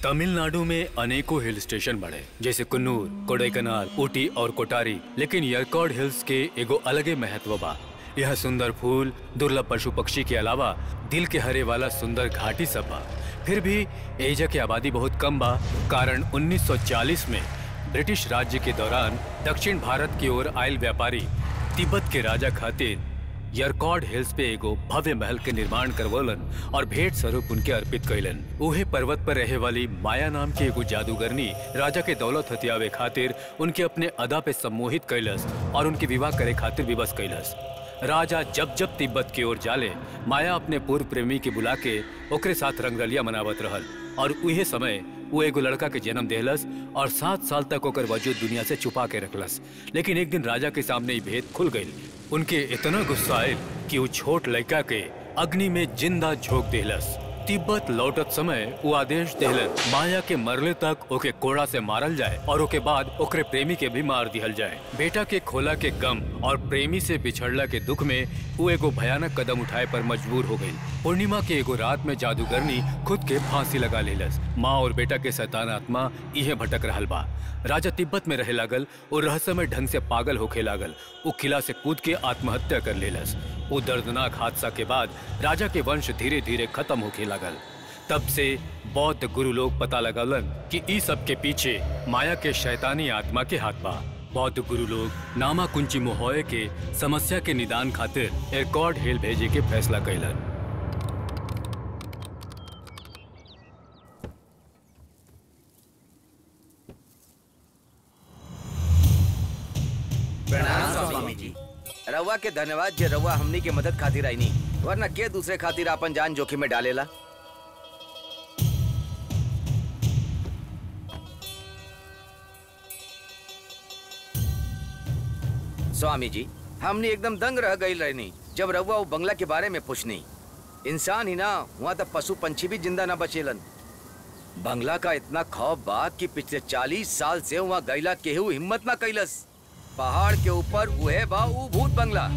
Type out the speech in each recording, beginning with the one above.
तमिलनाडु में अनेकों hill station बड़े जैसे कुन्नूर कोडाईकनाल ऊटी और कोटारी लेकिन यरकॉड हिल्स के एगो अलगे महत्व बा यह सुंदर फूल दुर्लभ पशु पक्षी के अलावा दिल के हरे वाला सुंदर घाटी सब बा फिर भी एजा की आबादी बहुत कम बा कारण 1940 में ब्रिटिश राज्य के दौरान दक्षिण भारत की ओर आयल व्यापारी तिब्बत के राजा खातिर यरकॉड हिल्स पे एगो भव्य महल के निर्माण करवलन और भेंट स्वरूप उनके अर्पित कैलन उहे पर्वत पर रहे वाली माया नाम की एगो जादूगरनी राजा के दौलत हथियावे खातिर उनके अपने अदा पे सम्मोहित कैलस और उनके विवाह करे खातिर विवश कैलस राजा जब जब तिब्बत की ओर जाले माया अपने पूर्व प्रेमी के बुला के ओकरे साथ रंगरलिया मनावत रहल और उहे समय वो एगो लड़का के जन्म देहलस और सात साल तक ओकर वजूद दुनिया से छुपा के रखलस लेकिन एक दिन राजा के सामने ही भेद खुल गई उनके इतना गुस्सा आयल कि वो छोट लड़का के अग्नि में जिंदा झोंक देहलस तिब्बत लौटत समय वो आदेश देहलन माया के मरले तक ओके कोड़ा से मारल जाए और ओके बाद ओकरे प्रेमी के भी मार दिहल जाए बेटा के खोला के गम और प्रेमी से बिछड़ला के दुख में वो एगो भयानक कदम उठाए पर मजबूर हो गई पूर्णिमा के एगो रात में जादूगरनी खुद के फांसी लगा लेलस माँ और बेटा के शैतान आत्मा इहे भटक रहल बा राजा तिब्बत में रहे लागल और रहस्यमय ढंग से पागल होखे लागल वो किला से कूद के आत्महत्या कर लेलस वो दर्दनाक हादसा के बाद राजा के वंश धीरे धीरे खत्म होखे लागल तब से बौद्ध गुरु लोग पता लगलन कि ई सब के पीछे माया के शैतानी आत्मा के हाथ बा बौद्ध गुरु लोग नामा कुंची मोहोए के समस्या के निदान खातिर एयरकॉर्ड हिल भेजे के फैसला कैलन प्रणाम स्वामी जी रउआ के धन्यवाद जे रउआ हमनी के मदद खातिर आईनी वरना के दूसरे खातिर आपन जान जोखिम में डालेला स्वामी जी हमनी एकदम दंग रह गई रहनी जब रउआ वो बंगला के बारे में पूछनी इंसान ही ना वहाँ तक पशु पंछी भी जिंदा ना बचेलन बंगला का इतना खौफ बा कि पिछले चालीस साल से वहाँ गैला केहू हिम्मत ना कैलस पहाड़ के ऊपर उहे बा ऊ भूत बंगला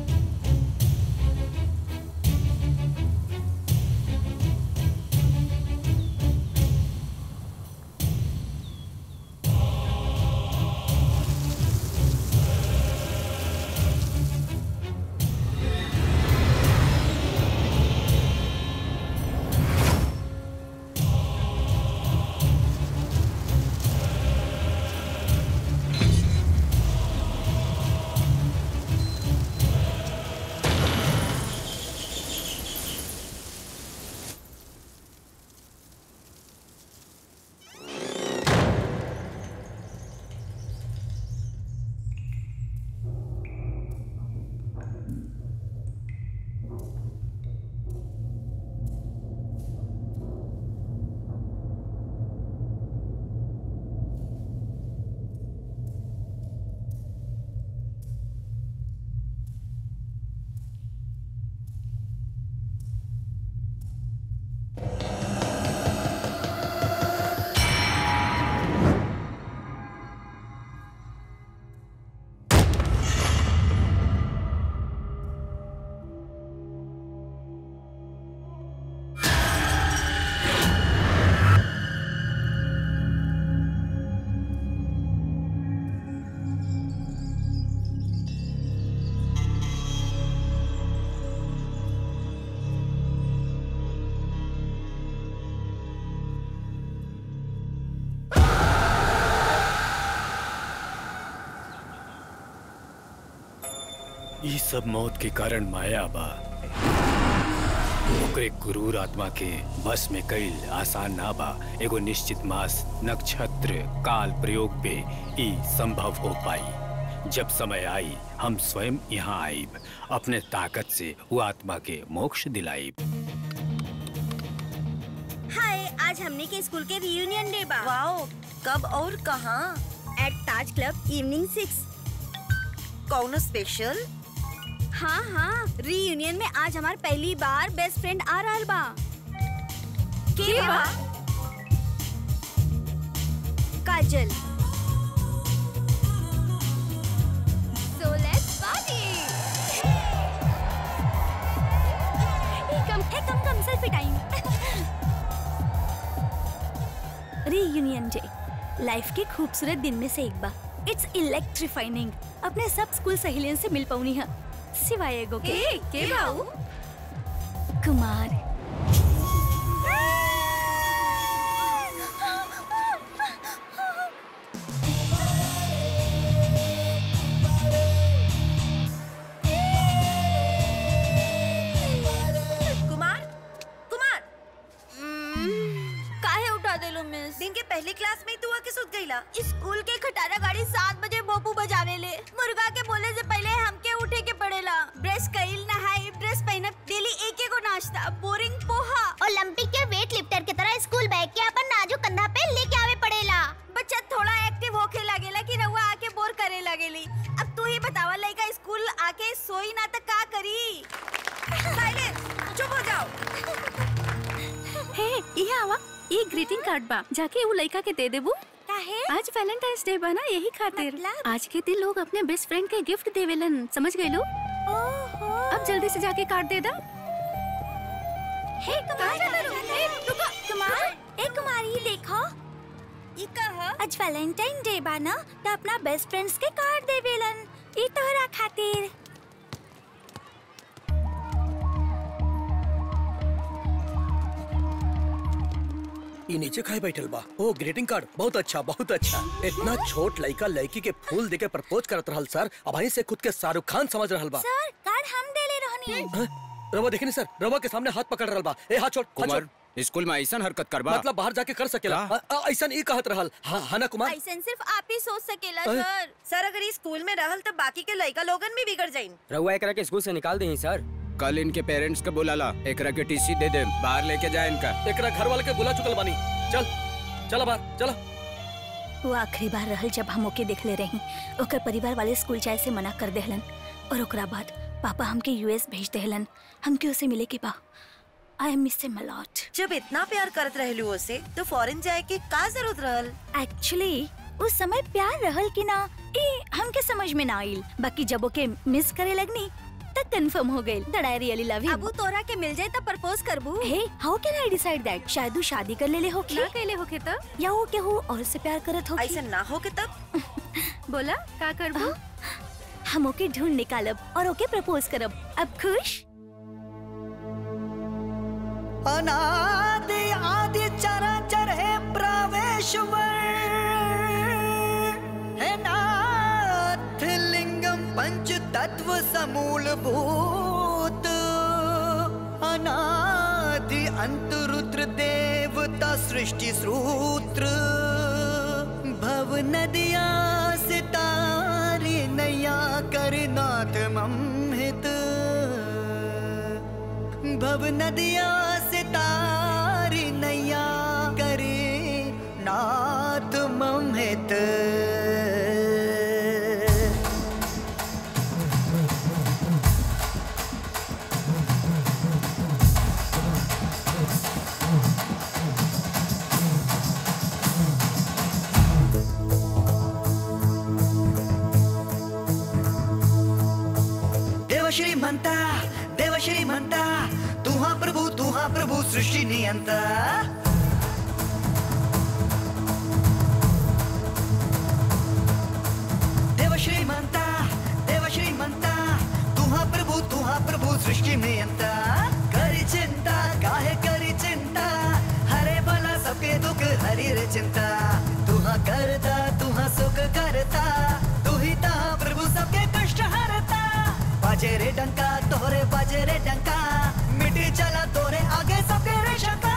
ई सब मौत के कारण माया बा ओकरे गुरूर आत्मा के बस में कईल आसान ना बा एगो निश्चित मास नक्षत्र काल प्रयोग पे ई संभव हो पाई जब समय आई हम स्वयं यहाँ आईब अपने ताकत से वो आत्मा के मोक्ष दिलाईब हाय आज हमने के स्कूल के रियूनियन डे बा वाओ कब और कहाँ at Taj club evening six कौन स्पेशल हाँ हाँ रियूनियन में आज हमार पहली बार बेस्ट फ्रेंड आ रहा बा के बा Kajal So let's party. Hey, come, hey, come, come, selfie time. Reunion day life के खूबसूरत दिन में से एक बा इट्स इलेक्ट्रीफाइनिंग अपने सब स्कूल सहेलियन से मिल पौनी है सिवाय एगो के ए, के बाऊ? कुमार कुमार कुमार काहे उठा देलो मिस दिन के पहली क्लास में ही तू आके सुत गईला स्कूल के खटारा गाड़ी सात बजे भोपू बजावेले मुर्गा के बोले से पहले हमके उठे के पड़ेला ब्रश कईल नहाई ड्रेस पहनब डेली एक एक नाश्ता बोरिंग पोहा ओलंपिक के वेट लिफ्टर की तरह स्कूल बैग के अपन नाजुक कंधा पे लेके आवे पड़ेला बच्चा थोड़ा एक्टिव होके लगेला कि रहुआ आके बोर करे लगेली अब तू ही बतावा लड़का स्कूल आके सोई ना तो का करी साइलेंस चुप हो जाओ हे ये आवा ये ग्रीटिंग कार्ड बा जाके वो लड़का के दे देबू काहे आज वैलेंटाइंस डे बा ना यही खातिर मतलब? आज के दिन लोग अपने बेस्ट फ्रेंड के गिफ्ट देवेलन समझ गए लो ओहो अब जल्दी से जाके कार्ड दे दा हे कुमार हे रुको कुमार ए कुमार ये देखो ये कहा आज वैलेंटाइन डे बा ना तो अपना बेस्ट फ्रेंड्स के कार्ड देवेलन ई तोहरा खातिर ये नीचे खाए बैठल बा ओ ग्रीटिंग कार्ड बहुत अच्छा बहुत अच्छा इतना छोट लड़का लड़की के फूल देके प्रपोज करत रहल सर अब वहीं से खुद के शाहरुख खान समझ रहल बा सर कार्ड हम देले रहनी हाँ? रवा देखनी सर रवा के सामने हाथ पकड़ रहल बा ए हाथ छोड़ हाथ छोड़ कुमार स्कूल में ऐसा हरकत करबा मतलब बाहर जाके कर सकेला का? अ- अ- ऐसा नहीं कहत रहल हाँ हाँ ना कुमार ऐसन सिर्फ आप ही सोच सकेला अरे। सर सर अगर ये स्कूल में रहल तो बाकी के लड़का लोगन भी बिगड़ जाइन रहुआ एकरा के स्कूल से निकाल दही सर कल इनके पेरेंट्स के बुलाला एकरा के टीसी दे दे बाहर लेके जाए इनका एकरा घर वाले के बुला चुकल बानी चल चला बाहर चला वो आखिरी बार रहल जब हम ओके देखले रही ओकर परिवार वाले स्कूल जाए से मना कर देहलन और ओकरा बाद पापा हमके यूएस भेज देहलन हमके उसे मिले के बा I miss him a lot जब इतना प्यार करत रहलू उसे तो फॉरेन जाए के का जरूरत रहल एक्चुअली उस समय प्यार रहल कि ना ए हमके समझ में ना आइल बाकी जब ओके मिस करे लगनी तब कंफर्म हो गइल that I really love him अबू तोरा के मिल जाए तो प्रपोज करबू hey how can I decide that शायद वो शादी कर लेले होखी ना कैले होके तो या वो केहू और से प्यार करत होखी ऐसा ना हो के तब बोला का करबू हम ओके ढूंढ निकालब और ओके प्रपोज करब अब खुश अनादि आदि चराचर है प्रवेशवर है नाथ लिंगम पंच तत्व समूल भूत अनादि अंत रुद्र देवता सृष्टि सूत्र भव नदिया सितारी नैया कर नाथ ममहित भव नदिया से तारी नैया करे नाथ ममहित देवश्री म्हणता देवश्री म्हणता तू हा प्रभू तू हा प्रभू सृष्टी नियंता देवश्री म्हणता देवश्री म्हणता तू हा प्रभू तू हा प्रभू सृष्टी नियंता करी चिंता काहे करी चिंता हरे भला सबके दुख हरी रे चिंता तू हा करता तू हा सुख करता तू ही ता प्रभु सबके कष्ट हरता बाजे रे डंका तोरे बाजे रे डंका मिटी चला तोरे आगे सबके रे शंका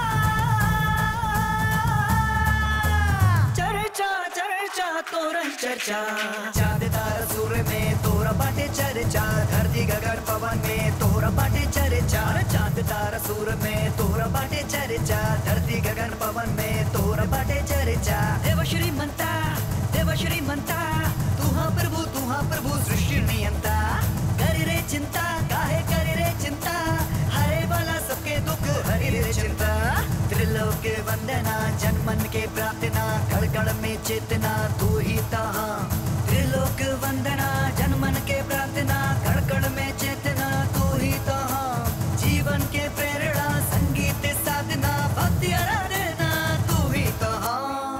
चर्चा चर्चा तोरा चर्चा चांद तारा सूर्य में तोरा बाटे चर्चा धरती गगन पवन में तोरा बाटे चर्चा चांद तारा सूर्य में तोरा बाटे चर्चा धरती गगन पवन में तोरा बाटे चर्चा देव श्री म्हणता देव श्री म्हणता तू हा प्रभू तू हा प्रभू सृष्टी नियंता करी रे चिंता काहे करी रे चिंता हरे वाला सबके दुख हरी रे चिंता त्रिलोक वंदना जन्मन के प्रार्थना कड़ कड़ में चेतना तू ही तहा त्रिलोक वंदना जन्मन के प्रार्थना कड़ कड़ में चेतना तू ही तहा जीवन के प्रेरणा संगीत साधना भक्ति आराधना तू ही तहा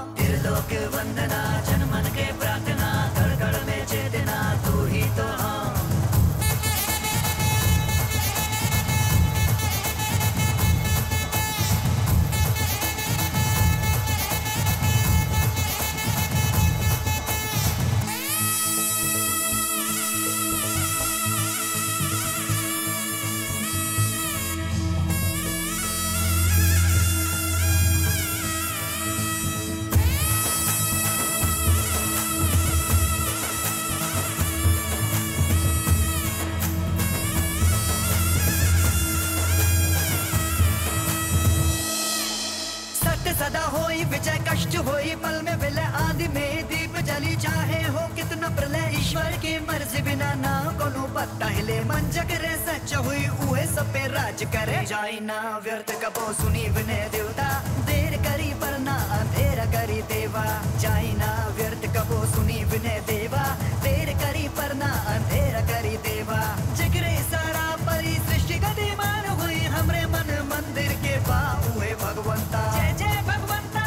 ही पल में विलय आदि में दीप जली चाहे हो कितना प्रलय ईश्वर की मर्जी बिना ना कोनो पत्ता हिले मन जगरे सच हुई उहे सब पे राज करे जाई ना व्यर्थ कबो सुनी विनय देवता देर करी पर ना अंधेरा करी देवा जाई ना व्यर्थ कबो सुनी विनय देवा देर करी पर ना अंधेरा करी देवा जगरे सारा परी सृष्टि गतिमान हुई हमरे मन मंदिर के बाबू है भगवंता जय जय भगवंता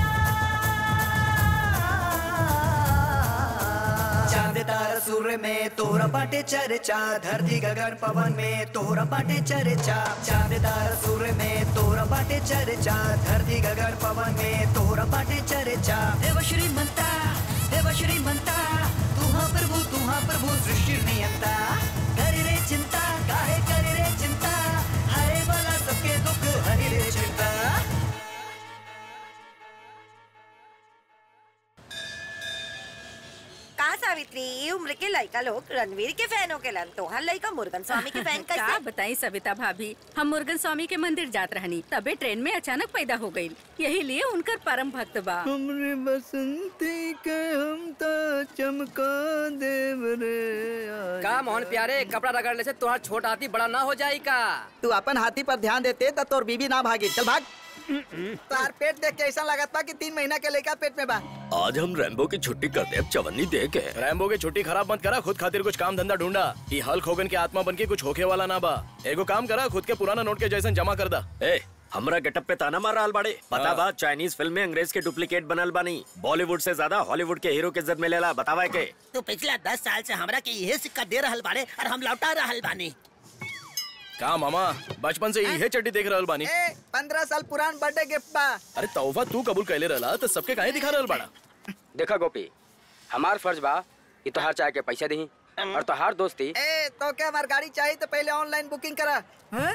चांद तारा सूर्य में तोरा बाटे चर्चा धरती गगन पवन में तोरा बाटे चर्चा चांद तारा सूर्य में तोरा बाटे चर्चा धरती गगन पवन में तोरा बाटे चर्चा देव श्रीमंता देव श्रीमंता तू हाँ प्रभु तू हाँ प्रभु सृष्टि नियंता कर रे चिंता काहे कर रे चिंता हरे वाला सबके दुख हरि रे चिंता कहा सावित्री ई उम्र के लड़का लोग रणवीर के फैन हो के लन तोहर लड़का मुर्गन स्वामी के फैन का कैसे बताई सविता भाभी हम मुर्गन स्वामी के मंदिर जात रहनी तबे ट्रेन में अचानक पैदा हो गई यही लिए उनकर परम भक्त बा हमरे बसंती के हम तो चमका देव रे आज। का मोहन प्यारे कपड़ा रगड़ने से तुम्हारा छोट हाथी बड़ा ना हो जाए का तू अपन हाथी पर ध्यान देते तो तोर बीबी ना भागी चल भाग तार पेट देख के ऐसा लगत बा कि तीन महीना के लेकर पेट में बा आज हम रैम्बो की छुट्टी करते अब चवन्नी दे के रैम्बो की छुट्टी खराब मत करा खुद खातिर कुछ काम धंधा ढूंढा ये हल्क होगन के आत्मा बन के कुछ होके वाला ना बा एगो काम करा खुद के पुराना नोट के जैसन जमा कर दा ए हमरा गेटअप पे ताना मार रहल बाड़े पता हाँ। बा चाइनीज फिल्म में अंग्रेज के डुप्लीकेट बनल बानी बॉलीवुड से ज्यादा हॉलीवुड के हीरो के इज्जत मिलेला बतावा के तू पिछला दस साल से हमरा के यही सिक्का दे रहल बाड़े और हम लौटा रहल बानी का मामा बचपन से यही चड्डी देख रहल बानी ए पंद्रह साल पुरान बर्थडे गिफ्ट बा अरे तौफा तू कबूल कैले रहला तो सबके काहे दिखा रहल बाड़ा देखा गोपी हमार फर्ज बा कि तोहार चाय के पैसा दही और तोहार दोस्ती ए तो क्या हमार गाड़ी चाहिए तो पहले ऑनलाइन बुकिंग करा हैं?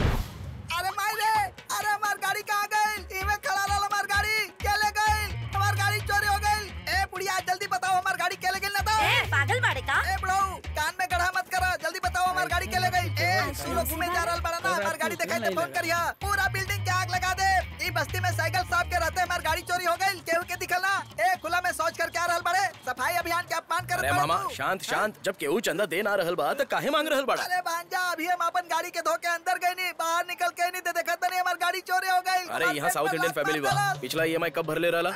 अरे माई रे अरे हमार गाड़ी कहाँ गई इमे खड़ा रहल हमार गाड़ी के ले गई हमार गाड़ी चोरी हो गई ए बुढ़िया जल्दी बताओ हमार गाड़ी के ले गई ना तो ए पागल बाड़े का ए बुढ़ऊ कान में गढ़ा मत करो जल्दी बताओ हमार गाड़ी के ले गई ए तू लोग घूमे जा रहल बड़ा ना हमार गाड़ी दिखाई तो फोन करिया पूरा बिल्डिंग के आग लगा दे ई बस्ती में साइकिल साहब के रहते हमार गाड़ी चोरी हो गई केहू के दिखला ए खुला में सोच कर क्या रहल बड़े सफाई अभियान के अपमान कर अरे मामा शांत शांत जब केहू चंदा दे ना रहल बा तो काहे मांग रहल बाड़ा अरे भांजा अभी हम अपन गाड़ी के धोके अंदर गई नहीं बाहर निकल के नहीं दे देखा नहीं हमारी गाड़ी चोरी हो गई अरे यहाँ साउथ इंडियन फैमिली बा पिछला ईएमआई कब भरले रहला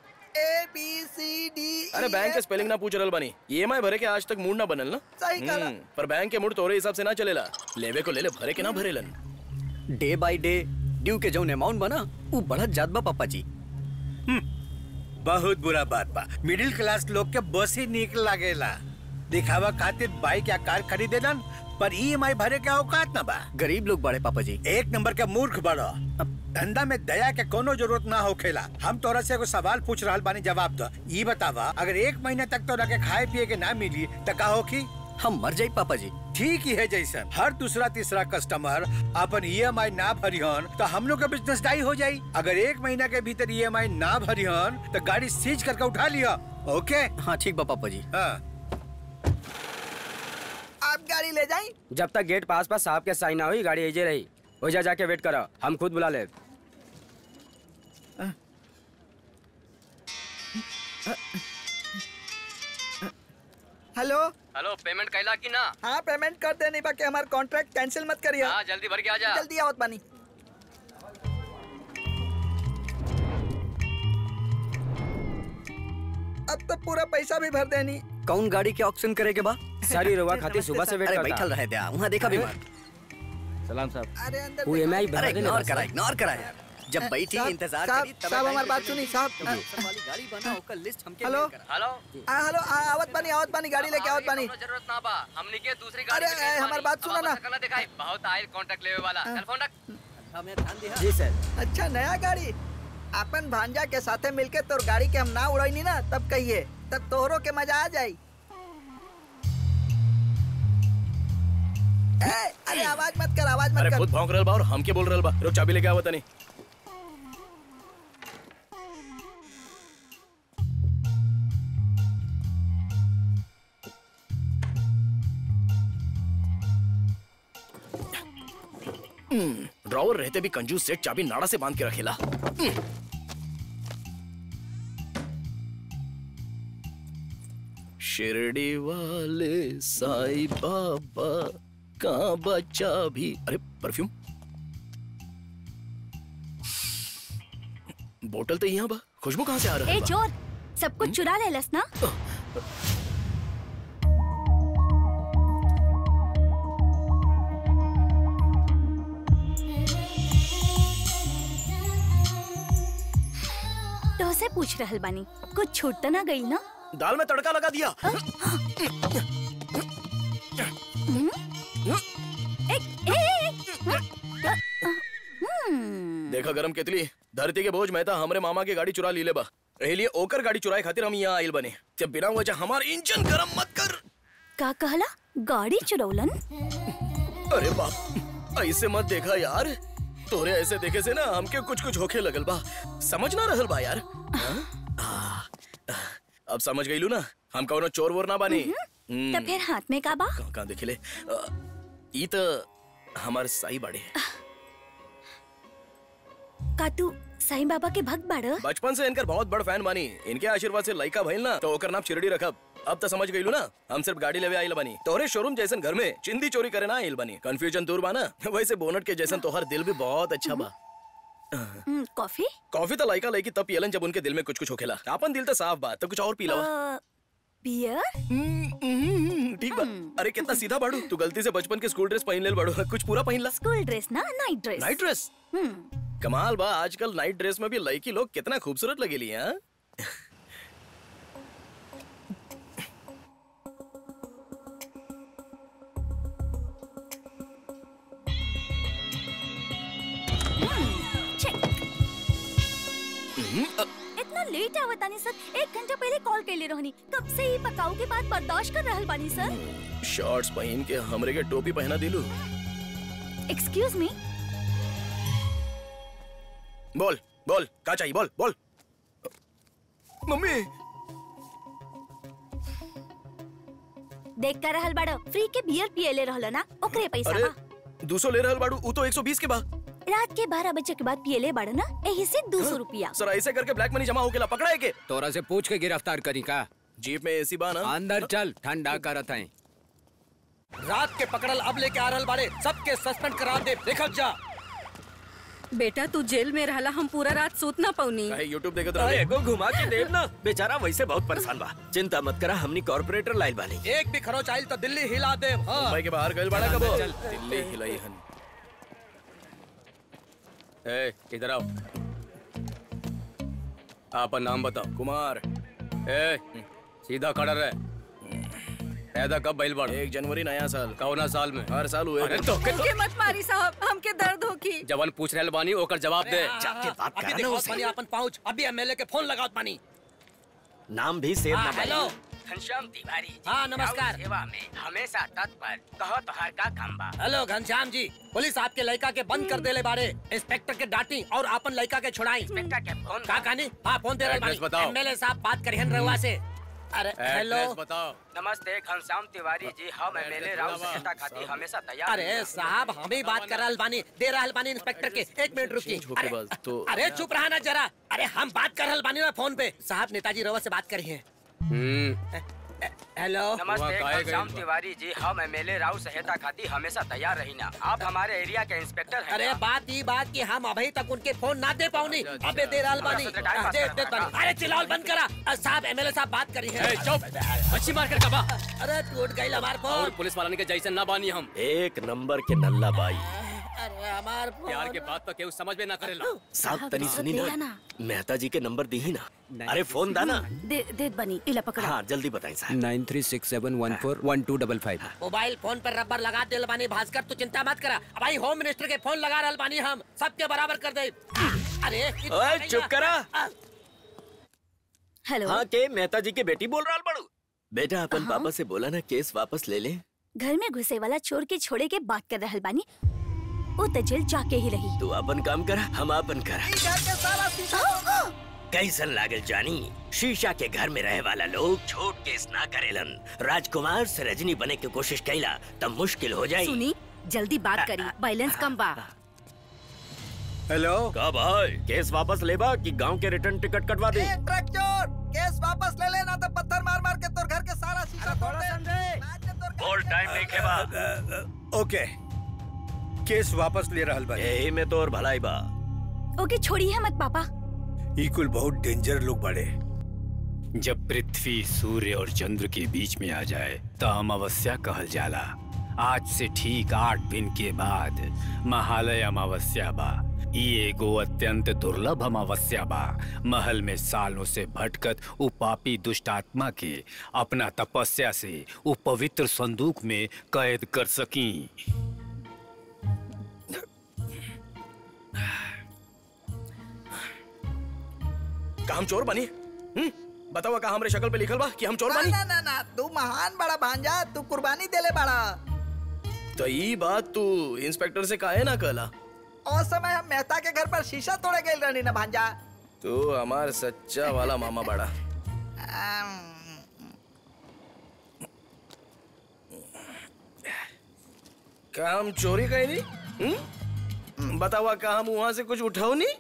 ए बी सी डी अरे बैंक के स्पेलिंग ना पूछ रहल बानी ईएमआई भरे के आज तक मूड ना बनल ना सही कहा। हम्म, पर बैंक के मूड तोरे हिसाब से ना चलेला लेवे को ले ले भरे के ना भरेलन डे बाय डे ड्यू के जौन अमाउंट बना वो बढ़त जात बा पापा जी बहुत बुरा बात बा मिडिल क्लास लोग के बस ही निक लागेला दिखावा खातिर बाइक या कार खरीदेलन पर ईएमआई भरे के औकात ना बा गरीब लोग बड़े पापा जी एक नंबर के मूर्ख बड़ो धंधा में दया के कोनो जरूरत ना होखेला हम तोरा से एगो सवाल पूछ रहल बानी जवाब दो ये बतावा अगर एक महीने तक तोरा के खाए पिए के ना मिली तो का होखी हम मर जाई पापा जी ठीक ही है जैसन हर दूसरा तीसरा कस्टमर अपन ईएमआई ना भरिहन तो हम लोग का बिजनेस डाई हो जाई अगर एक महीना के भीतर ईएमआई ना भरिहन तो गाड़ी सीज करके उठा लिया ओके हाँ ठीक बा पापा जी हाँ आप गाड़ी ले जाई जब तक गेट पास पास साहब के साइन ना हुई गाड़ी एजे रही ओजा जाके वेट करो हम खुद बुला ले हेलो हेलो पेमेंट कैला की ना हाँ पेमेंट कर देने बाकी हमारा कॉन्ट्रैक्ट कैंसिल मत करिए हाँ जल्दी भर के आ जा जल्दी आवत बानी अब तो पूरा पैसा भी भर देनी कौन गाड़ी के ऑक्शन करे के बा सारी रुआ खाती सुबह से वेट अरे करता बैठल रहे दया वहाँ देखा बीमार सलाम साहब अरे अंदर वो EMI भरा अरे देने इग्नोर बस। करा इग्नोर करा यार जब बैठी साहब, इंतजार साहब, करी तब साहब, time हमारी पे बात भेजो। सुनी, साहब। तो ऑक्शन वाली गाड़ी बना ओकर लिस्ट हमके हेलो? mail करा। हेलो आ, हेलो आ, आवत बानी आवत बानी गाड़ी लेके आवत बानी जरूरत ना बा हमनी के दूसरी अरे, ए, हमारी बात सुनो ना। सकला दिखाई बहुत आयल कांटेक्ट लेवे वाला टेलीफोन रख हमें ध्यान दिया जी सर अच्छा नया गाड़ी अपन भांजा के साथे मिलके तोर गाड़ी के हम ना उड़ाई ना तब कहिए तब तोहरो के मजा आ जाई ए, अरे आवाज मत कर आवाज मत अरे कर खुद भौंक रहल बा और हमके बोल रहल बा रुक चाबी लेके आवत नहीं ड्रॉवर रहते भी कंजूस सेठ चाबी नाड़ा से बांध के रखेला शिरडी वाले साईं बाबा कहाँ बच्चा भी अरे परफ्यूम बोतल तो यहाँ बा खुशबू कहाँ से आ रहा ए है चोर सब कुछ चुरा ले लस ना तो से पूछ रहल बानी कुछ छूट तो ना गई ना दाल में तड़का लगा दिया हम्म? एक, ए, ए, ए, हम्म, देखा गरम केतली धरती के बोझ में था हमरे मामा की गाड़ी चुरा ली ले बा एही लिए ओकर गाड़ी चुराए खातिर हम यहाँ आइल बने जब बिना वजह हमार इंजन गरम मत कर का कहला गाड़ी चुरौलन अरे बाप ऐसे मत देखा यार तोरे ऐसे देखे से ना हमके कुछ कुछ होखे लगल बा समझ ना रहल बा यार हाँ? आ, अब समझ गईलू ना हम कौनो चोर वोर ना बानी हम्म, तो फिर हाथ में का बा कहाँ कहाँ देखे ले आ, ई तो हमार साई बाड़े का तू साईं बाबा के भक्त बाड़ बचपन से इनकर बहुत बड़ फैन बानी इनके आशीर्वाद से लइका भइल ना तो ओकर नाम शिरडी रखब अब तो समझ गईलू ना हम सिर्फ गाड़ी लेवे आइल बानी तोहरे शोरूम जैसन घर में चिंदी चोरी करे ना आइल बानी कंफ्यूजन दूर बा ना वैसे बोनट के जैसन तोहर दिल भी बहुत अच्छा बा हम्म, कॉफी कॉफी तो लइका लइकी तब पियलन जब उनके दिल में कुछ कुछ होखेला अपन दिल तो साफ बा तो कुछ और पी लवा अ, बियर ठीक बा अरे कितना सीधा बाड़ू तू गलती से बचपन के स्कूल ड्रेस पहन लेल बाड़ू कुछ पूरा पहन ला स्कूल ड्रेस ना नाइट ड्रेस नाइट ड्रेस हम्म कमाल बा आजकल नाइट ड्रेस में भी लड़की लोग कितना खूबसूरत लगेली हैं इतना लेट आवत आनी सर एक घंटा पहले कॉल कैले रहनी कब से ही पकाऊ के बाद बर्दाश्त कर रहल बानी सर शॉर्ट्स पहन के हमरे के टोपी पहना दिलू एक्सक्यूज मी बोल बोल का चाहिए बोल बोल मम्मी देख कर रहल बाड़ो फ्री के बियर पियले रहल ना ओकरे पैसा अरे बा दो सौ ले रहल बाड़ू ऊ तो 120 के बा रात के बारह बजे के बाद पियले बाड़ो ना यही से दो सौ रुपया सर ऐसे करके ब्लैक मनी जमा होके ला पकड़ा है के तोरा से पूछ के गिरफ्तार करी का जीप में एसी बा ना अंदर चल ठंडा करत है रात के पकड़ल अब लेके आ रहल बाड़े सबके सस्पेंड करा दे देखल जा बेटा तू जेल में रहला हम पूरा रात सूत ना पौनी काहे यूट्यूब देखत अरे रहे एगो घुमा के देव ना बेचारा वैसे बहुत परेशान बा चिंता मत करा हमनी कॉर्पोरेटर लाइल बानी एक भी खरोच आइल तो दिल्ली हिला दे हाँ मुंबई के बाहर गइल बाड़ा कबो चल, दिल्ली हिलाई हन ए इधर आओ आपन नाम बताओ कुमार ए सीधा खड़ा रहे पैदा कब बैल बाड़ एक जनवरी नया साल कौना साल में हर साल हुए अरे तो के हमके मत मारी साहब हमके दर्द होगी जवन पूछ रहल बानी ओकर जवाब दे जाके बात अभी करा ना देखो उसे पानी अपन पहुंच अभी एमएलए के फोन लगाओ पानी नाम भी सेव ना हाँ, हेलो घनश्याम तिवारी जी हाँ, नमस्कार। राउत सेवा में हमेशा तत्पर कहो तोहार का काम बा हेलो घनश्याम जी पुलिस आपके लड़का के बंद कर देले बारे इंस्पेक्टर के डांटी और अपन लड़का के छुड़ाई इंस्पेक्टर के फोन का कहानी हाँ फोन दे रहे एड्रेस बताओ। एमएलए साहब बात करिहन रहुआ से अरे हेलो एड्रेस बताओ नमस्ते घनश्याम तिवारी जी हम एमएलए राव सहायता खातिर हमेशा तैयार अरे हैं। साहब हम ही बात कर रहल बानी दे रहल बानी इंस्पेक्टर के एक मिनट रुकिए होके अरे, बस, तो- अरे चुप रहा ना जरा अरे हम बात कर रहल बानी ना फोन पे साहब नेताजी रवा से बात करिए हम्म हेलो नमस्ते वहाँ काहे घनश्याम गए? तिवारी जी हम एमएलए राव सहायता खातिर हमेशा तैयार रही ना आप हमारे एरिया के इंस्पेक्टर हैं अरे ना? बात ही बात की हम अभी तक उनके फोन ना दे पाऊनी अबे दे रहल बानी थोड़ा सा टाइम पास दे करना दे है। बानी अरे चिल्लाओ बंद करा अ, साहब एमएलए साहब बात करी है ए चुप मच्छी मार कर कबा अरे टूट गई हमार और फोन पुलिस वाला के जैसे ना बानी हम एक नंबर के नल्ला बाई अरे हमार प्यार फोन के बात तो केहू समझ में ना करेला साहब तनी सुनी दिया ना ना। मेहता जी के नंबर दी ही ना अरे फोन दा ना दे दे बनी इला पकड़ा हाँ जल्दी बताएं साहब nine three six seven one four one two double five mobile phone पर रबर लगा दे बानी भास्कर तू चिंता मत करा भाई होम मिनिस्टर के फोन लगा रहल बानी हम सबके बराबर कर दे अरे इतना ओए नहीं चुप है। करा अ, हेलो हाँ के मेहता जी की बेटी बोल रहा बड़ू बेटा अपन हाँ? पापा से बोला ना केस वापस ले ले घर में घुसे वाला चोर के छोड़े के बात कर रहल बानी वो तो जेल जाके ही रही तू अपन काम करा हम अपन करा ई घर के सारा शीशा कैसन लागल जानी शीशा के घर में रहे वाला लोग छोट केस ना करेलन राजकुमार से रजनी बने की कोशिश कैला तब मुश्किल हो जाई सुनी जल्दी बात करी बैलेंस कम बा हेलो का भाई केस वापस लेबा कि गांव के रिटर्न टिकट कटवा दे ए ट्रक चोर केस वापस ले लेना तो पत्थर मार मार के तोर घर के सारा बोल टाइम नहीं खेबा ओके केस वापस ले रहल बा यही में तो और भलाई बा ओके छोड़िए मत पापा ई कुल बहुत डेंजर लोग बड़े जब पृथ्वी सूर्य और चंद्र के बीच में आ जाए तो अमावस्या कहल जाला आज से ठीक आठ दिन के बाद महालय अमावस्या बा ई एगो अत्यंत दुर्लभ अमावस्या बा महल में सालों से भटकत उ पापी दुष्ट आत्मा के अपना तपस्या से उ पवित्र संदूक में कैद कर सकी का हम चोर बनी हम्म बताओ का हमरे शक्ल पे लिखल बा कि हम चोर ना बनी ना ना ना तू महान बड़ा भांजा तू कुर्बानी देले बड़ा तो ई बात तू इंस्पेक्टर से काहे ना कहला और समय हम मेहता के घर पर शीशा तोड़े गए रहनी ना भांजा तू हमार सच्चा वाला मामा बड़ा का हम चोरी कहीं नहीं हम्म? बतावा का हम वहां से कुछ उठाओ नहीं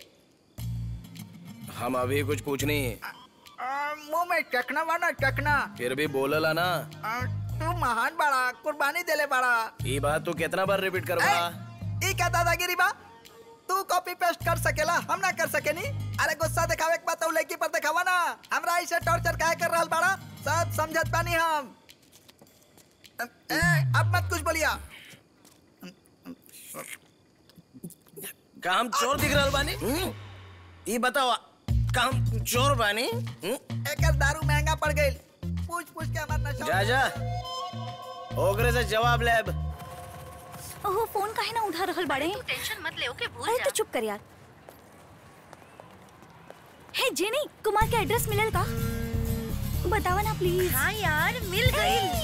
हम अभी कुछ पूछनी आ, मुंह में चखना वाना चखना फिर भी बोलला ना आ, तू महान बड़ा कुर्बानी देले बड़ा ये बात तू कितना बार रिपीट करवा ई क्या दादागिरी बा तू कॉपी पेस्ट कर सकेला हम ना कर सकेनी अरे गुस्सा दिखावे के बात लड़की पर दिखावा ना हमरा ऐसे टॉर्चर काहे कर रहल बड़ा सब समझत पानी हम ए, अब मत कुछ बोलिया का हम चोर दिख रहल बानी हम्म? ई बतावा का हम चोर बानी हम्म? एकर दारू महंगा पड़ गई पूछ पूछ के हमार नशा जा जा ओकरे से जवाब ले अब ओहो फोन काहे ना उठा रहल बाड़े टेंशन मत ले ओके भूल अरे तू चुप कर यार हे जेनी कुमार के एड्रेस मिलल का बतावा ना प्लीज हाँ यार मिल गई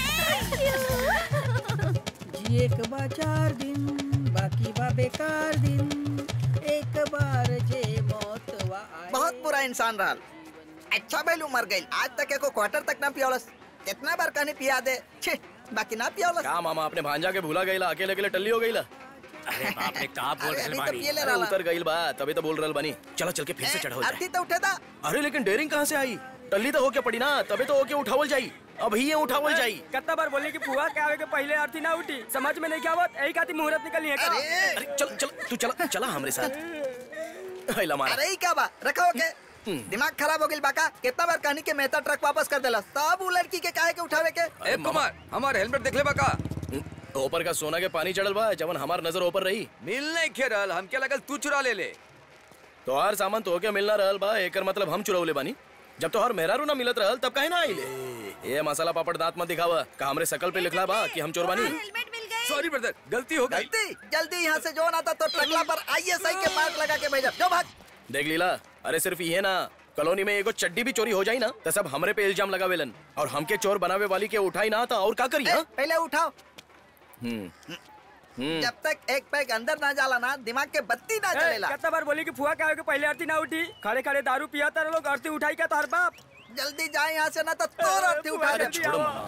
जिए के बा चार दिन बाकी बा बेकार दिन एक बार जे मौत वा आए बहुत बुरा इंसान रहल अच्छा बेलू मर गई आज तक एको क्वार्टर तक ना पियोलस कितना बार कहनी पिया दे छे बाकी ना पियोलस का मामा अपने भांजा के भूला गईला अकेले अकेले टल्ली हो गईला अरे बाप रे का बोल अरे रहे अभी तो बानी पिए ले अरे रहा उतर गईल बा तभी तो बोल रहल बानी चलो चल के फिर से चढ़ाओ जाए अर्थी तो उठे था अरे लेकिन डेयरिंग कहाँ से आई टल्ली तो होके पड़ी ना तभी तो होके उठावल जाई अभी ये उठावल जाई कितना बार बोले कि पुआ के आवे के पहले अर्थी ना उठी समझ में नहीं क्या आवत यही खाती मुहूर्त निकली है का अरे चल चल तू चला चला हमरे साथ हैला मारा अरे ई क्या बा रखा हो के दिमाग खराब हो गई बाका कितना बार कहनी के मेहता ट्रक वापस कर देला सब उ लड़की के काहे के उठावे के ए कुमार हमार हेलमेट देख ले बका ऊपर का सोना के पानी चढ़ल बा जवन हमार नजर ऊपर रही मिल नहीं खेरल हम क्या लगल तू चुरा ले ले तो हर सामान तो के मिलना रहल बा एकर मतलब हम चुरौले बानी जब तो हर मेहरारू ना मिलत रहल तब काहे ना आइले ये मसाला पापड़ दांत मत दिखावा का हमरे शकल पे लिखला बा कि हम चोर बानी सॉरी ब्रदर गलती हो गई जल्दी जल्दी यहाँ से जो ना था तो टकला पर आईएसआई के मार्क लगा के भेजा जो भाग देख लीला अरे सिर्फ ये ना कॉलोनी में एगो चड्डी भी चोरी हो जाई ना तो सब हमरे पे इल्जाम लगावेलन और हमके चोर बनावे वाली के उठाई ना तो और का करी ए, हाँ? पहले उठाओ हम्म हम्म जब तक एक पैक अंदर ना जाला ना दिमाग के बत्ती ना जलेला कितना बार बोली कि फुआ के आवे के पहले अर्थी ना उठी खड़े खड़े दारू पिया तारे लोग अर्थी उठाई क्या तार बाप जल्दी जाए यहाँ से ना तो तोर अर्थी उठा अरे दे छोड़ो मामा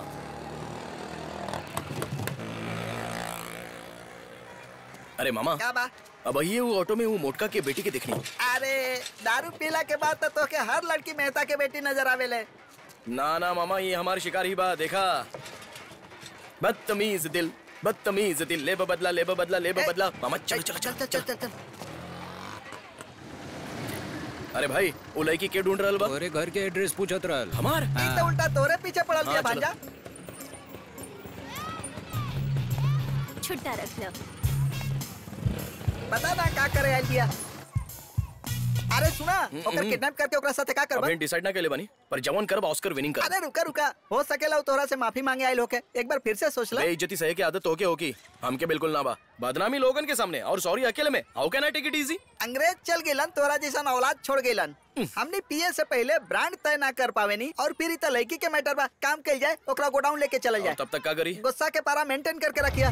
अरे मामा क्या बा अब ये वो ऑटो में वो मोटका के बेटी के देखनी अरे दारू पीला के बाद तो तोके हर लड़की मेहता के बेटी नजर आवेले ना ना मामा ये हमारी शिकार ही बा देखा बदतमीज दिल बदतमीज दिल ले बदला ले बदला ले बदला मामा चलो चलो चल चल चल चल चल अरे भाई वो लड़की के ढूंढ रहल बा तोरे घर के एड्रेस पूछत रहल हमार ई तो उल्टा तोरे पीछे पड़ल दिया हाँ, चलो। भांजा छुट्टा रख लो बता ना का करे आइल दिया अरे सुना हम्म, ओकर हम्म। किडनैप करके ओकरा साथे का करबा अभी डिसाइड ना केले बानी पर जवान करब ऑस्कर विनिंग कर अरे रुका रुका हो सकेला उ तोरा से माफी मांगे आइल होके एक बार फिर से सोच ले बेइज्जती सहे की आदत होके होकी हमके बिल्कुल ना बा बदनामी लोगन के सामने और सॉरी अकेले में how can I take it easy अंग्रेज चल गेलन तोरा जैसा औलाद छोड़ गेलन हमने पिए से पहले ब्रांड तय ना कर पावे नी और फिर इतना लड़की के मैटर बा काम कल जाए ओकरा गोडाउन लेके चल जाए तब तक का करी गुस्सा के पारा मेंटेन करके रखिया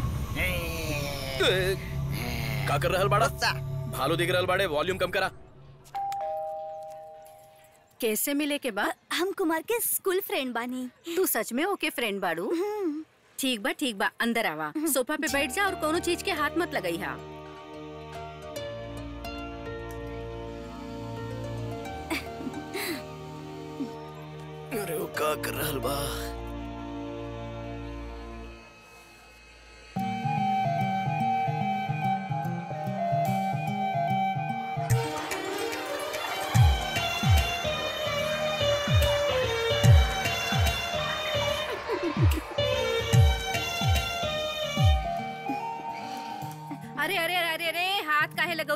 का कर रहल बाड़ा भालू दिख रहल बाड़े वॉल्यूम कम करा कैसे मिले के बाद हम कुमार के स्कूल फ्रेंड बानी तू सच में ओके फ्रेंड बाड़ू ठीक बा ठीक बा अंदर आवा सोफा पे बैठ जा और कोनो चीज के हाथ मत लगई हा अरे वो का कर रहल बा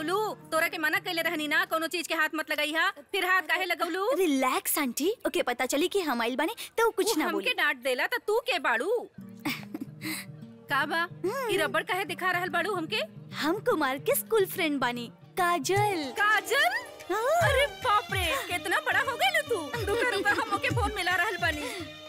लगौलू तोरा के मना कैले रहनी ना कोनो चीज के हाथ मत लगाई हा फिर हाथ काहे लगौलू रिलैक्स आंटी ओके पता चली कि हम आइल बानी तो कुछ उ ना हमके बोली डांट देला त तू के बाड़ू का बा ई रबड़ काहे दिखा रहल बाड़ू हमके हम कुमार के स्कूल फ्रेंड बानी काजल काजल अरे बाप रे कितना बड़ा हो गई तू रुका रुका हम ओके फोन मिला रहल बानी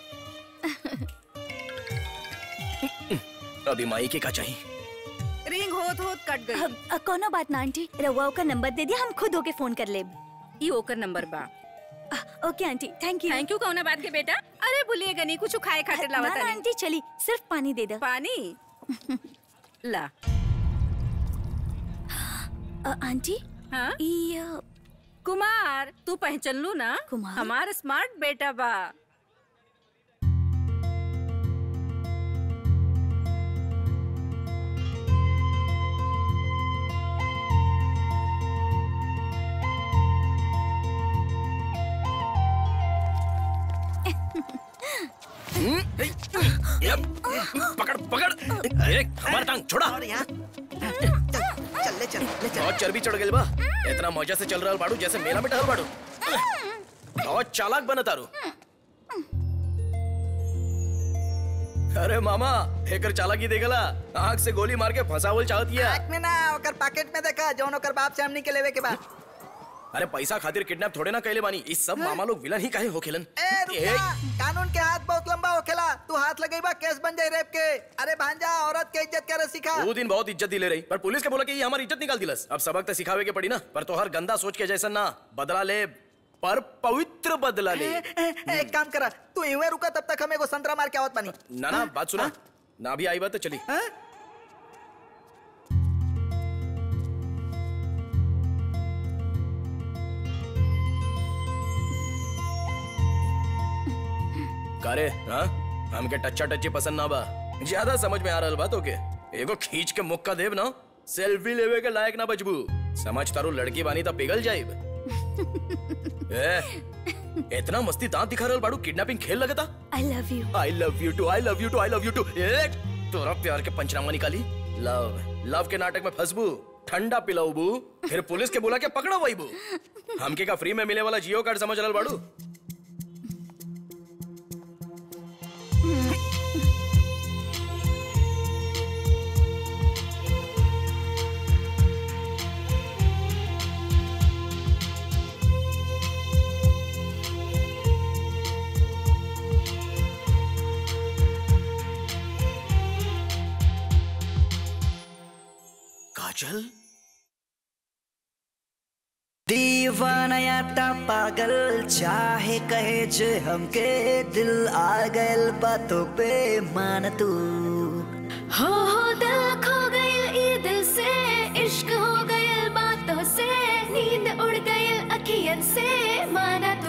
अभी माई के का चाहिए रिंग होत होत कट गई अब अ, कोनो बात ना आंटी रउआ का नंबर दे दिया हम खुद होके फोन कर लेब ई ओकर नंबर बा okay aunty thank you thank you कौना बात के बेटा अरे भूलिएगा नहीं कुछ खाए खातिर ना, लावा ना, आंटी चली सिर्फ पानी दे दो पानी ला अ, आंटी हाँ ई अ, कुमार तू पहचान लू ना कुमार? हमार स्मार्ट बेटा बा पकड़ पकड़ ए, हमार टांग छोड़ा चल ले चल ले चल बहुत चर्बी चढ़ गई बा इतना मजा से चल रहा बाड़ू जैसे मेला में टहल बाड़ू बहुत चालाक बना तारू अरे मामा एकर चालाकी देखला आंख से गोली मार के फंसावल चाहतिया आँख में ना ओकर पैकेट में देखा जौन ओकर बाप से हमनी के लेवे के बा अरे पैसा खातिर किडनैप थोड़े ना कैले बानी इस सब मामा लोग विलन ही काहे होखेलन ए रुक जा कानून के हाथ बहुत लंबा होखेला तू हाथ लगेबा केस बन जाई रेप के अरे भांजा औरत के इज्जत करे सिखा वो दिन बहुत इज्जत दिले रही पर पुलिस के बोला कि ये हमारी इज्जत निकाल दिलस अब सबक तो सिखावे के पड़ी ना पर तो हर गंदा सोच के जैसा ना बदला ले पर पवित्र बदला ले ए, ए, एक काम करा तू इवे रुका तब तक हम एगो संतरा मार के आवत बानी ना ना बात सुना ना भी आई बात तो चली कारे हाँ हमके टच्चा टच्ची पसंद ना बा ज्यादा समझ में आ रहल बात ओके एगो खींच के मुक्का देव ना सेल्फी लेवे के लायक ना बचबू समझ तारू लड़की बानी तब पिघल जाइब ए, इतना मस्ती दांत दिखा रहल बाड़ू किडनैपिंग खेल लगता I love you I love you too I love you too I love you too तोरा प्यार के पंचनामा निकाली लव लव के नाटक में फंसबू ठंडा पिलाऊबू फिर पुलिस के बुला के पकड़ो वहीबू हमके का फ्री में मिले वाला जियो कार्ड समझ रहल बाड़ू काजल दीवानया ता पागल चाहे कहे जे हमके दिल आ गयल बातों पे मान तू हो हो दिल खो गइल ई दिल से इश्क हो गइल बातों से नींद उड़ गइल अखियन से माना तू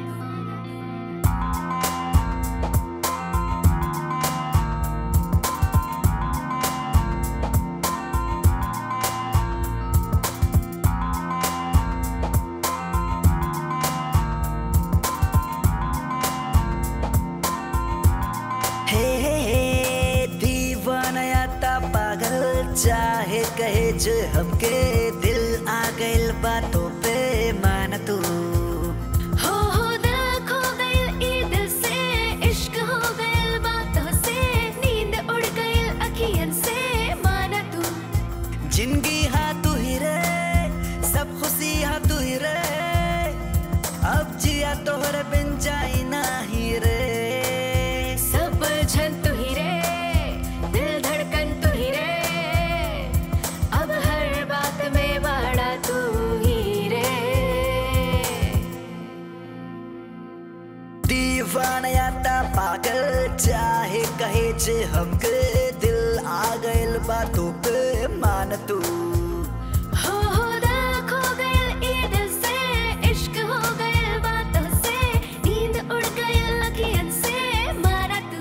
हे हे हे दीवानया ता पागल चाहे कहे जे हमके दिल आ गइल बातों पे मान तू हो हो दिल खो गइल ई दिल से इश्क हो गइल बातों से नींद उड़ गइल अखियन से माना तू जिंदगी हाँ तू ही रे सब खुशी हाँ तू ही रे अब जिया तोहरे बिन जाई नाही रे सब झन तू ही रे दिल धड़कन तू ही रे अब हर बात में बड़ा तू ही रे दीवानया ता पागल चाहे कहे जे हमके दिल आ गइल बातों पे मान तू हो हो दिल खो गइल ई दिल से इश्क हो गइल बातों से नींद उड़ गइल अखियन से मारा तू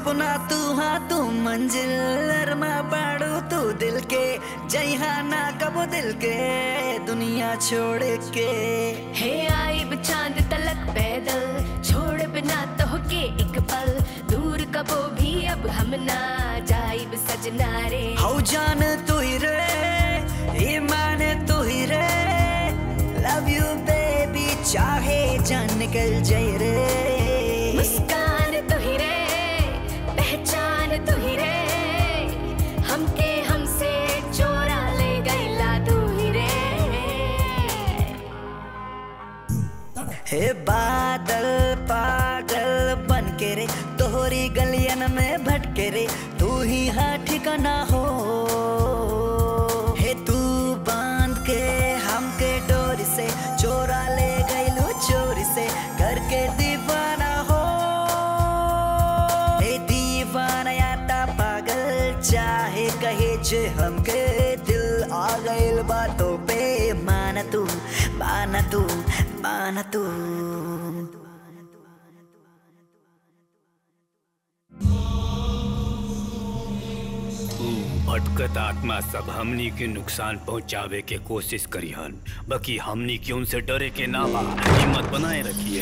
सपना तू हाँ तू मंजिल अरमा बाड़ू तू दिल के जइहा ना कबो दिल के दुनिया छोड़ के हे आइब चांद तलक पैदल छोड़ बिना तो के एक पल दूर कबो भी अब हम ना जाइब सजना रे हौ जान तू ही रे ईमान तू ही रे लव यू बेबी चाहे जान निकल जाए रे मुस्कान तू ही रे पहचान तू ही रे हमके हमसे चोरा ले गईला तू ही रे हे बादल पागल बन के रे तोहरी गलियन में भटके रे तू ही हाँ ठिकाना हो हे तू बांध के हमके डोरी से चोरा ले गईलू चोरी से करके दीवाना हो हे दीवाना या ता पागल चाहे कहे जे हमके दिल आ गइल बातों पे माना तू माना तू माना तू ऊ भटकत आत्मा सब हमनी के नुकसान पहुंचावे के कोशिश करिहन बाकी हमनी के उनसे डरे के ना बा हिम्मत बनाए रखिए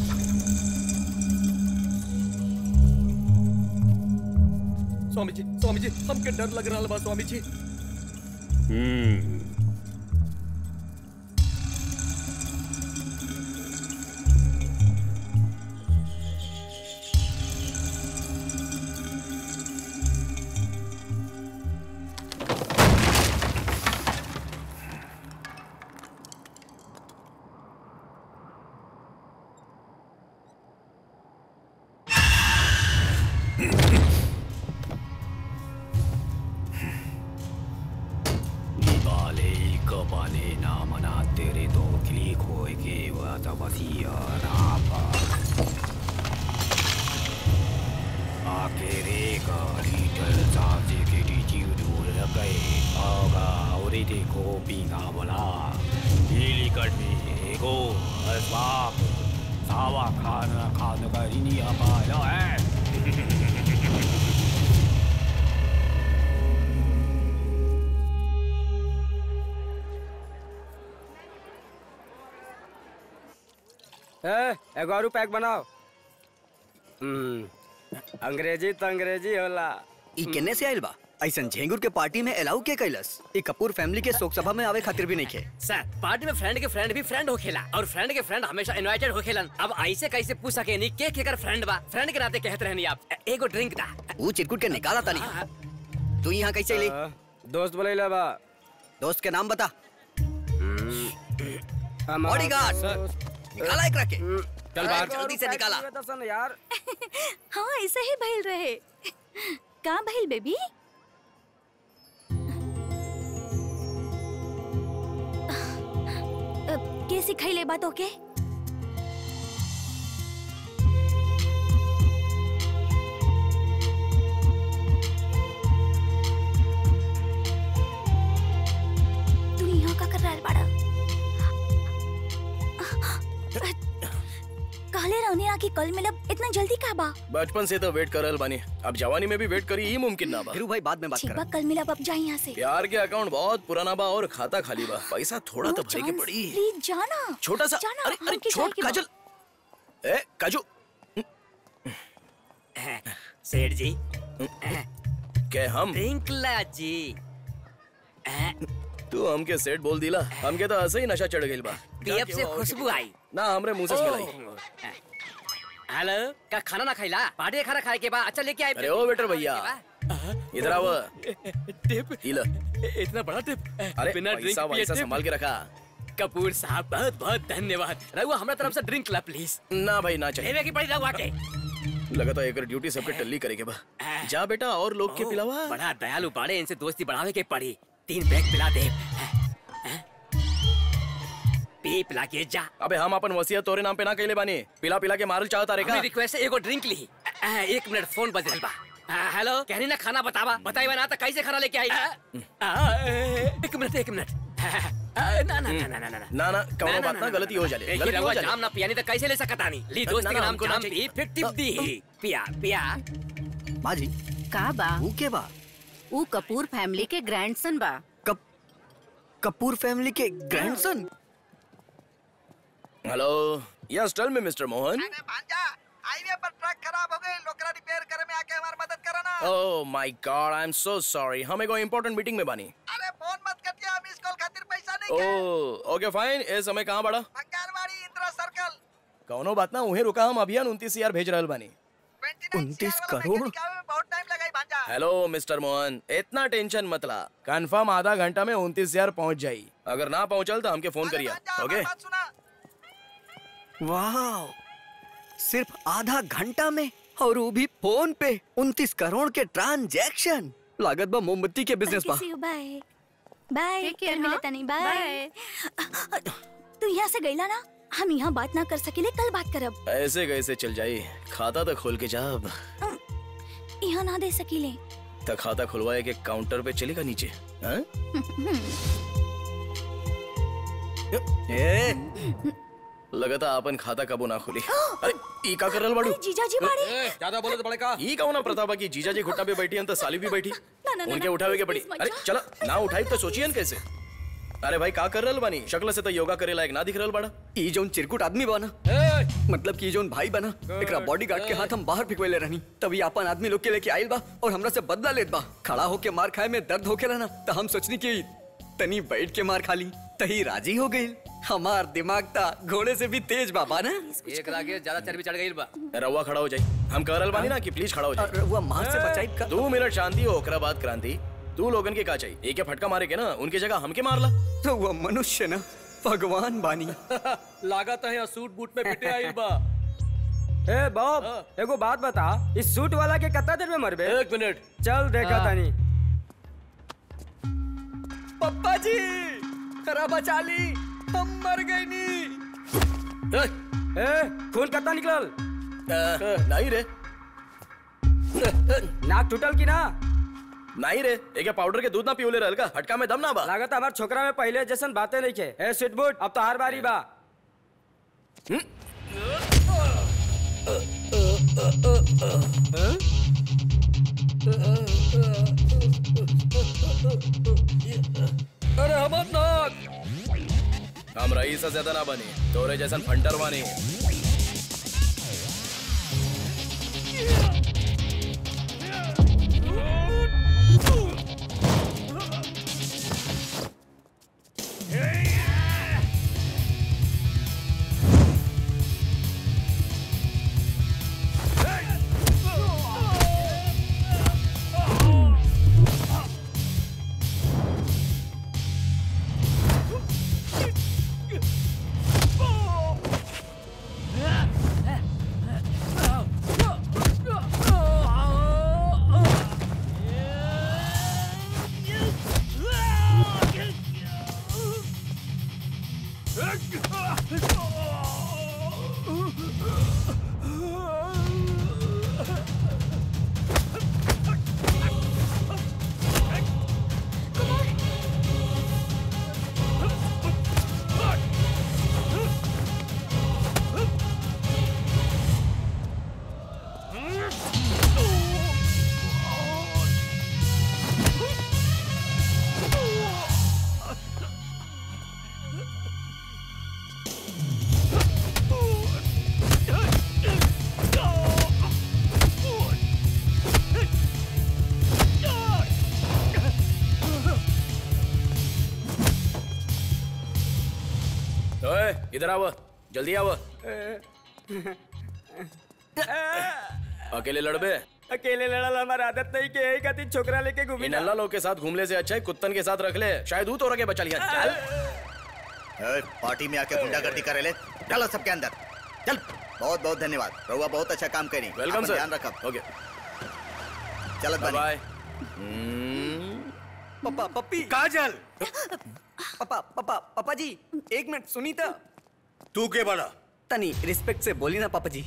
स्वामी जी स्वामी जी हमके डर लग रहा बा स्वामी जी हम्म निवाले कबाले ना मना तेरे दो किली खोए के वाता वसिया रापा आके रे गाड़ी टल साजे के डीजी दूर गए आगा और देखो पीना बोला नीली कटनी एगो असबाब सावा खाना खाने का इन्हीं हमारा है ए, एगो और पैक बनाओ हम्म, अंग्रेजी तो अंग्रेजी होला ई केने से आइल बा ऐसन झेंगुर के पार्टी में अलाउ के कैलस ई कपूर फैमिली के शोक सभा में आवे खातिर भी नहीं खे सर पार्टी में फ्रेंड के फ्रेंड भी फ्रेंड होखेला और फ्रेंड के फ्रेंड हमेशा इनवाइटेड होखेलन अब ऐसे कैसे पूछ सके नहीं के केकर फ्रेंड बा फ्रेंड के नाते कहत रहनी आप ए- एगो ड्रिंक दा वो चिरकुट के निकाला तानी तू यहाँ कैसे अइली दोस्त बोले बा दोस्त के नाम बता बॉडीगार्ड निकाला एक रखे चल बाहर जल्दी से निकाला यार हाँ ऐसे ही भइल रहे कहाँ भइल बेबी के सिखैले बात ओके तू यहाँ का कर रहा है बाड़ा कहले रहने ना कि कल मिलब इतना जल्दी का बा बचपन से तो वेट करल बानी अब जवानी में भी वेट करी ही मुमकिन ना बा फिर भाई बाद में ठीक बा कल मिलब अब जाए यहाँ से प्यार के अकाउंट बहुत पुराना बा और खाता खाली बा पैसा थोड़ा तो भरे के पड़ी प्लीज जाना छोटा सा जाना अरे अरे हमके छोट जाए के बा। काजल ए काजू सेठ जी के हम ड्रिंकला जी तू हमके सेट बोल दिला हमके तो ऐसे ही नशा चढ़ गइल बा पीएफ से खुशबू आई ना हमरे मुंह से स्मेल हेलो का खाना ना खाइला पार्टी खाना खाए के बाद अच्छा लेके आए अरे ओ वेटर भैया इधर आओ टिप इला इतना बड़ा टिप अरे बिना ड्रिंक पैसा पिए वैसा टिप? संभाल के रखा कपूर साहब बहुत बहुत धन्यवाद रघुआ हमारा तरफ से ड्रिंक ला प्लीज ना भाई ना चाहिए लेवे की पड़ी रघुआ के लगातार एक ड्यूटी सबके टल्ली करेंगे बा जा बेटा और लोग के ओ, पिलावा बड़ा दयालु बाड़े इनसे दोस्ती बढ़ावे के पड़ी तीन बैग पिला दे पी पिला के जा अबे हम अपन वसीयत तोरे नाम पे ना कहले बानी पिला पिला के मारल चाहता रे का हमें रिक्वेस्ट है एगो ड्रिंक ली अ, एक मिनट फोन बज रहल बा अ, हेलो कहनी ना खाना बतावा बताई ना तो कैसे खाना लेके आई अ, अ, एक मिनट एक मिनट अ, ना ना ना ना ना ना ना ना कौनो बात ना गलती हो जाले एक ही गलती हो रघुआ जाले जाम ना पियानी तो कैसे ले सकता नहीं ली दोस्त ना, के ना, नाम हमको ना जाम चाहिए। पी फिर टिप दी पिया पिया माँ जी का बा वो के बा ऊ कपूर फैमिली के ग्रैंडसन बा कपूर फैमिली के grandson hello yes tell me mister Mohan highway पर ट्रक खराब हो गई लोकरा रिपेयर करे में आके हमारी मदद करो ना oh my god I am so sorry हम एगो इम्पोर्टेंट मीटिंग में बानी अरे फोन मत कटिया हम इस कॉल खातिर पैसा नहीं ओह ओके फाइन ए समय कहाँ बड़ा बंगारवाड़ी इंदिरा सर्कल कौनो बात ना उहे रुका हम अभियान उनतीस हजार भेज रहल बानी उनतीस करोड़ बहुत टाइम लगाई भांजा हेलो मिस्टर मोहन इतना टेंशन मत ला कंफर्म आधा घंटा में उनतीस हजार पहुँच जाई अगर ना पहुँचल तो हमके फोन करिए ओके वाह सिर्फ आधा घंटा में और वो भी फोन पे उनतीस करोड़ के ट्रांजैक्शन लागत बा मोमबत्ती के बिजनेस बा बाय बाय Take care, कल मिले हाँ? तनी बाय तू यहाँ से गईला ना हम यहाँ बात ना कर सकेले कल बात करब ऐसे कैसे चल जाई खाता तो खोल के जाब यहाँ ना दे सकीले तो खाता खुलवाए के काउंटर पे चलेगा नीचे हाँ? ए लगता आपन खाता कबो ना खुली अरे ई का कर रहल बाड़ू जीजा जी बाड़े ज्यादा बोले तो बड़े का ई कौन प्रताप की जीजा जी घुटना पे बैठी हन तो साली भी बैठी ना, ना, उनके ना, उठावे के please, पड़ी please, मत अरे जाओ। चला ना उठाई तो सोचियन कैसे अरे भाई का कर रहल बानी शक्ल से तो योगा करे लायक ना दिख रहल बाड़ा ई जोन चिरकुट आदमी बना मतलब कि ई जोन भाई बना एकरा बॉडीगार्ड के हाथ हम बाहर फिकवेले रहनी तभी अपन आदमी लोग के लेके आइल बा और हमरा से बदला लेत बा खड़ा होके मार खाए में दर्द होके रहना तो हम सोचनी कि तनी बैठ के मार खा ली तही राजी हो गई हमार दिमाग ता घोड़े से भी तेज बाबा ना एक लागे ज्यादा चर्बी चढ़ गई बा रवा खड़ा हो जाई हम कह रहल बानी ना कि प्लीज खड़ा हो जाए रउआ मार से बचाई का दो मिनट शांति हो ओकरा बाद क्रांति तू लोगन के का चाहिए एक फटका मारे के ना उनके जगह हमके मारला रउआ मनुष्य ना भगवान बानी लागत है सूट बूट में पिटे आइल बा ए बॉब एगो बात बता इस सूट वाला के कितना देर में मरबे एक मिनट चल देखा हाँ। तानी पप्पा जी करा बचा ली हम मर गए नी ए खून कितना निकलल नहीं रे नाक टूटल की ना नहीं रे एक पाउडर के दूध ना पियोले रहल का हटका में दम ना बा लागत हमार छोकरा में पहले जैसन बातें नहीं के ए स्वीट बूट अब तो हर बारी बा अरे हमर नाक हम रईस से ज्यादा ना बनी तोरे जैसन फंटर बानी ओए इधर आओ जल्दी आओ अकेले लड़बे अकेले लड़ल हमार आदत नहीं के यही खातिर छोकरा लेके घूमी इन अल्लाह लोग के साथ घूमले से अच्छा है कुत्तन के साथ रख ले शायद तू तो रखे बचा लिया चल ए, पार्टी में आके गुंडागर्दी करे ले चलो सबके अंदर चल बहुत बहुत धन्यवाद रहुआ बहुत अच्छा काम करी वेलकम आपन सर ध्यान रखब ओके चलत बानी बाय पापा पप्पी काजल पापा पापा पापा जी एक मिनट सुनी तो तू के बड़ा तनी रिस्पेक्ट से बोली ना पापा जी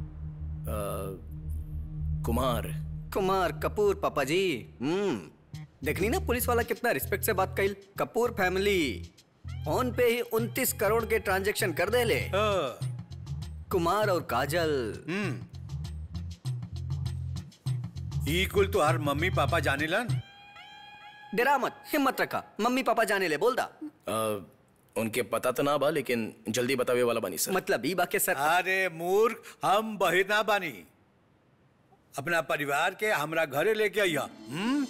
कुमार कुमार कपूर पापा जी हम्म देखनी ना पुलिस वाला कितना रिस्पेक्ट से बात कइल कपूर फैमिली फोन पे ही उनतीस करोड़ के ट्रांजैक्शन कर दे ले कुमार और काजल ई कुल तो हर मम्मी पापा जाने लन डरा मत हिम्मत रखा मम्मी पापा जाने ले बोल दा आ, उनके पता तो ना बा लेकिन जल्दी बतावे वाला बनी सर मतलब ई बाके सर अरे मूर्ख हम बहिना बानी अपना परिवार के हमरा घरे लेके आइया हम्म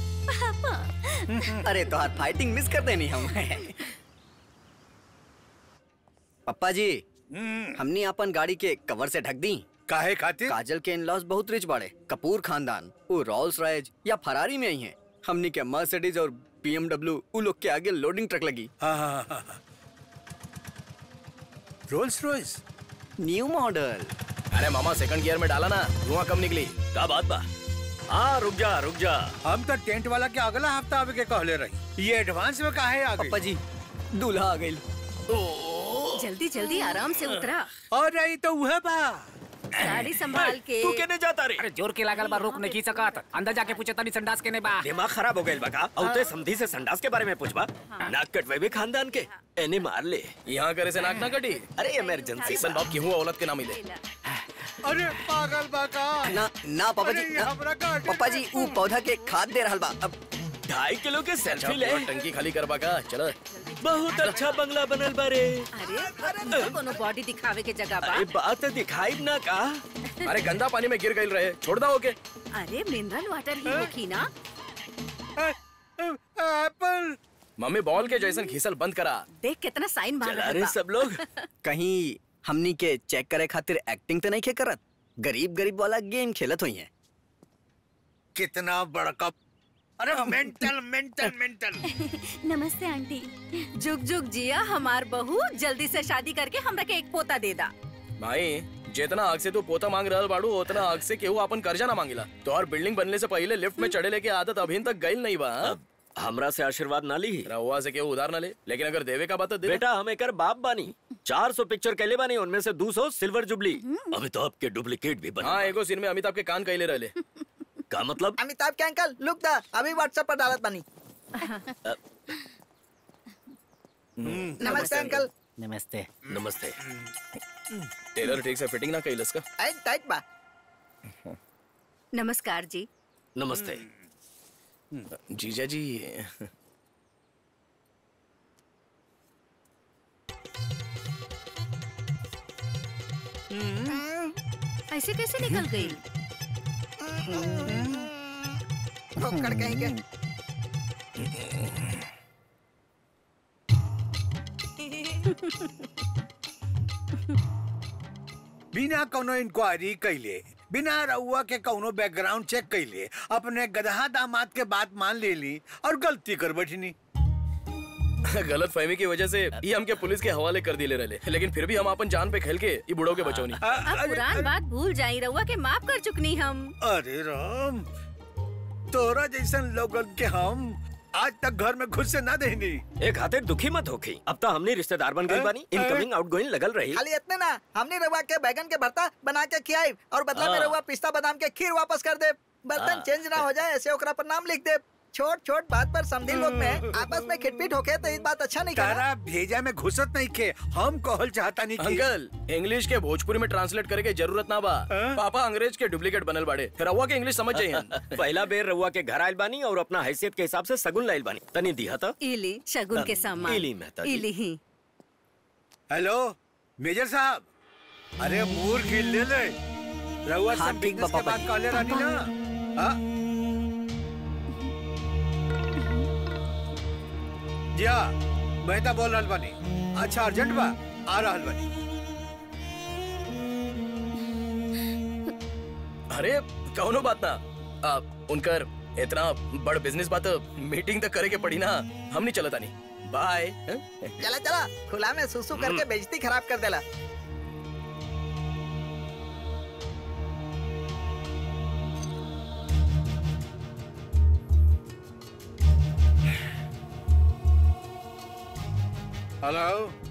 अरे तो हाथ फाइटिंग मिस कर देनी हम पप्पा जी हमने अपन गाड़ी के कवर से ढक दी काहे खातिर काजल के इन-लॉज बहुत रिच बाड़े कपूर खानदान वो रॉल्स रॉयज या फरारी में ही हैं हमनी के मर्सिडीज और बीएमडब्ल्यू उ लोग के आगे लोडिंग ट्रक लगी रोल्स रॉयस न्यू मॉडल अरे मामा सेकंड गियर में डाला ना धुआं कम निकली का बात बा हाँ रुक जा रुक जा हम तो टेंट वाला के अगला हफ्ता आवे के कहले रही ये एडवांस में काहे आ गई पप्पा जी दूल्हा आ गई जल्दी जल्दी आराम से उतरा और रही तो वह बा गाड़ी संभाल के तू केने जाता रे अरे जोर के लागल बा रोक नहीं सकत अंदर जाके पूछे तनी संडास के ने बा दिमाग खराब हो गइल बा का औते समधी से संडास के बारे में पूछबा नाक कटवे भी खानदान के एने मार ले यहाँ करे से नाक ना कटी अरे इमरजेंसी ऐसा बाप की हूँ औलत के ना मिले अरे पागल बा का ना ना पापा जी अरे ये ना, हमरा गाड़ी पापा जी ऊ पौधा के खाद दे रहल बा अब ढाई किलो के अच्छा सेल्फी ले पूरा टंकी खाली करबा का चलो बहुत अच्छा बंगला बनल बारे अरे तो कोनो बॉडी दिखावे के जगह बा अरे बात दिखाई ना का अरे गंदा पानी में गिर गई रहे छोड़ दो ओके अरे मिनरल वाटर ही होखी ना एप्पल मम्मी बॉल के जैसन घिसल बंद करा देख कितना साइन मार चला रहा रे बा सब लोग कहीं हमनी के चेक करे खातिर एक्टिंग तो नहीं खे करत गरीब गरीब वाला गेम खेलत हुई है कितना बड़का अरे मेंटल मेंटल मेंटल नमस्ते आंटी जुग जुग जिया हमार बहू जल्दी से शादी करके हमरा के एक पोता दे दा भाई जितना आग से तू पोता मांग रहल बाड़ू उतना आग से केहू अपन कर्जा ना मांगिला तो और बिल्डिंग बनने से पहले लिफ्ट में चढ़े लेके आदत अभी तक गई नहीं बा हाँ? हमरा से आशीर्वाद ना ली रहुआ से केहू उधार ना ले लेकिन अगर देवे का बात तो दे बेटा हम एकर बाप बानी 400 पिक्चर कैले बानी उनमें से 200 सिल्वर जुबली अभी तो आपके डुप्लीकेट भी बना हाँ एगो सीन में अमिताभ के कान कहले रहले का मतलब अमिताभ के अंकल लुक दा अभी व्हाट्सएप पर डालत बानी नमस्ते अंकल नमस्ते नमस्ते टेलर ठीक से फिटिंग ना कैलस का आई टाइट बा नमस्कार जी नमस्ते जीजा जी ऐसे कैसे निकल गई ठोकर कहीं के बिना कोनो इंक्वायरी कैले बिना रउआ के कोनो बैकग्राउंड चेक कैले अपने गधा दामाद के बात मान ले ली और गलती कर बैठनी गलत फहमी की वजह से ये हमके पुलिस के हवाले कर दिले रहले लेकिन फिर भी हम अपन जान पे खेल के ये बुढ़ो के बचौनी अब पुरान बात भूल जाई रउआ के माफ कर चुकनी हम अरे राम तोरा जैसन लोगन के हम आज तक घर में घुस से ना देनी एक खातिर दुखी मत होखी अब तो हमने रिश्तेदार बन गई बानी इनकमिंग आउटगोइंग लगल रही खाली इतने ना हमने रवा के बैगन के भरता बना के खियाई और बदला में हाँ। रवा पिस्ता बादाम के खीर वापस कर दे बर्तन हाँ। चेंज ना हो जाए ऐसे ओकरा पर नाम लिख दे छोट छोट बात पर समझी लोग में आपस में खिटपिट होके तो इस बात अच्छा नहीं तारा करा भेजा में घुसत नहीं के हम कहल चाहता नहीं कि अंकल इंग्लिश के भोजपुरी में ट्रांसलेट करे के जरूरत ना बा पापा अंग्रेज के डुप्लीकेट बनल बाड़े फिर रउआ के इंग्लिश समझ जाइए पहला बेर रउआ के घर आयल बानी और अपना हैसियत के हिसाब से सगुन लाइल बानी तनी दिया था इली शगुन के सामान इली मेहता जी। इली ही हेलो मेजर साहब अरे मूर्ख ही ले ले रउआ हाँ, सब ठीक बिजनेस बा, के पापा बात जी। कहले रानी ना हाँ? जी हाँ मैं तो बोल रहल बानी अच्छा अर्जेंट बा आ रहल बानी अरे कौनो बात ना आ, उनकर इतना बड़ बिजनेस बात मीटिंग तक करे के पड़ी ना हम नहीं चलता नहीं बाय चला चला खुला में सुसु करके बेइज्जती खराब कर देला हेलो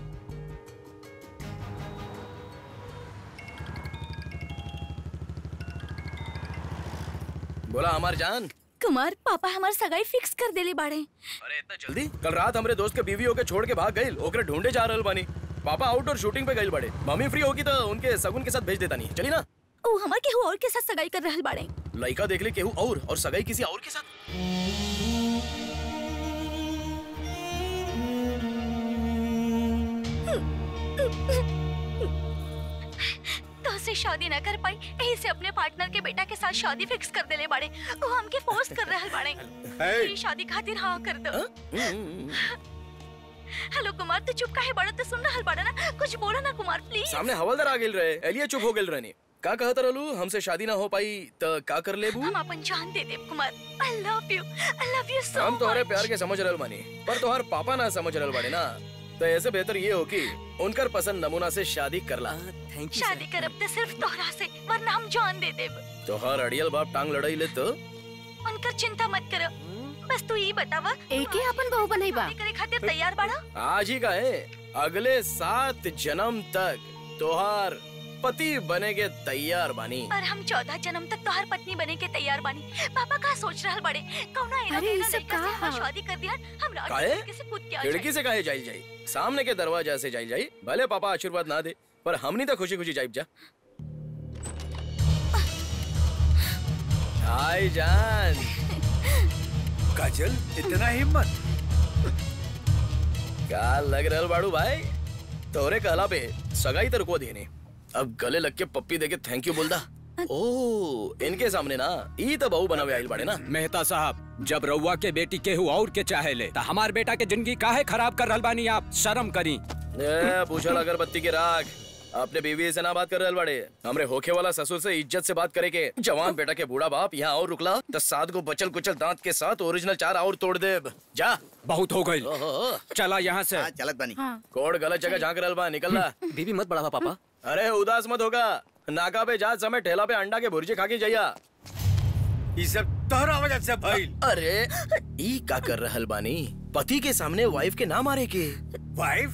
बोला हमार जान कुमार पापा हमार सगाई फिक्स कर देले बाड़े अरे इतना जल्दी कल रात हमरे दोस्त के बीवी होके छोड़ के भाग गई ओकरे ढूंढे जा रहल बानी पापा आउटडोर शूटिंग पे गई बड़े मम्मी फ्री होगी तो उनके सगुन के साथ भेज देता नहीं चली ना ओ हमार केहू और के साथ सगाई कर रहल बाड़े लड़का देख ले केहू और और सगाई किसी और के साथ तो से शादी न कर पाई यही से अपने पार्टनर के बेटा के साथ शादी फिक्स कर देले बाड़े वो हमके फोर्स कर रहल बाड़े Hey! ये शादी खातिर हाँ कर दो हेलो कुमार तू चुप काहे बाड़ा तो सुन रहल बाड़ा ना कुछ बोलो ना कुमार प्लीज सामने हवलदार आ गेल रहे एलिया चुप हो गेल रहनी का कहत रहलू हमसे शादी ना हो पाई त का कर लेबू हम अपन जान दे देब Kumar I love you I love you सो हम तोहरे प्यार के समझ रहल बानी पर तोहार पापा ना समझ रहल बाड़े ना तो ऐसे बेहतर ये हो कि उनकर पसंद नमूना से शादी करला थैंक शादी करब तो सिर्फ तोहरा से वरना हम जान दे देब तोहार अड़ियल बाप टांग लड़ाई ले तो उनकर चिंता मत करो बस तू ये बतावा एके अपन बहू बनैबा करे खातिर तैयार बाड़ा आज ही का है अगले सात जन्म तक तोहार पति बने के तैयार बानी और हम चौदह जन्म तक तोहर पत्नी बने के तैयार बानी पापा का सोच रहल बड़े कौना एना अरे, ई तेना सब लड़का से का हमार हा? शादी कर दिया हम रात काहे? खिड़की से कूद के आ खिड़की से काहे जाई जाई सामने के दरवाजा से जाई जाई भले पापा आशीर्वाद ना दे पर हमनी तो खुशी खुशी जाइब जा हाय जान काजल इतना हिम्मत का लग रहल बाड़ू भाई तोरे कहला पे सगाई तर को देने अब गले लग के पप्पी दे के थैंक यू बोल दा ओ इनके सामने ना ई तो बहू बनावे आइल बाड़े ना मेहता साहब जब रउआ के बेटी केहू और के चाहे ले तो हमार बेटा के जिंदगी काहे खराब कर रहल बानी आप शर्म करी ए, पूछल अगरबत्ती के राग अपने बीवी से ना बात कर रहल बाड़े हमरे होखे वाला ससुर से इज्जत से बात करे के जवान बेटा के बूढ़ा बाप यहाँ और रुकला तो सात को बचल कुचल दांत के साथ ओरिजिनल चार और तोड़ दे जा बहुत हो गई चला यहाँ से चलत बनी कोड गलत जगह झांक रहल बा निकल ला बीबी मत बढ़ावा पापा अरे उदास मत होगा नाका पे जा समय ठेला पे अंडा के भुर्जी खा के जाइया ये सब तोहरा वजह से भइल अरे ई का कर रहल बानी पति के सामने वाइफ के ना मारे के वाइफ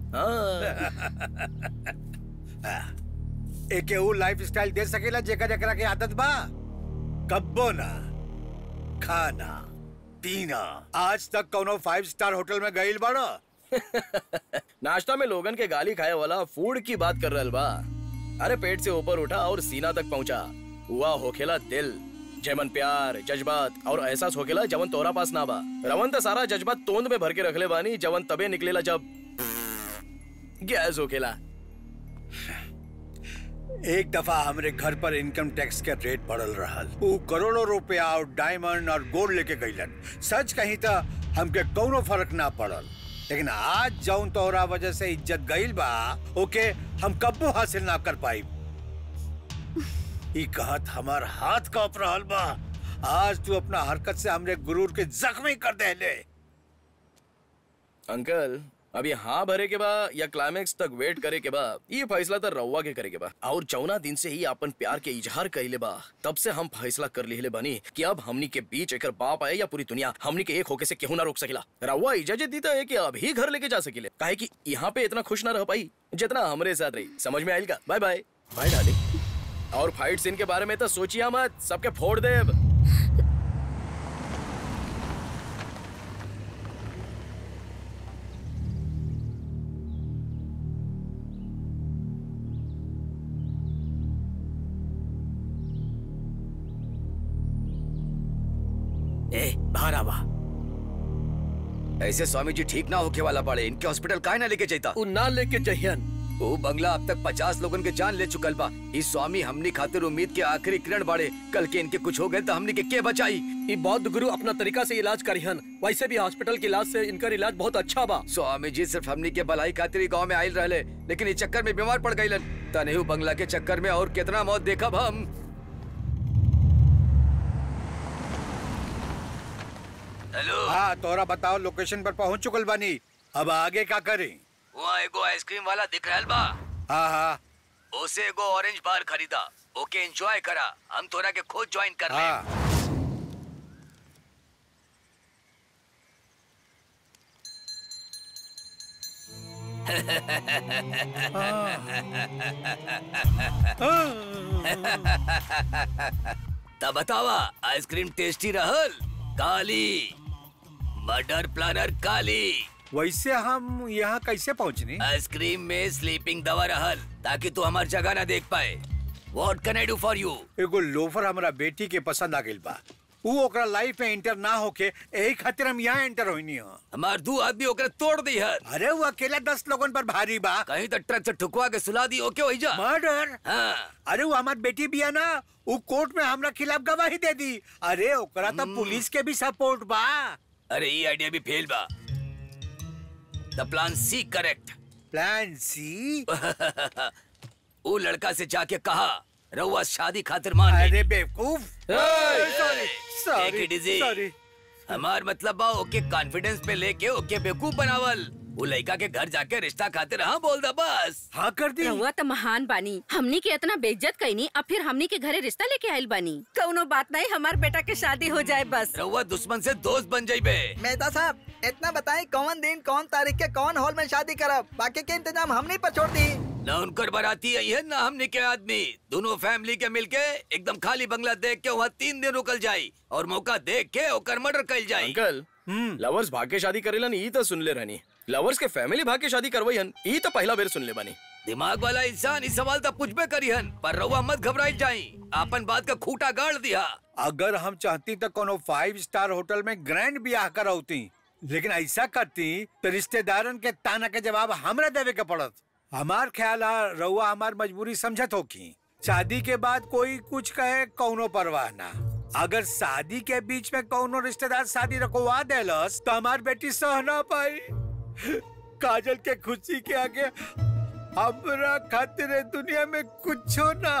एके ऊ लाइफ स्टाइल दे सकेला जेकर जेकरा के आदत बा कब्बो ना खाना पीना आज तक कोनो फाइव स्टार होटल में गइल बाड़ो नाश्ता में लोगन के गाली खाए वाला फूड की बात कर रहल बा अरे पेट से ऊपर उठा और सीना तक पहुंचा हुआ होखेला दिल जेमन प्यार जज्बात और एहसास होखेला जवन तोरा पास ना बा रवन त सारा जज्बात तोंद में भर के रखले बानी जवन तबे निकलेला जब गैस होखेला एक दफा हमरे घर पर इनकम टैक्स के रेट बढ़ल रहल ऊ करोड़ों रुपया और डायमंड और गोल्ड लेके गईलन सच कहीं तो हमके कौनो फर्क ना पड़ल लेकिन आज जौन तोहरा वजह से इज्जत गईल बा ओके हम कब्बो हासिल ना कर पाई ई कहत हमार हाथ कांप रहल बा आज तू अपना हरकत से हमरे गुरूर के जख्मी कर देले अंकल अभी हाँ भरे के बा या क्लाइमेक्स तक वेट करे के बा ये फैसला तो रउआ के करे के बा और चौना दिन से ही अपन प्यार के इजहार कइले बा तब से हम फैसला कर लिहले बानी कि अब हमनी के बीच एकर बाप आए या पूरी दुनिया हमनी के एक होके से केहू ना रोक सकेला रउआ इजाजत दी है कि अभी घर लेके जा सकेले काहे कि यहाँ पे इतना खुश ना रह पाई जितना हमरे साथ रही समझ में आइल का बाय बाय बाय डार्लिंग और फाइट सीन के बारे में तो सोचिया मत सबके फोड़ दे ए बाहर आवा ऐसे स्वामी जी ठीक ना होके वाला पड़े इनके हॉस्पिटल काहे ना लेके जाता उ ना लेके जहियन वो बंगला अब तक पचास लोगन के जान ले चुकल बा इस स्वामी हमनी खातिर उम्मीद के आखिरी किरण बाड़े कल के इनके कुछ हो गए तो हमनी के के बचाई ई बौद्ध गुरु अपना तरीका से इलाज करिहन वैसे भी हॉस्पिटल के इलाज से इनकर इलाज बहुत अच्छा बा स्वामी जी सिर्फ हमनी के भलाई खातिर गांव में आयल रहले लेकिन इस चक्कर में बीमार पड़ गईलन तनेहू बंगला के चक्कर में और कितना मौत देखा हम हेलो हाँ तोहरा बताओ लोकेशन पर पहुंच चुकल बानी अब आगे का करें वहाँ एगो आइसक्रीम वाला दिख रहल बा हाँ हाँ ओसे एगो ऑरेंज बार खरीदा ओके एंजॉय करा हम तोरा के खुद ज्वाइन कर ले हाँ तब बतावा आइसक्रीम टेस्टी रहल काली मर्डर प्लानर काली वैसे हम यहाँ कैसे पहुँचनी आइसक्रीम में स्लीपिंग दवा रहल ताकि तू हमार जगह ना देख पाए what can I do for you एगो लोफर हमारा बेटी के पसंद आ गइल बा ऊ ओकरा लाइफ में एंटर ना होके यही खातिर हम यहाँ एंटर होइनी हो हमार दू आदमी ओकरे तोड़ दी है अरे वो अकेला दस लोगन पर भारी बा कहीं तो ट्रक से ठुकवा के सुला दी ओके हो जा मर्डर हाँ अरे वो हमार बेटी बिया ना वो कोर्ट में हमरा खिलाफ गवाही दे दी अरे ओकरा तो पुलिस के भी सपोर्ट बा अरे ये आइडिया भी फेल बा the plan C correct plan C वो लड़का से जाके कहा रउआ शादी खातिर मान गई। अरे बेवकूफ सॉरी sorry, sorry. हमार मतलब बा ओके कॉन्फिडेंस पे लेके ओके बेवकूफ बनावल वो लड़का के घर जाके रिश्ता खातिर हाँ बोल दा बस हाँ कर दी रहुआ तो महान बानी हमनी के इतना बेइज्जत कईनी अब फिर हमनी के घरे रिश्ता लेके आइल बानी कौनो बात नहीं हमार बेटा के शादी हो जाए बस रउआ दुश्मन से दोस्त बन जाइबे मेहता साहब इतना बताएं कौन दिन कौन तारीख के कौन हॉल में शादी करब बाकी के इंतजाम हमने पर छोड़ दी न उनकर बाराती आई है न हमने के आदमी दोनों फैमिली के मिलके एकदम खाली बंगला देख के वहाँ तीन दिन रुकल जाई और मौका देख के ओकर मर्डर कल जाई अंकल लवर्स भाग के शादी करेलन ई तो सुन ले रहनी लवर्स के फैमिली भाग के शादी करवई हन ई तो पहला बेर सुन ले बानी दिमाग वाला इंसान इस सवाल तक पूछबे करी हन पर रउआ मत घबराई जाई आपन बात का खूटा गाड़ दिया अगर हम चाहती तो कोनो फाइव स्टार होटल में ग्रैंड ब्याह करौती लेकिन ऐसा करती तो रिश्तेदारन के ताना के जवाब हमरा देवे के पड़त हमार ख्याल है रउआ हमार मजबूरी समझत होकी शादी के बाद कोई कुछ कहे कौनो परवाह ना अगर शादी के बीच में कौनो रिश्तेदार शादी रखवा देलस तो हमार बेटी सह ना पाई काजल के खुशी के आगे हमरा खातिर ए दुनिया में कुछो ना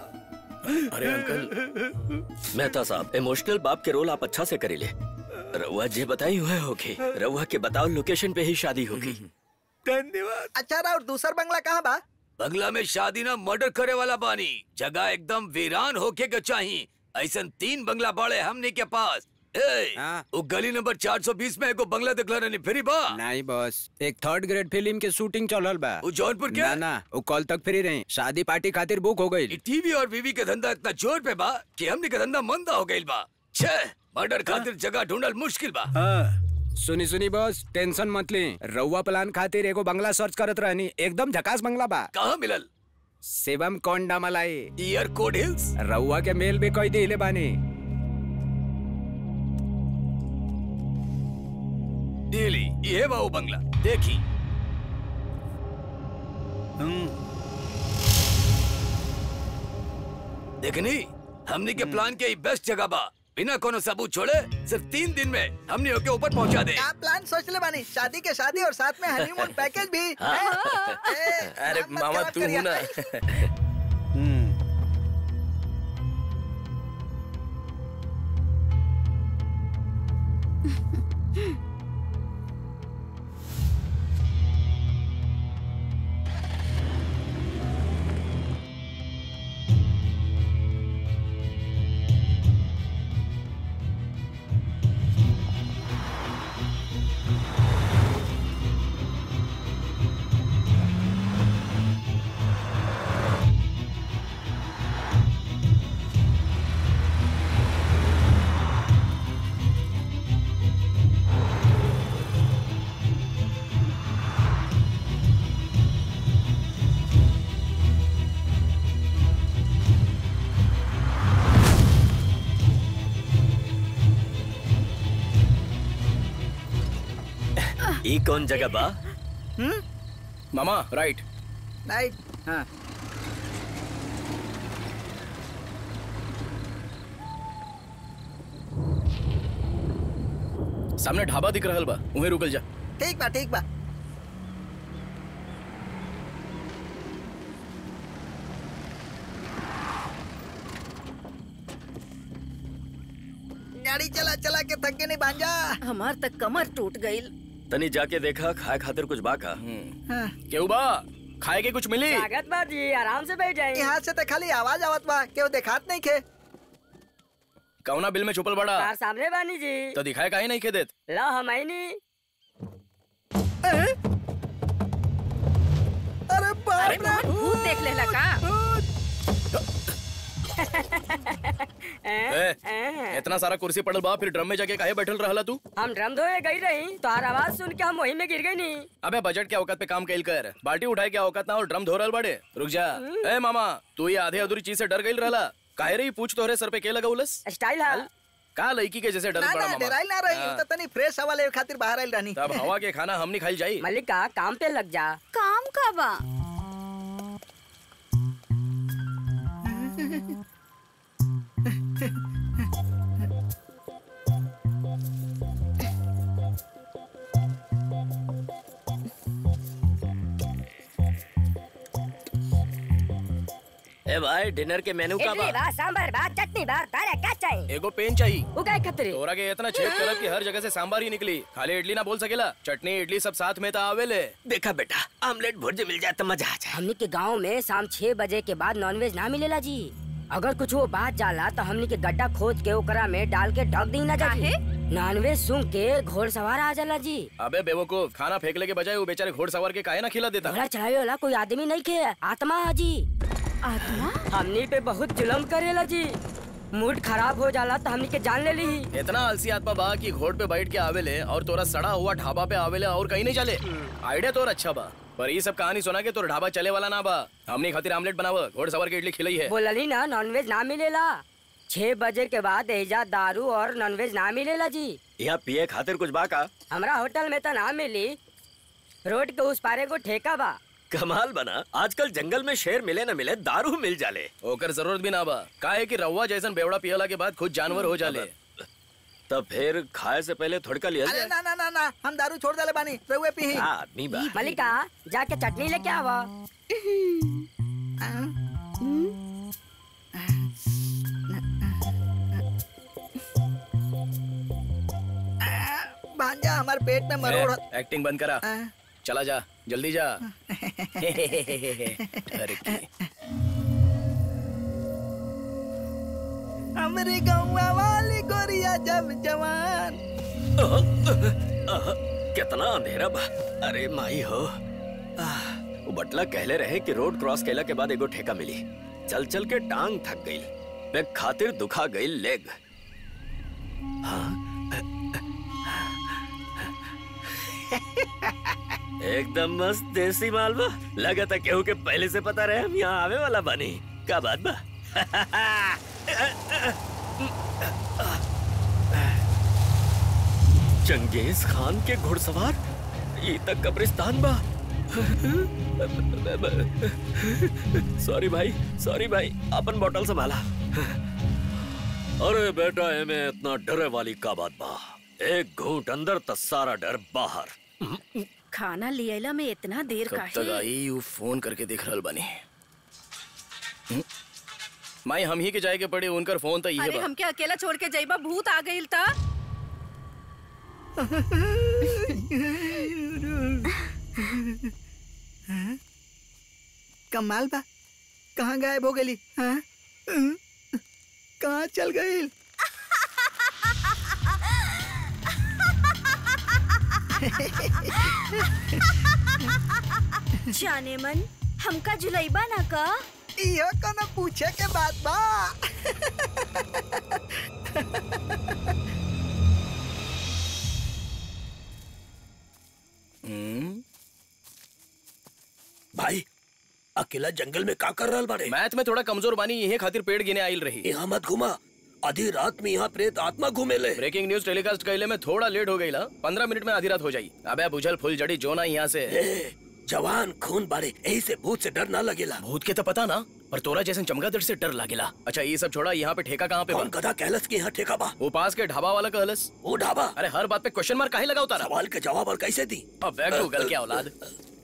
अरे अंकल मेहता साहब इमोशनल बाप के रोल आप अच्छा से करेले रउआ जे बताई हुए होगी रउआ के बताओ लोकेशन पे ही शादी होगी धन्यवाद अच्छा और दूसर बंगला कहाँ बा बंगला में शादी ना मर्डर करे वाला बानी जगह एकदम वीरान होके के चाहिए ऐसा तीन बंगला बाड़े हमने के पास ए, वो गली नंबर 420 में एगो बंगला दिखला रहनी फिरी बा नहीं बॉस एक थर्ड ग्रेड फिल्म के शूटिंग चलल बा वो जौनपुर के ना ना वो कल तक फ्री रहे शादी पार्टी खातिर बुक हो गई टीवी और बीवी के धंधा इतना जोर पे बा कि हमने के धंधा मंदा हो गइल बा छे मर्डर खातिर जगह ढूंढल मुश्किल बा सुनी सुनी बॉस टेंशन मत ली रउआ प्लान खातिर एगो बंगला सर्च करत रहनी एकदम झकास बंगला बा कहाँ मिलल शिवम कोंडा मलाई ईयर कोड हिल्स रउआ के मेल भी कई दिले बानी दिली ये बा वो बंगला देखी देखनी हमने के प्लान के बेस्ट जगह बा बिना कोनो सबूत छोड़े सिर्फ तीन दिन में हमने ओके ऊपर पहुंचा दे क्या प्लान सोच ले बानी शादी के शादी और साथ में हनीमून पैकेज भी हैं? अरे मामा तू हूं ना ई कौन जगह बा मामा राइट राइट हाँ सामने ढाबा दिख रहल बा उहे रुकल जा ठीक बा ठीक बा गाड़ी चला चला के थके नहीं भांजा हमार तक कमर टूट गई तनी जाके देखा खाए खातिर कुछ बा का केहू बा खाए के कुछ मिली स्वागत बा जी आराम से बैठ जाइए यहाँ से तो खाली आवाज आवत बा केहू देखात नहीं खे कौना बिल में छुपल बड़ा कार सामने बानी जी तो दिखाए काहे नहीं के देत ला हम आई नहीं अरे बाप रे भूत देख लेला का ए, इतना सारा कुर्सी पड़ल बा फिर ड्रम में जाके काहे बैठल रहला तू हम ड्रम धोए गई रही तो आवाज सुन के हम वही में गिर गई नी अबे बजट के औकात पे काम कैल कर बाल्टी उठाए के औकात ना और ड्रम धो रहल बड़े रुक जा ए मामा तू ये आधे अधूरी चीज से डर गई रहला काहे रही पूछ तोहरे सर पे के लगा उलस स्टाइल है का लड़की के जैसे डर ना बड़ा ना मामा डराइल ना रही हाँ। तो तनी फ्रेश हवा ले खातिर बाहर आइल रहनी तब हवा के खाना हमनी खाई जाई मल्लिका काम पे लग जा काम का बा ए भाई डिनर के मेनू का इडली बा बा सांभर बा चटनी बा तारे का चाहिए एगो पेन चाहिए वो काय खतरे तोरा के इतना छेद करब कि हर जगह से सांबार ही निकली खाली इडली ना बोल सकेला चटनी इडली सब साथ में तो आवेले देखा बेटा आमलेट भुर्जी मिल जाए तो मजा आ जाए हमनी के गांव में शाम छह बजे के बाद नॉनवेज ना मिलेला जी अगर कुछ वो बात जाला तो हमनी के गड्ढा खोद के ओकरा में डाल के ढक दी ना जाए नॉनवेज सुन के घोड़सवार आ जाला जी अबे बेवकूफ खाना फेंकले के बजाय वो बेचारे घोड़सवार के काहे ना खिला देता घोड़ा चढ़ावे वाला कोई आदमी नहीं खे आत्मा है जी आत्मा हमनी पे बहुत जुलम करेला जी मूड खराब हो जाला तो हमनी के जान ले ली इतना आलसी आत्मा बा कि घोड़ पे बैठ के आवेले और तोरा सड़ा हुआ ढाबा पे आवेले और कहीं नहीं चले आइडिया तोर अच्छा बा पर ये सब कहानी सुना के तोर ढाबा चले वाला ना बा हमने खातिर आमलेट बनाव घोड़सवार की इडली खिलाई है बोलली ना नॉनवेज ना मिलेला छह बजे के बाद एजा दारू और नॉनवेज ना मिलेला जी यहाँ पिए खातिर कुछ बा का हमरा होटल में तो ना मिली रोड के उस पारे को ठेका बा कमाल बना आजकल जंगल में शेर मिले न मिले दारू मिल जाले ओकर जरूरत भी ना बा काहे कि रवा जैसन बेवड़ा पियला के बाद खुद जानवर हो जाले तब फिर खाए से पहले थोड़का लिया अरे ना ना ना ना हम दारू छोड़ देले बानी रहुए पी आदमी बा मलिका जाके चटनी लेके आवा भांजा हमार पेट में मरोड़ ए, एक्टिंग बंद करा चला जा जल्दी जा डर की हमरे गौवा वाली गोरिया जब जवान आह, कितना अंधेरा बा अरे माई हो आह, वो बटला कहले रहे कि रोड क्रॉस कैला के बाद एगो ठेका मिली चल चल के टांग थक गई मैं खातिर दुखा गई लेग एकदम मस्त देसी मालवा लगा था केहू के पहले से पता रहे हम यहाँ आवे वाला बनी का बात बा चंगेज खान के घुड़सवार ये तक कब्रिस्तान बा सॉरी भाई सॉरी भाई अपन बोतल संभाला अरे बेटा एमे इतना डरे वाली का बात बा एक घूंट अंदर त सारा डर बाहर खाना लियला में इतना देर कब तक काहे आई यू फोन करके देख रहल बनी हम्म? माई हम ही के जाए के पड़े उनकर फोन तो ये अरे बा हमके अकेला छोड़ के जाइबा भूत आ गइल ता हाँ? कमाल बा कहाँ गायब हो गई हाँ? हम्म? कहाँ चल गई जाने मन हमका जुलैबा ना का इहो कोनो पूछे के बात बा हम्म? भाई अकेला जंगल में का कर रहल बाड़े मैथ में थोड़ा कमजोर बानी यही खातिर पेड़ गिने आइल रही यहाँ मत घुमा आधी रात में यहाँ प्रेत आत्मा घूमेले ब्रेकिंग न्यूज टेलीकास्ट कैले में थोड़ा लेट हो गई ला पंद्रह मिनट में आधी रात हो जाई अबे बुझल फुल जड़ी जोना यहाँ से ए, जवान खून बाड़े यही से भूत से डर ना लगेला भूत के तो पता ना पर तोरा जैसे चमगादड़ से डर लागेला अच्छा ये सब छोड़ा यहाँ पे ठेका कहाँ पे कौन बा? गधा कहलस कि यहाँ ठेका बा वो पास के ढाबा वाला कहलस वो ढाबा अरे हर बात पे क्वेश्चन मार्क काहे लगा उतारा सवाल के जवाब और कैसे दी अब बैग गूगल के औलाद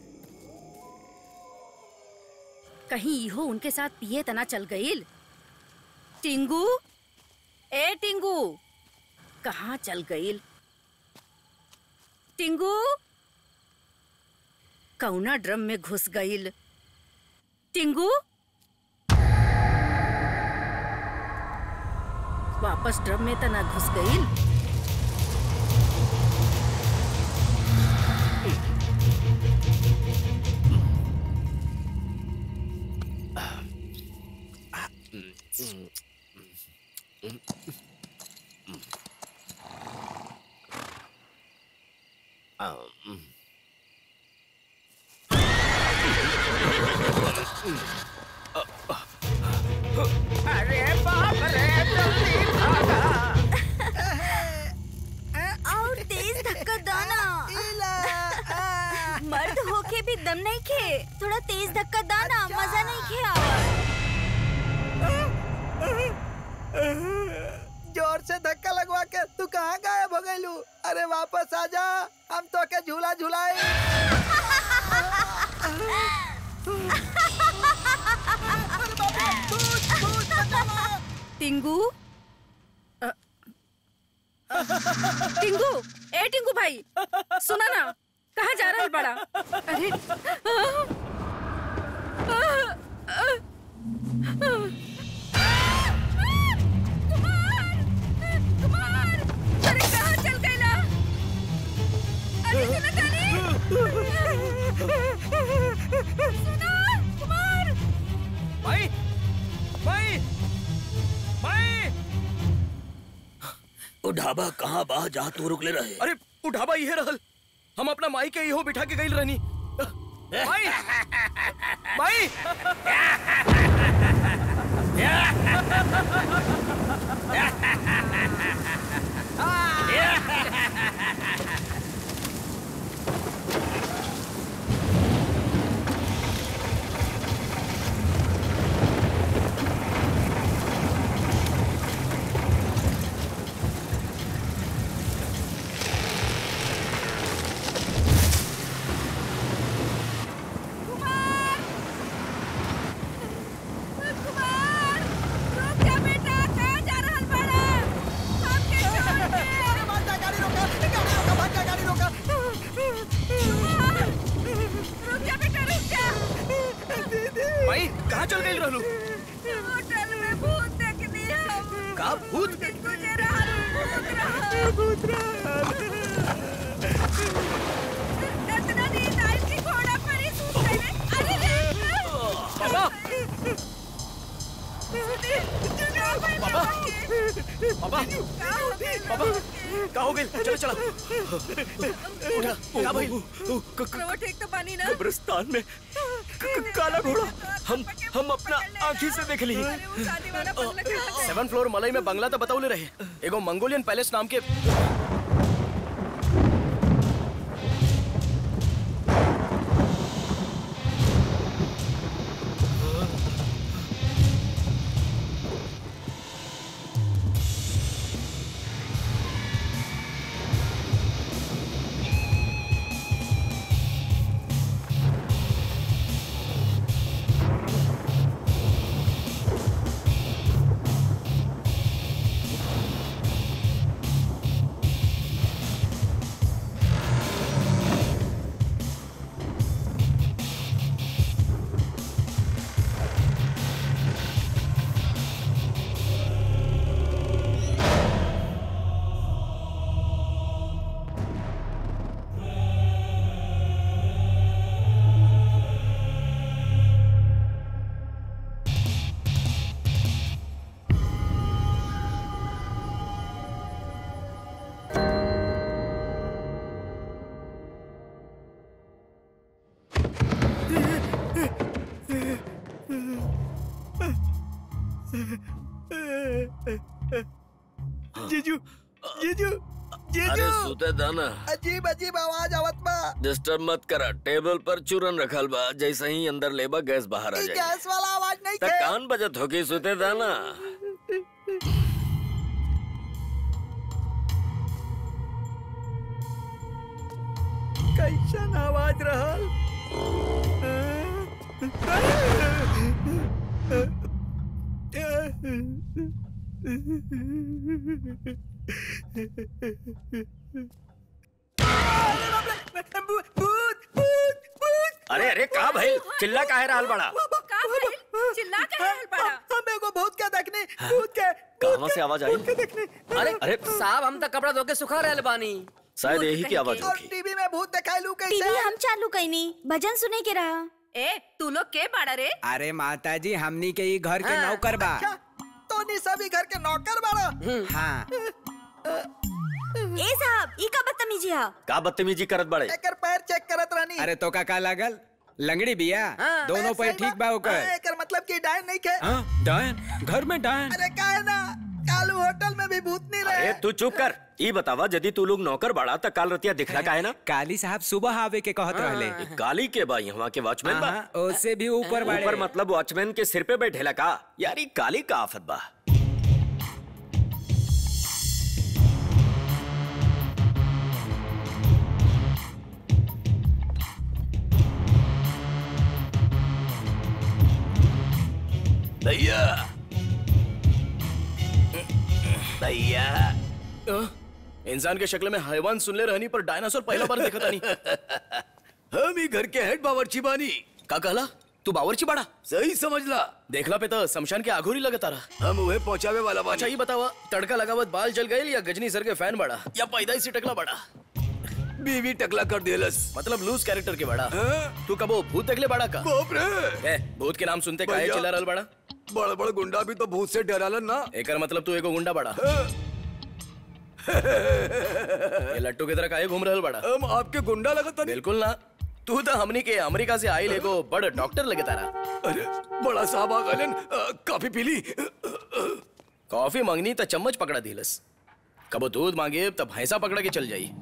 कहीं इहो उनके साथ पिए तना चल गइल टिंगू ए टिंगू कहाँ चल गइल टिंगू कौना ड्रम में घुस गइल टिंगू वापस ड्रम में तना घुस गइल अरे बाप रे जल्दी भागा और तेज धक्का दाना मर्द होके भी दम नहीं खे थोड़ा तेज धक्का दाना मजा नहीं खे जोर से धक्का लगवा के तू कहाँ गायब हो गइलू अरे वापस आ जा हम तो के झूला झुलाए टिंगू अ, टिंगू ए टिंगू भाई सुना ना कहाँ जा रहा है बड़ा अरे आ, आ, आ, कुमार अरे कहाँ चल गइला अरे सुना तानी सुना कुमार भाई भाई भाई ओ ढाबा कहाँ बा जहाँ तू रुकले रहे अरे वो ढाबा इहे रहल हम अपना माई के इहो बिठा के गइल रहनी माई माई कुमार रुक जा बेटा कहाँ जा रहल बाड़ा हमके छोड़ दे अरे भाग जा गाड़ी रोका गाड़ी रोका भाग जा गाड़ी रोका रुक जा बेटा रुक जा दीदी माई कहाँ चल गइल रहलू होटल में भूत देखनी हम का भूत तुझे रहल भूत रहल इतना नींद आई कि घोड़ा पर ही सूत गए अरे रे पापा पापा पापा पापा का हो गइल चलो चलो उठा का भाई करवट एक तो पानी ना कब्रिस्तान में क- क- काला घोड़ा हम हम अपना आंखी से देख ली सेवन फ्लोर मलई में बंगला तो बताउले रहे एगो मंगोलियन पैलेस नाम के जीजू जीजू जीजू अरे सुते दाना अजीब अजीब आवाज आवत बा डिस्टर्ब मत करा टेबल पर चूरन रखल बा जैसे ही अंदर लेबा गैस बाहर आ ई जाए गैस वाला आवाज नहीं त थे कान बजत होगी सुते दाना कैसन आवाज रहल अरे अरे का भाई चिल्ला काहे रहल बड़ा का भाई चिल्ला के रहल बड़ा हम एगो भूत के देखनी भूत के कहाँ से आवाज आई अरे अरे साहब हम तो कपड़ा धो के सुखा रहल बानी शायद यही की आवाज और होगी टीवी में भूत दिखाइलू टीवी कैसे हम चालू कईनी भजन सुने के रहा ए तू लोग के बाड़ा रे अरे माता जी हमनी के ई घर के हाँ। नौकर बा तो तू सभी घर के नौकर बाड़ो हाँ ए साहब ई का बदतमीजी है का बदतमीजी करत बड़े एकर पैर चेक करत रहनी अरे तो का का लागल लंगड़ी बिया दोनों पैर ठीक बा हाँ, ओकर एकर मतलब कि डायन नहीं खे हाँ डायन घर में डायन अरे का है ना कालू होटल में भी भूत नहीं रहे अरे तू चुप कर ई बतावा यदि तू लोग नौकर बड़ा त काल रतिया दिखला का है ना काली साहब सुबह आवे के कहत रहले ई काली के बा यहाँ के वॉचमैन बा हाँ, उससे भी ऊपर बाड़े ऊपर मतलब वॉचमैन के सिर पे बैठेला का यार ई काली का आफत बा भैया भैया अ, इंसान के शक्ल में हैवान सुन ले रहनी पर डायनासोर पहला बार देखा तानी हम ही घर के हेड बावर्ची बानी का कहला तू बावर्ची बाड़ा सही समझला देखला पे तो शमशान के आघोरी लगत रहा हम उहे पहुंचावे वाला बा अच्छा ही बतावा तड़का लगावत बाल जल गए या गजनी सर के फैन बड़ा या पैदाइश से टकला बड़ा बीवी टकला कर देलस मतलब लूज कैरेक्टर के बड़ा तू कबो भूत देखले बड़ा का बाप रे ए भूत के नाम सुनते काहे भैया। चिल्ला रहल बड़ा बड़ बड़ गुंडा भी तो भूत से डरालन ना एकर मतलब तू एगो गुंडा बड़ा ये लट्टू की तरह काहे घूम रहल बड़ा हम आपके गुंडा लगत बिल्कुल ना तू तो हमनी के अमेरिका से आइल एगो बड़ डॉक्टर लगे तारा अरे बड़ा साहब आ गलन काफी पीली कॉफी मांगनी तो चम्मच पकड़ा दिलस कबो दूध मांगे तब भैंसा पकड़ा के चल जाई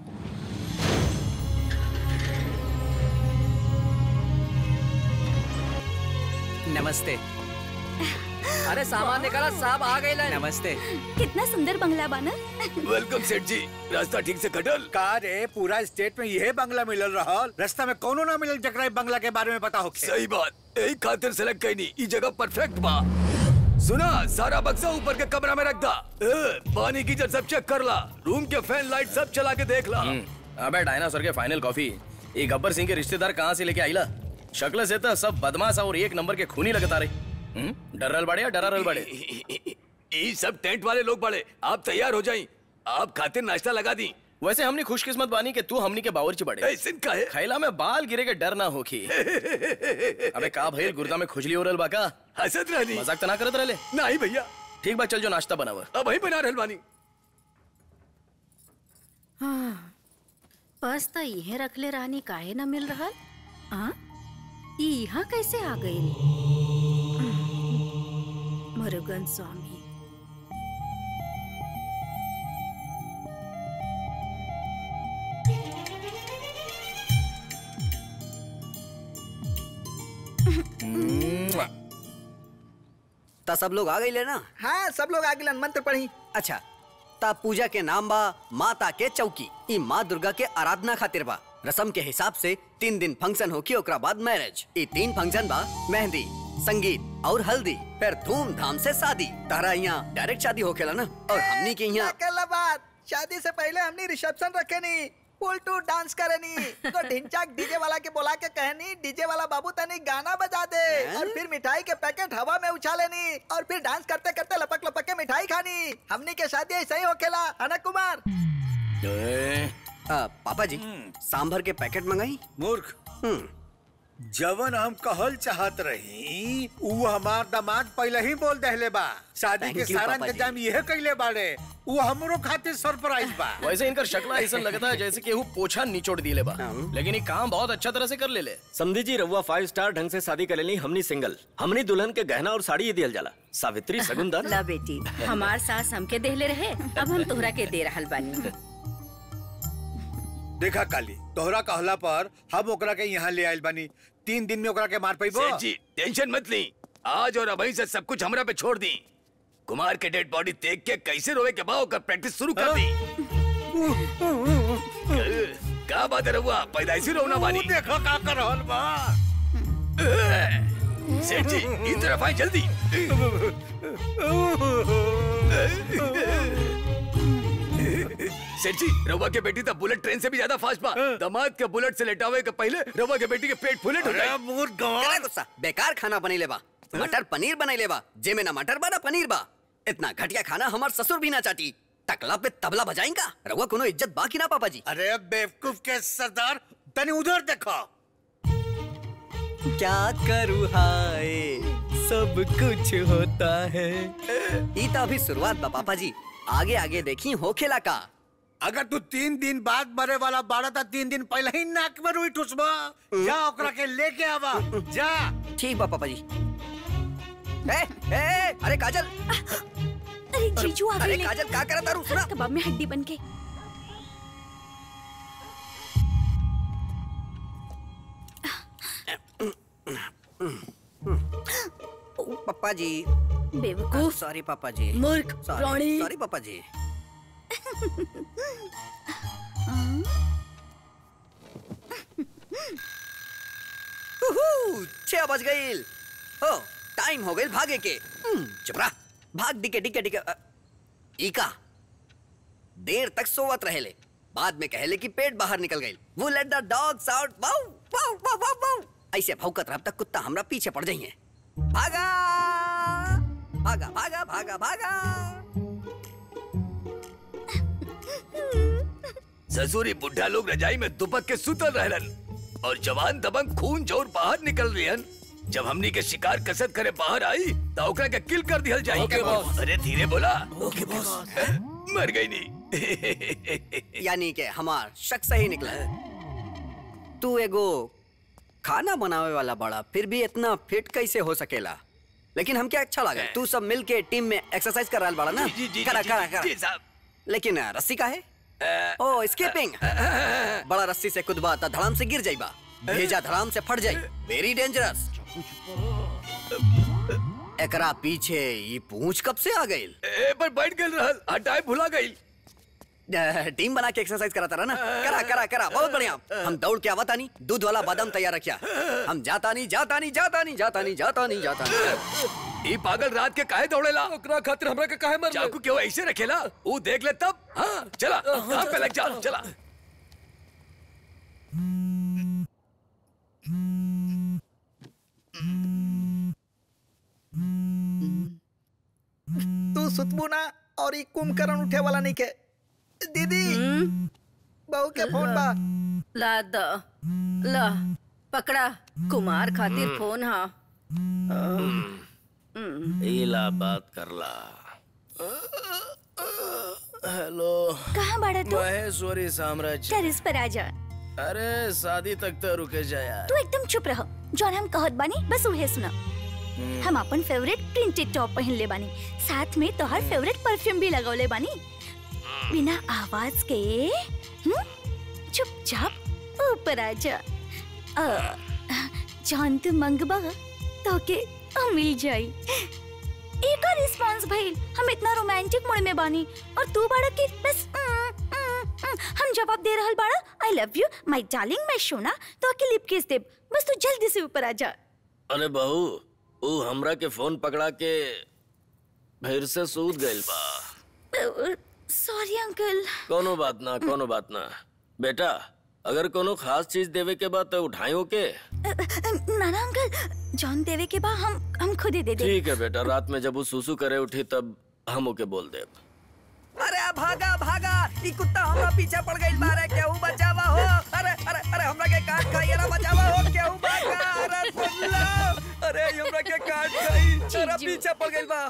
नमस्ते अरे सामान निकाला साहब आ गए नमस्ते कितना सुंदर बंगला बाना वेलकम सेठ जी रास्ता ठीक से कटल का रे पूरा स्टेट में यही बंगला मिलल रहल रास्ता में कोनो ना मिलल जकरा ई बंगला के बारे में पता हो सही बात यही खातिर सेलेक्ट कईनी ई जगह परफेक्ट बा सुना सारा बक्सा ऊपर के कमरा में रख दा ए, पानी की जब सब चेक कर ला रूम के फैन लाइट सब चला के देख ला अबे डायनासोर के फाइनल कॉफी ये गब्बर सिंह के रिश्तेदार कहाँ से लेके आईला शक्ल से तो सब बदमाश और एक नंबर के खूनी लगता रहे हम्म? डर रहल बड़े या डरा रहल बड़े ये सब टेंट वाले लोग बड़े आप तैयार हो जाइए आप खातिर नाश्ता लगा दी वैसे हमने खुशकिस्मत बानी कि तू हमनी के बावर्ची बड़े ऐसे का है खैला में बाल गिरे के डर ना होखी अबे का भइल गुर्दा में खुजली हो रहल बा का हसत रहनी मजाक तो ना करत रहले नहीं भैया ठीक बा चल जो नाश्ता बनावा अब वही बना रहल बानी हाँ, बस त इहे रखले रानी काहे न मिल रहल हाँ ई यहाँ कैसे आ गई मुरुगन स्वामी ता सब लोग आ गई ना हाँ सब लोग आगे मंत्र पढ़ी अच्छा ता पूजा के नाम बा माता के चौकी ई माँ दुर्गा के आराधना खातिर बा रसम के हिसाब से तीन दिन फंक्शन होकी ओकरा बाद मैरिज ई तीन फंक्शन बा मेहंदी संगीत और हल्दी फिर धूमधाम से शादी तारा यहाँ डायरेक्ट शादी होखेला ना और हमनी के यहाँ अकेला बात शादी से पहले हमने रिसेप्शन रखे नी फुल टू डांस करनी तो ढिंचाक डीजे वाला के बोला के कहनी डीजे वाला बाबू तनी गाना बजा दे और फिर मिठाई के पैकेट हवा में उछालेनी और फिर डांस करते करते लपक लपक के मिठाई खानी हमनी के शादी ऐसा ही होखेला है ना कुमार आ, पापा जी सांभर के पैकेट मंगाई मूर्ख जवन हम कहल चाहत रही ऊ हमार दामाद पहले ही बोल दहले बा शादी Thank के you, सारा पापा जी। इंतजाम यह कैले बाड़े ऊ हमरो खातिर सरप्राइज बा वैसे इनकर शक्ल ऐसा लगता है जैसे कि वो पोछा निचोड़ दिले बा लेकिन ये काम बहुत अच्छा तरह से कर ले ले समझी जी रउआ फाइव स्टार ढंग से शादी कर लेनी हमनी सिंगल हमनी दुल्हन के गहना और साड़ी ये दियल जाला सावित्री सगुंदर ला बेटी हमार सास हमके देहले रहे अब हम तोहरा के दे रहल बानी देखा काली तोहरा कहला पर हम ओकरा के यहाँ ले आइल बानी तीन दिन में ओकरा के मार पैबो सेठ जी टेंशन मत ली आज और अभी से सब कुछ हमरा पे छोड़ दी कुमार के डेड बॉडी देख के कैसे रोवे के बाव कर प्रैक्टिस शुरू कर दी का बात है रहुआ पैदाइशी रोना बानी देखो का कर रहल बा सेठ जी इन तरफ आए जल्दी सेठ जी रवा के बेटी तो बुलेट ट्रेन से भी ज्यादा फास्ट बा दामाद के बुलेट से लेटावे के पहले रवा के बेटी के पेट फुलेट हो अरे जाए करे गुस्सा बेकार खाना बनी लेबा मटर पनीर बनाई लेबा जे में ना मटर बा ना पनीर बा इतना घटिया खाना हमार ससुर भी ना चाटी तकला पे तबला बजाएंगा रहुआ कोनो इज्जत बाकी ना पापा जी अरे बेवकूफ के सरदार तनी उधर देखो क्या करूँ हाय सब कुछ होता है ई तो अभी शुरुआत बा पापा जी आगे आगे देखी हो खेला का अगर तू तीन दिन बाद मरे वाला बाड़ा था तीन दिन पहले ही नाक में रुई ठुसबा जा ओकरा के लेके आवा जा ठीक बा पापा जी ए, ए, ए, अरे काजल अरे जीजू आ अरे गए काजल का करत तारू सुना कबाब में हड्डी बन के पापा जी बेवकूफ सॉरी पापा जी मूर्ख प्राणी। सॉरी पापा जी उहू, छह बज गई हो टाइम हो गई भागे के हम्म, चुप रहा भाग डिके डिके डिके अ, इका देर तक सोवत रहेले बाद में कहले कि पेट बाहर निकल गई वो लेट द डॉग्स आउट वाउ वाउ वाउ वाउ वाउ ऐसे भौंकत रह तक कुत्ता हमरा पीछे पड़ जाइए भागा भागा भागा भागा भागा ससुरी बुढ़ा लोग रजाई में दुपक के सुतल रहलन और जवान दबंग खून जोर बाहर निकल रही जब हमनी के शिकार कसरत करे बाहर आई तो ओकरा के किल कर दिहल जाई ओके, बॉस। अरे धीरे बोला ओके बॉस मर गई नहीं यानी के हमार शक सही निकला तू एगो खाना बनावे वाला बड़ा फिर भी इतना फिट कैसे हो सकेला लेकिन हमके अच्छा लगा तू सब मिल के टीम में एक्सरसाइज कर रहा बड़ा ना जी, जी, करा जी, करा जी, जी, करा लेकिन अ, रस्सी का है ओ स्कीपिंग बड़ा रस्सी से कूदबा त धड़ाम से गिर जाइबा भेजा धड़ाम से फट जाई वेरी डेंजरस एकरा पीछे ये पूंछ कब से आ गई ए पर बैठ गई रहल हटाए भुला गई टीम बना के एक्सरसाइज कराता रहा ना करा करा करा बहुत बढ़िया हम दौड़ के आवता नहीं दूध वाला बादाम तैयार रखिया हम जाता नहीं जाता नहीं जाता नहीं जाता नहीं जाता नहीं जाता नहीं ई पागल रात के काहे दौड़ेला ओकरा खातिर हमरा के काहे मर चाकू के वो ऐसे रखेला वो देख ले तब हाँ चला काम पे लग जा चला तू सुतबू ना और ई कुंभकर्ण उठे वाला नहीं के दीदी बहू के फोन बा ला द ला पकड़ा कुमार खातिर फोन हा इला बात करला हेलो कहाँ बाड़ा तू महेश्वरी साम्राज्य टेरिस पर आ जा अरे शादी तक तो रुके जा यार तू एकदम चुप रह जौन हम कहत बानी बस उहे सुना हम अपन फेवरेट प्रिंटेड टॉप पहन ले बानी साथ में तोहर फेवरेट परफ्यूम भी लगौले बानी बिना आवाज के हम्म? चुपचाप ऊपर आ जा अ, जौन तू मंगबा तो के अ, मिल जाई एक रिस्पांस भइल हम इतना रोमांटिक मूड में बानी और तू बाड़ा के बस उम, उम, उम, हम जवाब दे रहल बाड़ा I love you my darling मैं सोना तो के लिप किस देब बस तू जल्दी से ऊपर आ जा अरे बहू ऊ हमरा के फोन पकड़ा के फिर से सूत गइल बा सॉरी अंकल कोनो बात ना कोनो बात ना बेटा अगर कोनो खास चीज देवे के बाद तो उठाई के नाना अंकल जॉन देवे के बाद हम हम खुद ही दे दे ठीक है बेटा रात में जब वो सुसु करे उठी तब हम ओके बोल दे अरे भागा भागा ई कुत्ता हमरा पीछे पड़ गइल बारे केहू बचावा हो अरे अरे अरे हमरा के काट खाई अरे बचावा हो केहू भागा अरे सुन लो अरे ई हमरा के काट खाई अरे पीछे पड़ गइल बा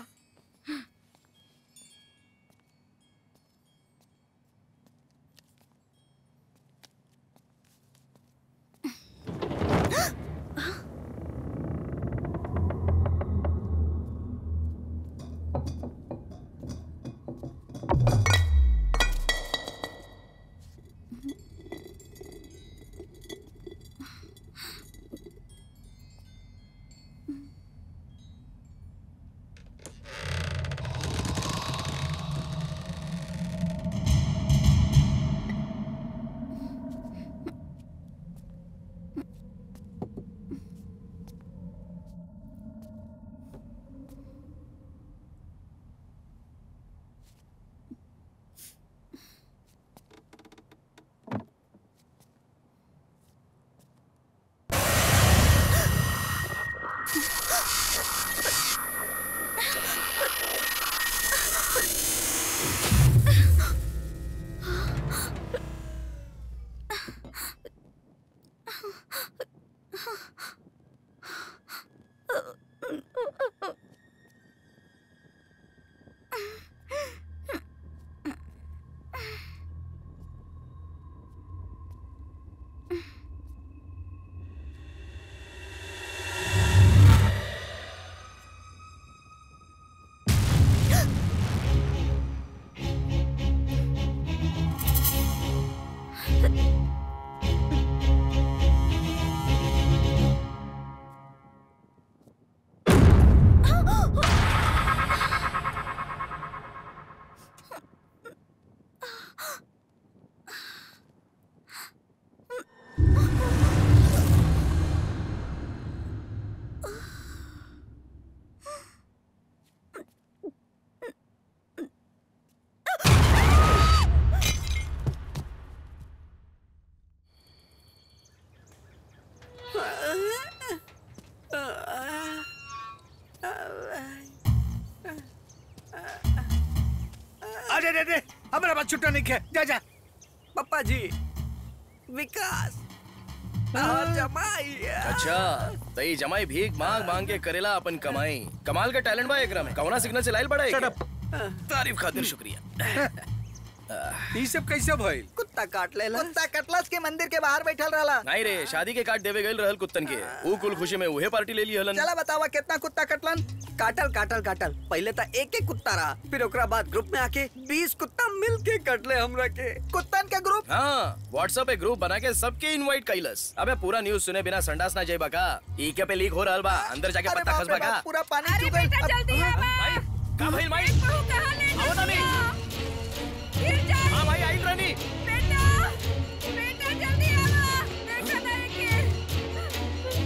अरे अरे हमारा बात छुट्टा नहीं किया जा जा पप्पा जी विकास और जमाई अच्छा तो ये जमाई भीख मांग मांग के करेला अपन कमाई कमाल का टैलेंट बा एकरा में कौना सिग्नल से लाइल बड़ा Shut तारीफ खातिर शुक्रिया ये सब कैसे भइल कुत्ता काट ले कुत्ता कटलस के मंदिर के बाहर बैठल रहला नहीं रे शादी के काट देवे गइल रहल कुत्तन के ऊ कुल खुशी में उहे पार्टी ले ली हलन चला बतावा कितना कुत्ता कटलन काटल काटल काटल पहले तो एक एक कुत्ता रहा फिर ओकरा बाद ग्रुप में आके बीस कुत्ता मिल के कटले हमरा के कुत्तन के ग्रुप हाँ व्हाट्सएप पे ग्रुप बना के सबके इनवाइट कैलस अबे पूरा न्यूज सुने बिना संडास ना जाइबा का ई के पे लीक हो रहल बा अंदर जाके अरे पत्ता बाप खसबा रे का बाप, पूरा पानी चुक गइल जल्दी आ भाई का भाई भाई आओ ना मी हां भाई आई रानी बेटा बेटा जल्दी आ बेटा नहीं के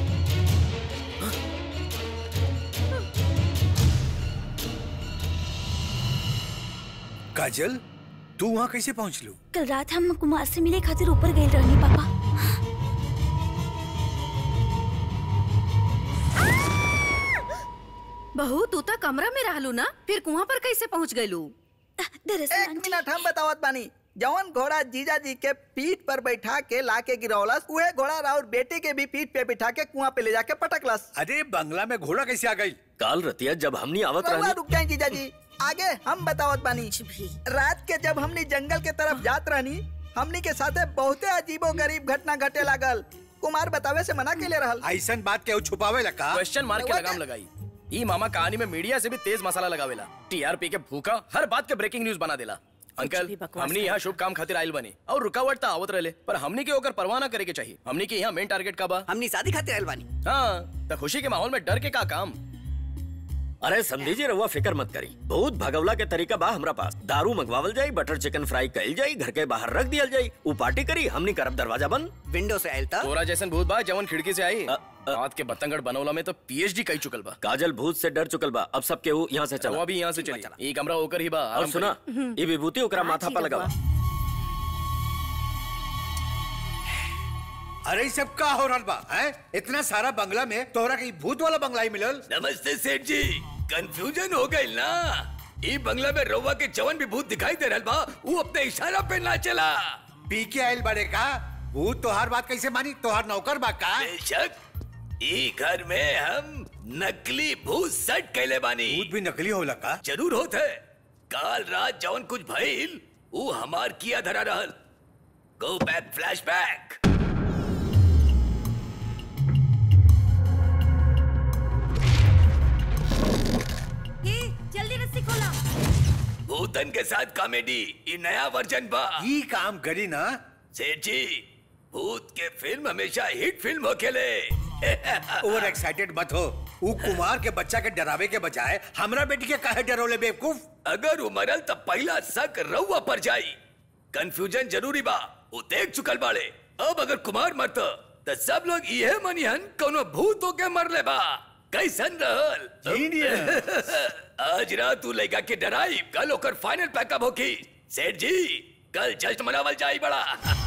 काजल तू वहाँ कैसे पहुँच लू कल रात हम कुमार से मिले खातिर ऊपर गए रहनी पापा बहू तू तो कमरा में रहलू ना फिर कुआं पर कैसे पहुंच गयलू एक मिनट हम बतावत बानी जवन घोड़ा जीजा जी के पीठ पर बैठा के ला के गिरौलस उहे घोड़ा राउर बेटे के भी पीठ पे बिठा के कुआं पे ले जाके पटकलस अरे बंगला में घोड़ा कैसे आ गई काल रतिया जब हमनी आवत रउआ रहनी रुक जाए जीजा जी आगे हम बतावत बानी रात के जब हमनी जंगल के तरफ जात रहनी हमनी के साथे बहुते अजीबो गरीब घटना घटे लागल कुमार बतावे से मना के ले रहल ऐसन बात के छुपावे लगा क्वेश्चन मार्क के लगाम लगाई ई मामा कहानी में मीडिया से भी तेज मसाला लगावेला टीआरपी के भूखा हर बात के ब्रेकिंग न्यूज बना देला अंकल हमनी यहाँ शुभ काम खातिर आयल बनी और रुकावट तो आवत रहले पर हमनी के ओकर परवाह ना करे के चाहिए हमनी के यहाँ मेन टारगेट का बा हमनी शादी खातिर आयल बानी हाँ तो खुशी के माहौल में डर के का काम अरे समझी जी रहुआ फिक्र मत करी बहुत भगवला के तरीका बा हमरा पास दारू मंगवावल जाई बटर चिकन फ्राई कइल जाई घर के बाहर रख दियल जाई ऊ पार्टी करी हमनी करब दरवाजा बंद विंडो से आयल था तोरा जैसन भूत बा जवन खिड़की से आई रात के बतंगड़ बनौला में तो पीएचडी कई चुकल बा काजल भूत से डर चुकल बा अब सब केहू यहाँ से चला वो भी यहाँ से चली ये कमरा होकर ही बा और आराम सुना करी। ये विभूति ओकरा माथा पर लगावा अरे ई सब का हो रहा बा हैं? इतना सारा बंगला में तोहरा के ई भूत वाला बंगला ही मिलल नमस्ते सेठ जी कंफ्यूजन हो गई ना ई बंगला में रउआ के जवन भी भूत दिखाई दे रहल बा वो अपने इशारा पे ना चला पी के आयल बड़े का भूत तोहार बात कैसे मानी तोहार नौकर बा का बेशक ई घर में हम नकली भूत सेट कैले बानी भूत भी नकली होला का जरूर होत है काल रात जवन कुछ भइल वो हमार किया धरा रहल गो बैक फ्लैशबैक ये जल्दी रस्सी खोला भूतन के साथ कॉमेडी ये नया वर्जन बा ई काम करी ना सेठ जी भूत के फिल्म हमेशा हिट फिल्म होखेले ओवर एक्साइटेड मत हो ऊ कुमार के बच्चा के डरावे के बजाय हमरा बेटी के काहे डरोले बेवकूफ अगर वो मरल तब पहला शक रउआ पर जाई कंफ्यूजन जरूरी बा वो देख चुकल बाड़े अब अगर कुमार मरत तो सब लोग इहे मनिहन कोनो भूत होके मरले बा कैसन रहल आज रात तू लड़का के डराई कल ओकर फाइनल पैकअप होकी सेठ जी कल जश्न मनावल जाई बड़ा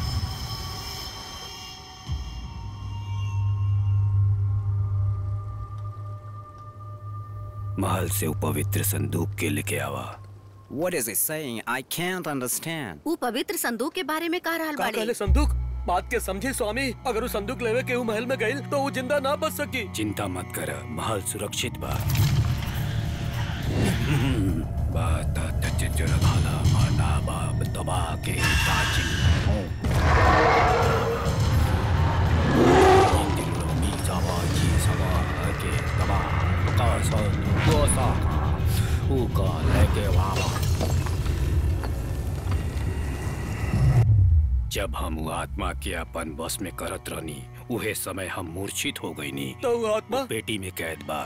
महल से वो पवित्र संदूक के लेके आवा What is he saying? I can't understand. वो पवित्र संदूक के बारे में कह रहल का बाड़े कहले संदूक बात के समझे स्वामी अगर वो संदूक लेवे के ऊ महल में गइल तो वो जिंदा ना बच सकी चिंता मत कर महल सुरक्षित बा बात तजर भाला माना बाब दबा के ताजी जब हम उ आत्मा के अपन बस में करत रहनी उहे समय हम मूर्छित हो गईनी तो वो आत्मा पेटी में कैद बा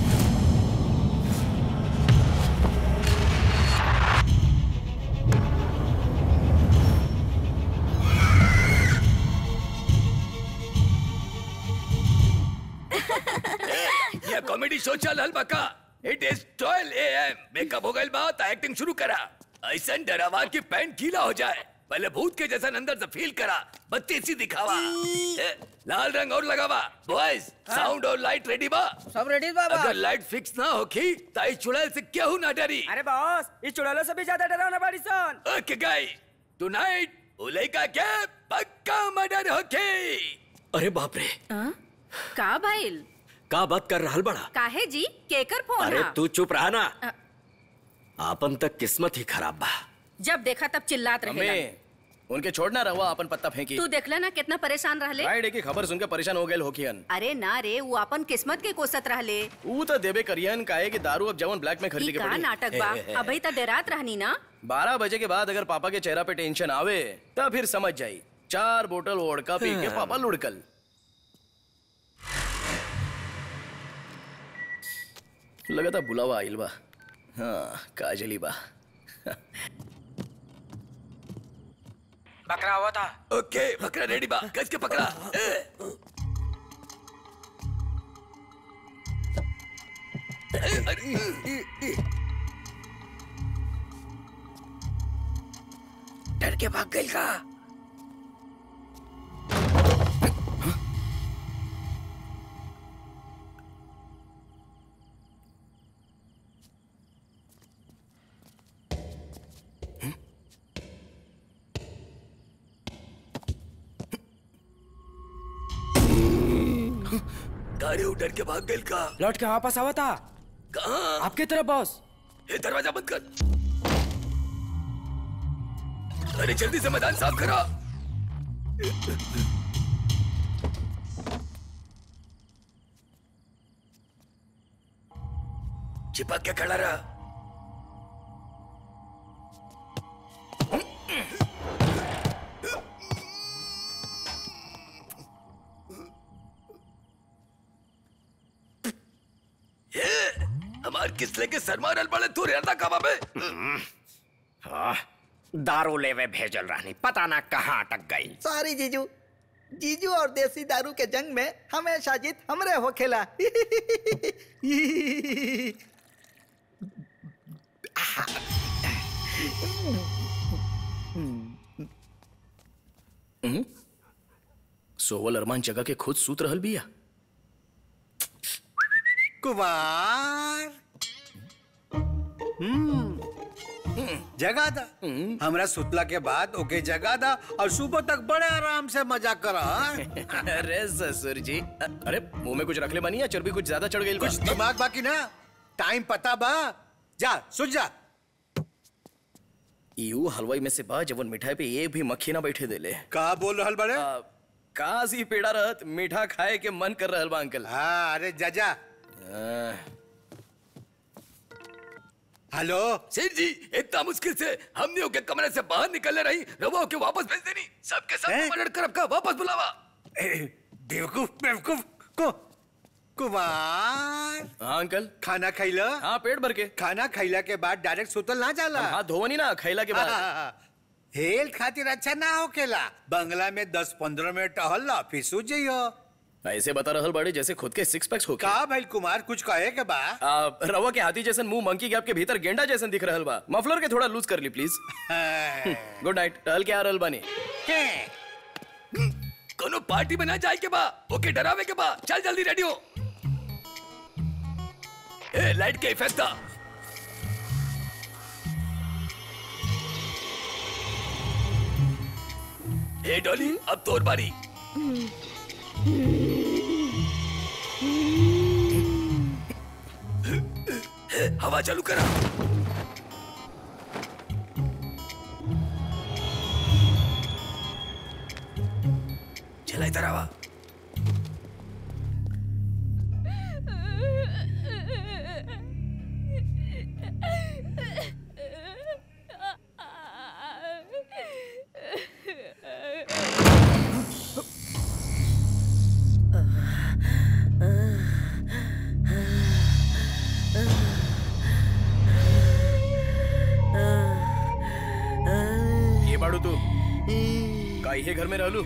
ये कॉमेडी शो चल हल बका इट इज 12 एएम मेकअप हो गइल बा त एक्टिंग शुरू करा ऐसन डरावा कि पैंट गीला हो जाए पहले भूत के जैसा अंदर से फील करा बत्ती सी दिखावा ए, लाल रंग और लगावा बॉयज साउंड और लाइट रेडी बा सब रेडी बाबा अगर लाइट फिक्स ना होखी तो इस चुड़ैल से केहू ना डरी अरे बॉस इस चुड़ैलों से भी ज्यादा डरावना बाड़ी सन ओके गाई टुनाइट उलेका के पक्का मर्डर होके अरे बाप रे हाँ? का भाईल का बात कर रहल बड़ा काहे जी केकर फोन अरे हा? तू चुप रहा ना अ- आपन तक किस्मत ही खराब बा जब देखा तब चिल्लात रहे उनके छोड़ना रहुआ अपन पत्ता फेंकी तू देखला ना कितना परेशान रहले राइड की खबर सुनकर परेशान हो गए होकियन अरे ना रे वो अपन किस्मत के कोसत रहले ऊ तो देबे करियन काहे कि दारू अब जवन ब्लैक में ई खरीदी के का पड़ी नाटक बा अभी तक डरात रहनी ना बारह बजे के बाद अगर पापा के चेहरा पे टेंशन आवे तब फिर समझ जाई चार बोतल वोडका पी के पापा लुढ़कल लगा था बुलावा आइल बा हाँ काजली बा बकरा हुआ था ओके बकरा रेडी बा कस के पकड़ा ए, ए, अरे, ए, ए, ए। डर के भाग गई का गाड़ी उधर के भाग गई का लौट के वापस आवा था कहाँ आपके तरफ बॉस ये दरवाजा बंद कर अरे जल्दी से मैदान साफ करा चिपक के खड़ा रहा ये हमार किस लेके सर मारल पड़े तू रहता कबा में हाँ, दारू लेवे भेजल रहनी पता ना कहाँ अटक गई सॉरी जीजू जीजू और देसी दारू के जंग में हमेशा जीत हमरे हो खेला हम्म? सोवल अरमान जगह के खुद सूत रहल बिया कुमार हम्म जगा दा हमरा सुतला के बाद ओके जगा दा और सुबह तक बड़े आराम से मजा करा अरे ससुर जी अरे मुंह में कुछ रख ले बनी या चर्बी कुछ ज्यादा चढ़ गई कुछ दिमाग बाकी ना टाइम पता बा जा सुन जा यू हलवाई में से बा जवन मिठाई पे एक भी मक्खी ना बैठे देले का बोल रहल बड़े काजी पेड़ा रहत मीठा खाए के मन कर रहल बा अंकल हाँ अरे जजा हेलो सेठ जी इतना मुश्किल से हमने के कमरे से बाहर निकलने रही रवा के वापस भेज देनी सबके सब मर्डर कर का वापस बुलावा बेवकूफ बेवकूफ को कुमार हाँ अंकल खाना खैला हाँ पेट भर के खाना खैला के बाद डायरेक्ट सुतल ना जाला हाथ धोवनी ना खैला के बाद हेल्थ खातिर अच्छा ना होकेला बंगला में दस पंद्रह मिनट टहल ला फिर सो जइयो ऐसे बता रहल बड़े जैसे खुद के सिक्स पैक्स हो का भाई कुमार कुछ कहे के बा आ, रवा के हाथी जैसन मुंह मंकी गैप के भीतर गेंडा जैसन दिख रहल बा मफलर के थोड़ा लूज कर ली प्लीज गुड नाइट टहल के आ रहल बानी कोनो पार्टी में ना जाए के बा ओके डरावे के बा चल जल्दी रेडी हो ए लाइट के इफेक्ट था ए डॉली अब तोर बारी हवा चालू करा चला इधर आवा ये बाड़ू तू का इहे घर में रहलू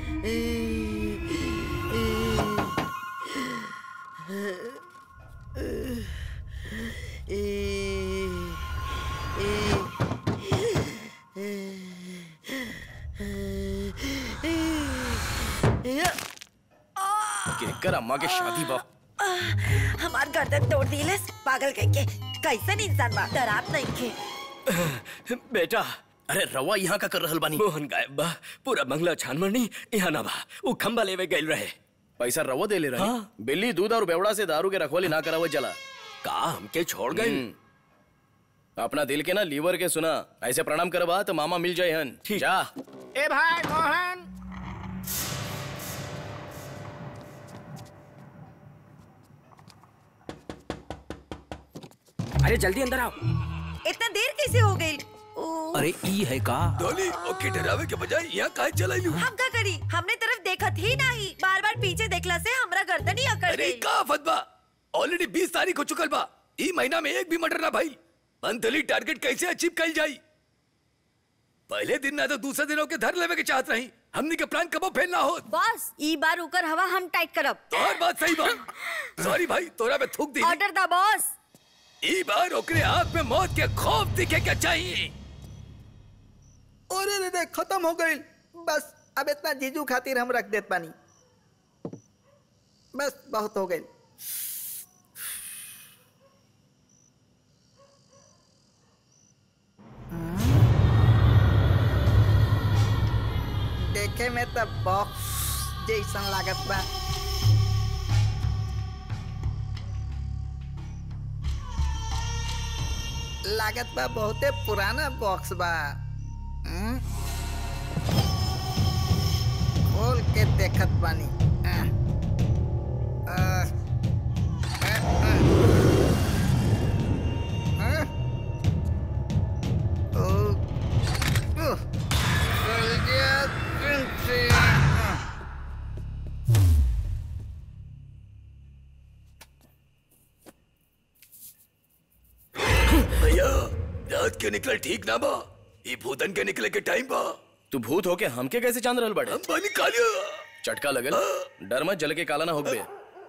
कर अम्मा के शादी बा हमार गर्दन तोड़ दिलस पागल कह के कैसन इंसान बा डरात नहीं के बेटा अरे रवा यहाँ का कर रहल बानी मोहन गायब बा पूरा बंगला छान मरनी यहाँ ना बा वो खंबा लेवे गइल रहे पैसा रवा दे ले रही बिल्ली दूध और बेवड़ा से दारू के रखवाली ना करावत जला का हमके छोड़ गई अपना दिल के ना लीवर के सुना ऐसे प्रणाम करवा तो मामा मिल जाए हन जा ए भाई मोहन अरे जल्दी अंदर आओ इतना देर कैसे हो गई अरे ई है का डॉली ओके डरावे के बजाय यहाँ काहे चलाई लू हम का करी हमने तरफ देखत ही नहीं बार बार पीछे देखला से हमरा गर्दन ही अकड़ अरे गई का आफत बा ऑलरेडी बीस तारीख हो चुकल बा ई महीना में एक भी मर्डर ना भाई मंथली टारगेट कैसे अचीव कल जाई पहले दिन ना तो दूसरे दिनों के धर लेवे के चाहत रही हमनी के प्लान कबो फेल ना हो बॉस ई बार उकर हवा हम टाइट करब तोहर बात सही बा सॉरी भाई तोरा पे थूक दी ऑर्डर दा बॉस ई बार ओकरे आंख में मौत के खौफ दिखे के चाहिए अरे रे रे खत्म हो गई बस अब इतना जीजू खातिर हम रख देत पानी बस बहुत हो गई देखे में तो बॉक्स जैसन लागत बा लागत बा बहुते पुराना बॉक्स बा हम्म? खोल के देखत बानी आह, आह, आह, आह। ओ, उह, चल गया दिन से। आह। भैया रात के निकल ठीक ना बा ई भूतन के निकले के टाइम बा तू भूत होके हमके कैसे चांद रहल बड़े हम पानी कालिया चटका लगल डर मत जल के काला ना होगबे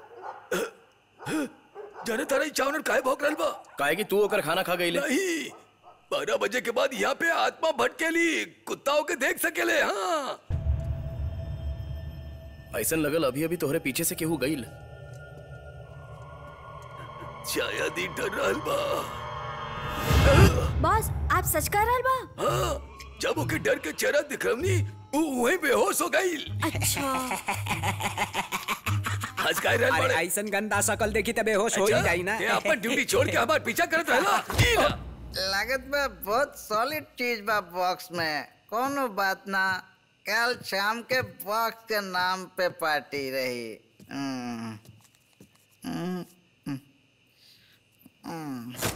जाने तारा ई चावनर काहे भौंक रहल बा काहे कि तू ओकर खाना खा गईले नहीं बारह बजे के बाद यहाँ पे आत्मा भटकेली कुत्ताओं के देख सकेले हाँ ऐसन लगल अभी अभी तोहरे पीछे से केहू गईल शायद ही डर रहल बा बॉस आप सच कह रहल बा हाँ जब ओके डर के चेहरा दिखरवनी वो वहीं बेहोश हो गई अच्छा हंस काहे रहल अरे बड़े ऐसन गंदा शकल देखी तबे होश हो ही अच्छा, जाई ना ये अपन ड्यूटी छोड़ के हमार पीछा करत रहला ई ला। लागत बा बहुत सॉलिड चीज बा बॉक्स में कोनो बात ना कल शाम के बॉक्स के नाम पे पार्टी रही हम्म, हम्म, हम्म, हम्म।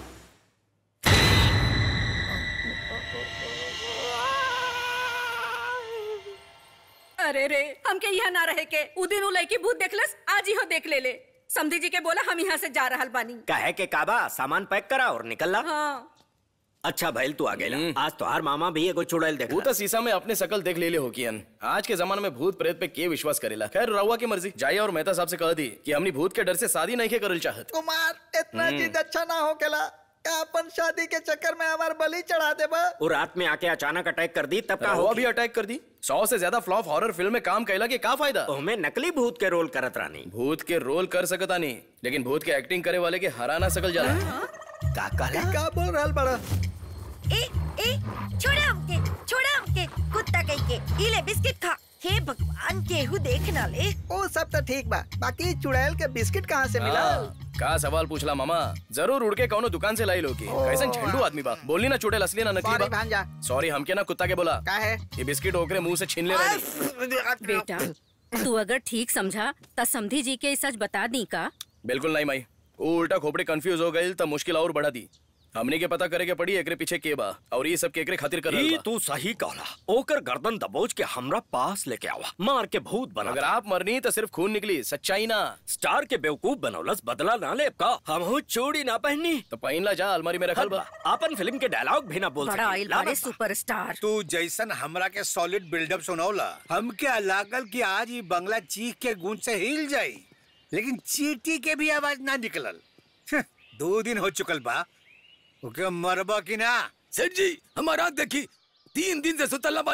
अरे रे हमके यहाँ ना रहे के उ दिन उ लड़की भूत देखलस आज ही हो देख ले ले समधी जी के बोला हम यहाँ से जा रहल बानी कहे के काबा सामान पैक करा और निकल ला हाँ अच्छा भैल तू आ गेला आज तो हर मामा भी एगो चुड़ैल देख भूत शीशा में अपने शकल देख ले ले हो कियन आज के जमाने में भूत प्रेत पे के विश्वास करेला खैर रउआ की मर्जी जाइए और मेहता साहब से कह दी कि हमनी भूत के डर से शादी नहीं के करल चाहत कुमार इतना हम्म। चीज अच्छा ना हो केला का अपन शादी के चक्कर में हमार बलि चढ़ा देबा वो रात में आके अचानक अटैक कर दी तब का रउआ हो भी अटैक कर दी सौ से ज्यादा फ्लॉप हॉरर फिल्म में काम कैला के का फायदा हमें नकली भूत के रोल करत रानी भूत के रोल कर सकता नहीं लेकिन भूत के एक्टिंग करे वाले के हराना सकल जाला का कहला का बोल रहल बड़ा ए ए छोड़ा हमके छोड़ा हमके कुत्ता कहीं के ई ले बिस्किट खा हे भगवान केहू देख ना ले ओ सब तो ठीक बा बाकी चुड़ैल के बिस्किट कहाँ से मिला हाँ, का सवाल पूछला मामा जरूर उड़ के कौनो दुकान से लाई लो की कैसन झंडू आदमी बा बोली ना चुड़ैल असली ना नकली सॉरी बा भांजा सॉरी हमके ना कुत्ता के बोला का है ये बिस्किट ओकरे मुंह से छीन ले रही बेटा तू अगर ठीक समझा त समधी जी के ई सच बता दी का बिल्कुल नहीं माई वो उल्टा खोपड़ी कंफ्यूज हो गई तब मुश्किल और बढ़ा दी हमने के पता करे के पड़ी एकरे पीछे के बा और ये सब के एकरे खातिर कर रहल ई बा तू सही कहला ओकर गर्दन दबोच के हमरा पास लेके आवा मार के भूत बना अगर आप मरनी तो सिर्फ खून निकली सच्चाई ना स्टार के बेवकूफ बनौलस बदला ना ले का हम चूड़ी ना पहनी तो पहन ला जा अलमारी में रखल बा अपन फिल्म के डायलॉग भी ना बोल बड़ा सकी आइल ला बड़े बता। सुपरस्टार तू जैसन हमरा के सॉलिड बिल्डअप सुनौला हमके लागल कि आज ही बंगला चीख के गूंज से हिल जाई लेकिन चीटी के भी आवाज ना निकलल हं, दो दिन हो चुकल बा ओके मरबा की ना सेठ जी हमारा आँख देखी तीन दिन से सुतल ना बानी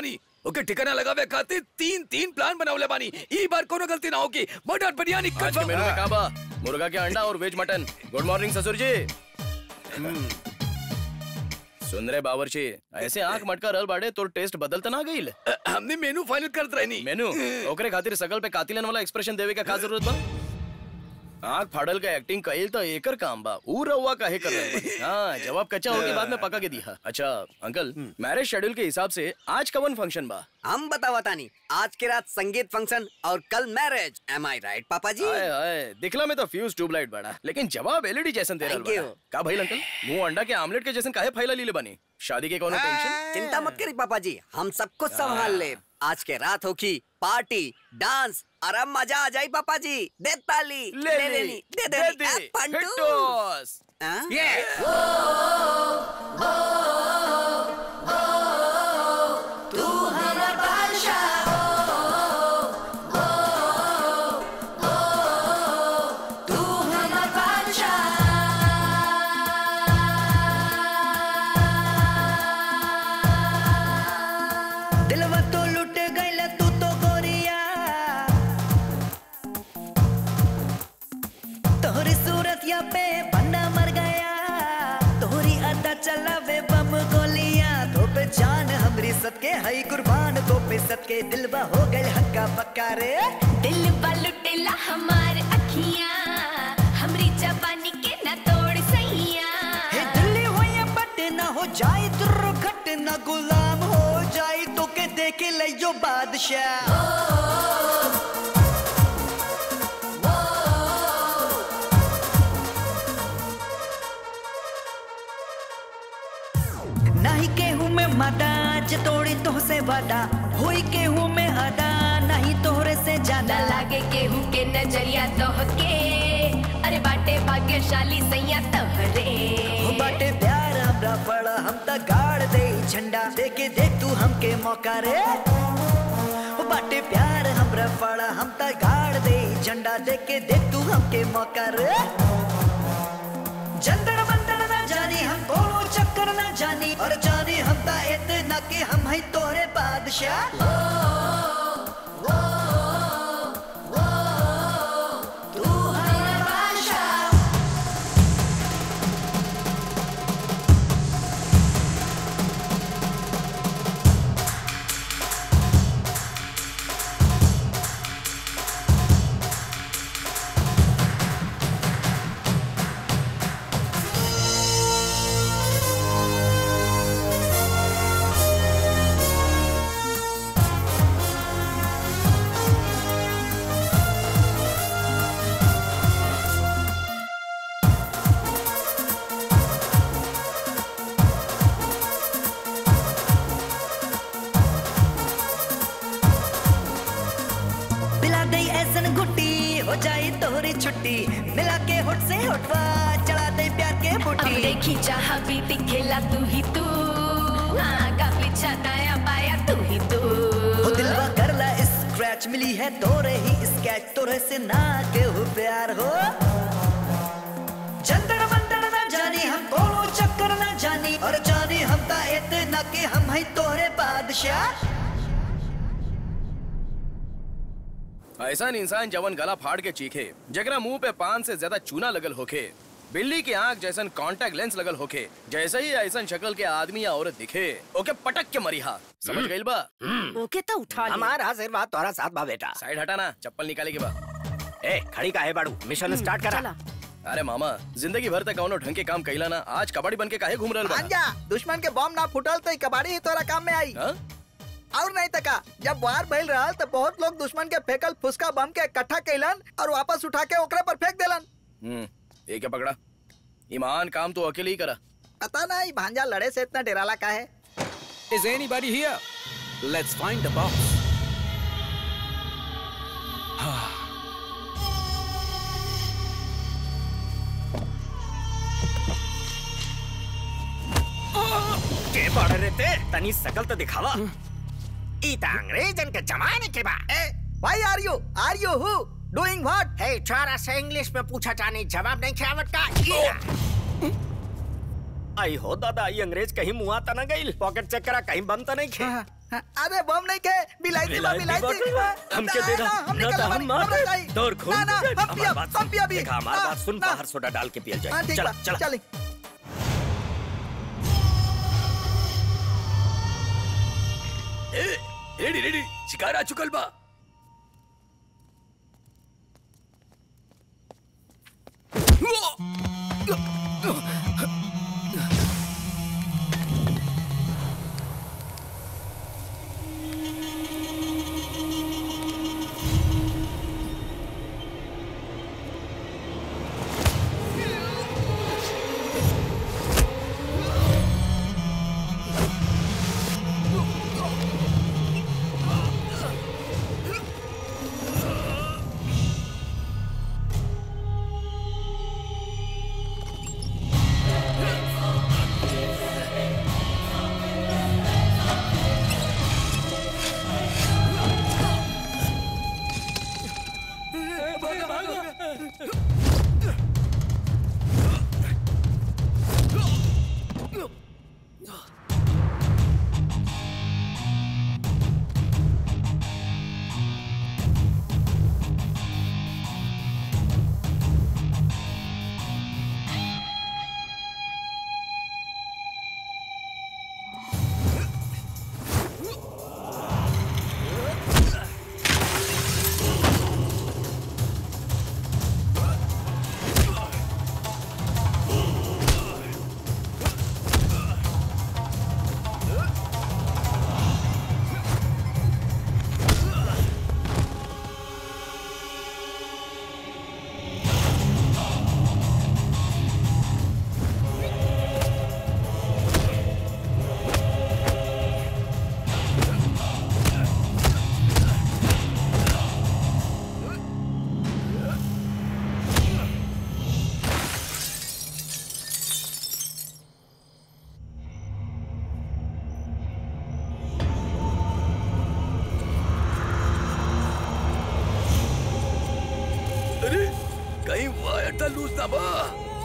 ओके ठिकाना लगावे खातिर तीन तीन प्लान बनावले बानी ई बार कोनो गलती ना होगी मटन बिरयानी आज के मेनू में का बा मुर्गा के अंडा और वेज मटन गुड मॉर्निंग ससुर जी हम्म। सुन रहे बावर्ची ऐसे आंख मटका रल बाड़े तो टेस्ट बदलता ना गईल हमने मेनू फाइनल करत रहनी मेनू ओकरे खातिर सकल पे कातिलन वाला एक्सप्रेशन देवे का का जरूरत बा आंख फाड़ल का एक्टिंग कइल तो एकर काम बा ऊ रउआ काहे कर रहे बानी? हाँ जवाब कच्चा हो के बाद में पका के दिया अच्छा अंकल मैरिज शेड्यूल के हिसाब से आज कवन फंक्शन बा हम बतावा तानी आज के रात संगीत फंक्शन और कल मैरिज एम आई राइट पापा जी आए आए दिखला में तो फ्यूज ट्यूबलाइट बड़ा लेकिन जवाब एलईडी जैसन दे Thank रहा you. का भाई अंकल मुंह अंडा के आमलेट के जैसन काहे फैला लीले बनी शादी के कोनो टेंशन चिंता मत करी पापा जी हम सब कुछ संभाल ले आज के रात होगी पार्टी डांस और अब मजा आ जाए पापा जी दे ताली ले ले ली, ली दे दे दे दी, दी पंटू हिटोस। हाँ? तू हमारा बादशाह तू हमारा बादशाह दिलवा तो लुट गइल तू तो गोरिया तोहरी सूरत या पे बन्ना मर गया तोहरी अदा चलावे बम गोलियां तो पे जान हमरी सबके हई कुर्बान तो पे सबके दिलवा हो गइल हक्का पक्का रे दिल लुटेला हमार अखियां हमरी जवानी के न तोड़ सैया हे दिल्ली हो या पटना हो जाए दुर्घटना गुलाम हो जाए तो के देख ले जो बादशाह नहीं केहू में मादा जे तोड़ी तो से वादा हुई केहू में अदा नहीं तोहरे से न ज्यादा लागे केहू के नजरिया तोहके अरे बाटे भाग्यशाली सैया तोहरे हो बाटे प्यार हमरा पड़ा हम त गाड़ दे झंडा देके देख तू हमके मौका रे हो बाटे प्यार हमरा पड़ा हम त गाड़ दे झंडा देके देख तू हमके मौका रे जंदर मंदर ना जानी हम कोनो चक्कर ना जानी और जानी हम त इतना के हम है तोरे बादशाह तू हमारा बादशाह पिला दे ऐसन गुट्टी हो जाए तोहरी छुट्टी मिला के होठ से होठवा चढ़ा दे प्यार के अब बूटी देखी जहाँ भी दिखेला तू ही तू आगा पीछा दाया बाया तू ही तू हो दिलवा करला स्क्रैच मिली है तोरे ही स्केच तोरे से ना के हो प्यार हो चंदर मंदर ना जानी हम कोनो चक्कर ना जानी और जानी हम ता इतना के हम है तोरे बादशाह ऐसा इंसान जवन गला फाड़ के चीखे जगरा मुंह पे पान से ज्यादा चूना लगल होखे बिल्ली की आंख जैसन कांटेक्ट लेंस लगल होखे जैसे ही ऐसन शक्ल के आदमी या औरत दिखे ओके पटक के मरिहा समझ गइल बा ओके तो उठा ले हमारा आशीर्वाद तोरा साथ बा बेटा साइड हटाना चप्पल निकाले के बा ए खड़ी काहे बाड़ू मिशन स्टार्ट करा अरे मामा जिंदगी भर तक कौनो ढंग के काम कइला ना आज कबाड़ी बन के काहे घूम रहल बा भांजा दुश्मन के बम ना फुटल तो ई कबाड़ी ही तोरा काम में आई और नहीं तका जब वार भइल रहल तो बहुत लोग दुश्मन के फेकल फुसका बम के इकट्ठा कैलन और वापस उठा के ओकरे पर फेंक देलन हम्म ये क्या पकड़ा ईमान काम तो अकेले ही करा पता नहीं भांजा लड़े से इतना डेराला का है Is anybody here? Let's find the boss. के बड़े रहते तनी सकल तो दिखावा ई त अंग्रेजन के जमाने के बा ए why are you are you who doing what हे छोरा से इंग्लिश में पूछा जानी जवाब नहीं खावत का ई आई हो दादा ई अंग्रेज कहीं मुआ त न गइल पॉकेट चेक करा कहीं बम त नहीं खे अरे बम नहीं के बिलायती बा बिलायती बिलायती बा, हमके दे दा। हम ना निकल तो हम हमारी- मार हमरा दे। चाहिए। दौड़ खून ना ना जाए। हम हमारी पिया बात हम सुन। पिया भी देखा, हमारी ना, बात सुन ना। बाहर सोडा डाल के पियल हाँ, जाए ठीक चला बा, चला चली ए रेडी रेडी शिकार आ चुकल बा अरे कहीं वायर था लूज ना बा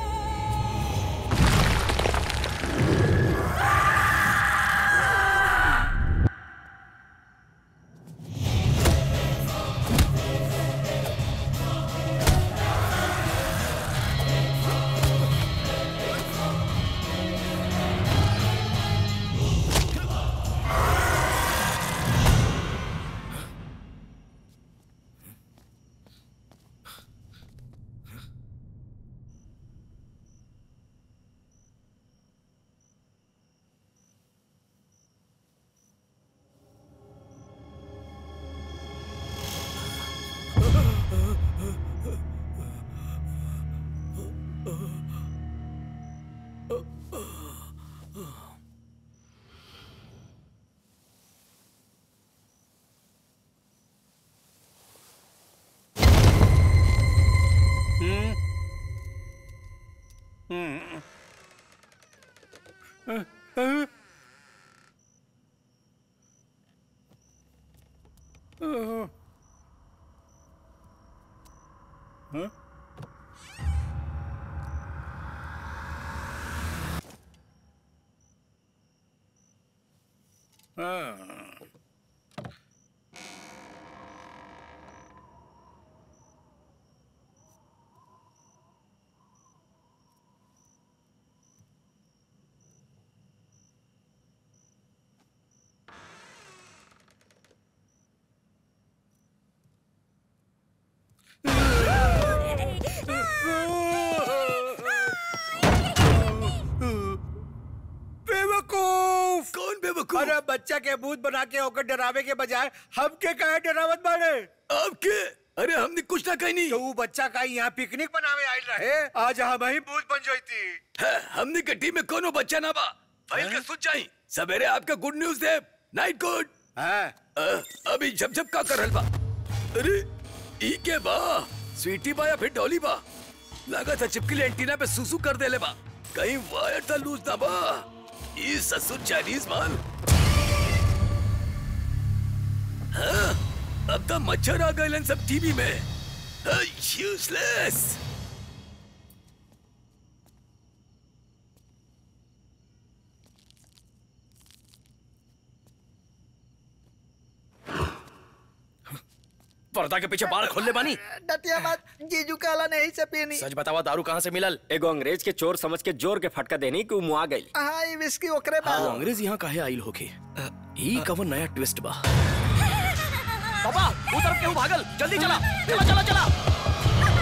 हम्म हम्म अ, अ, अ, हाँ? हाँ। बेवकूफ कौन बेवकूफ अरे बच्चा के भूत बना के होकर डरावे के बजाय हमके कहे डरावत बाड़े आपके अरे हमने कुछ ना कही नहीं तो वो बच्चा का यहाँ पिकनिक बनावे आयल रहे आज हम ही भूत बन जाती है, हमने के टीम में कोनो बच्चा ना बा फाइल के सुन जाई सवेरे आपका गुड न्यूज दे नाइट गुड अभी झप झप का करल बा अरे ई के बा स्वीटी बा या फिर डॉली बा लगा था चिपकली एंटीना पे सुसु कर देले बा कहीं वायर था लूज ना बा ई ससुर चाइनीज माल हाँ, अब तो मच्छर आ गए सब टीवी में यूजलेस पर्दा के पीछे बाल खोलने बानी डटिया मत जीजू काला नहीं से पीनी सच बतावा दारू कहाँ से मिलल एगो अंग्रेज के चोर समझ के जोर के फटका देनी कि मुआ गई हाँ ये विस्की ओकरे हाँ, बा वो अंग्रेज यहाँ काहे आइल होके ई कवन नया ट्विस्ट बा पापा वो तरफ क्यों भागल जल्दी चला चला चला चला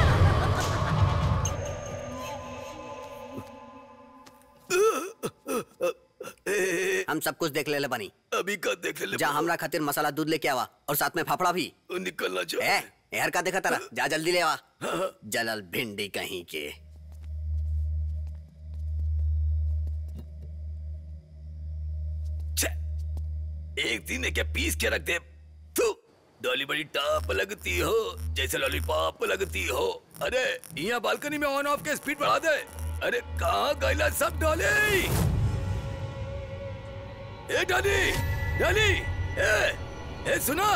हम सब कुछ देख ले ले बनी अभी का देख ले जा हमरा खातिर मसाला दूध लेके आवा और साथ में फाफड़ा भी निकलना ए यार का देखा तारा जा जल्दी ले आवा जलल भिंडी कहीं के एक दिन के पीस के रख दे तू डॉली बड़ी टॉप लगती हो जैसे लॉलीपॉप लगती हो अरे यहाँ बालकनी में ऑन ऑफ के स्पीड बढ़ा दे अरे कहाँ गैला सब डॉली ए डॉली डॉली ए ए सुना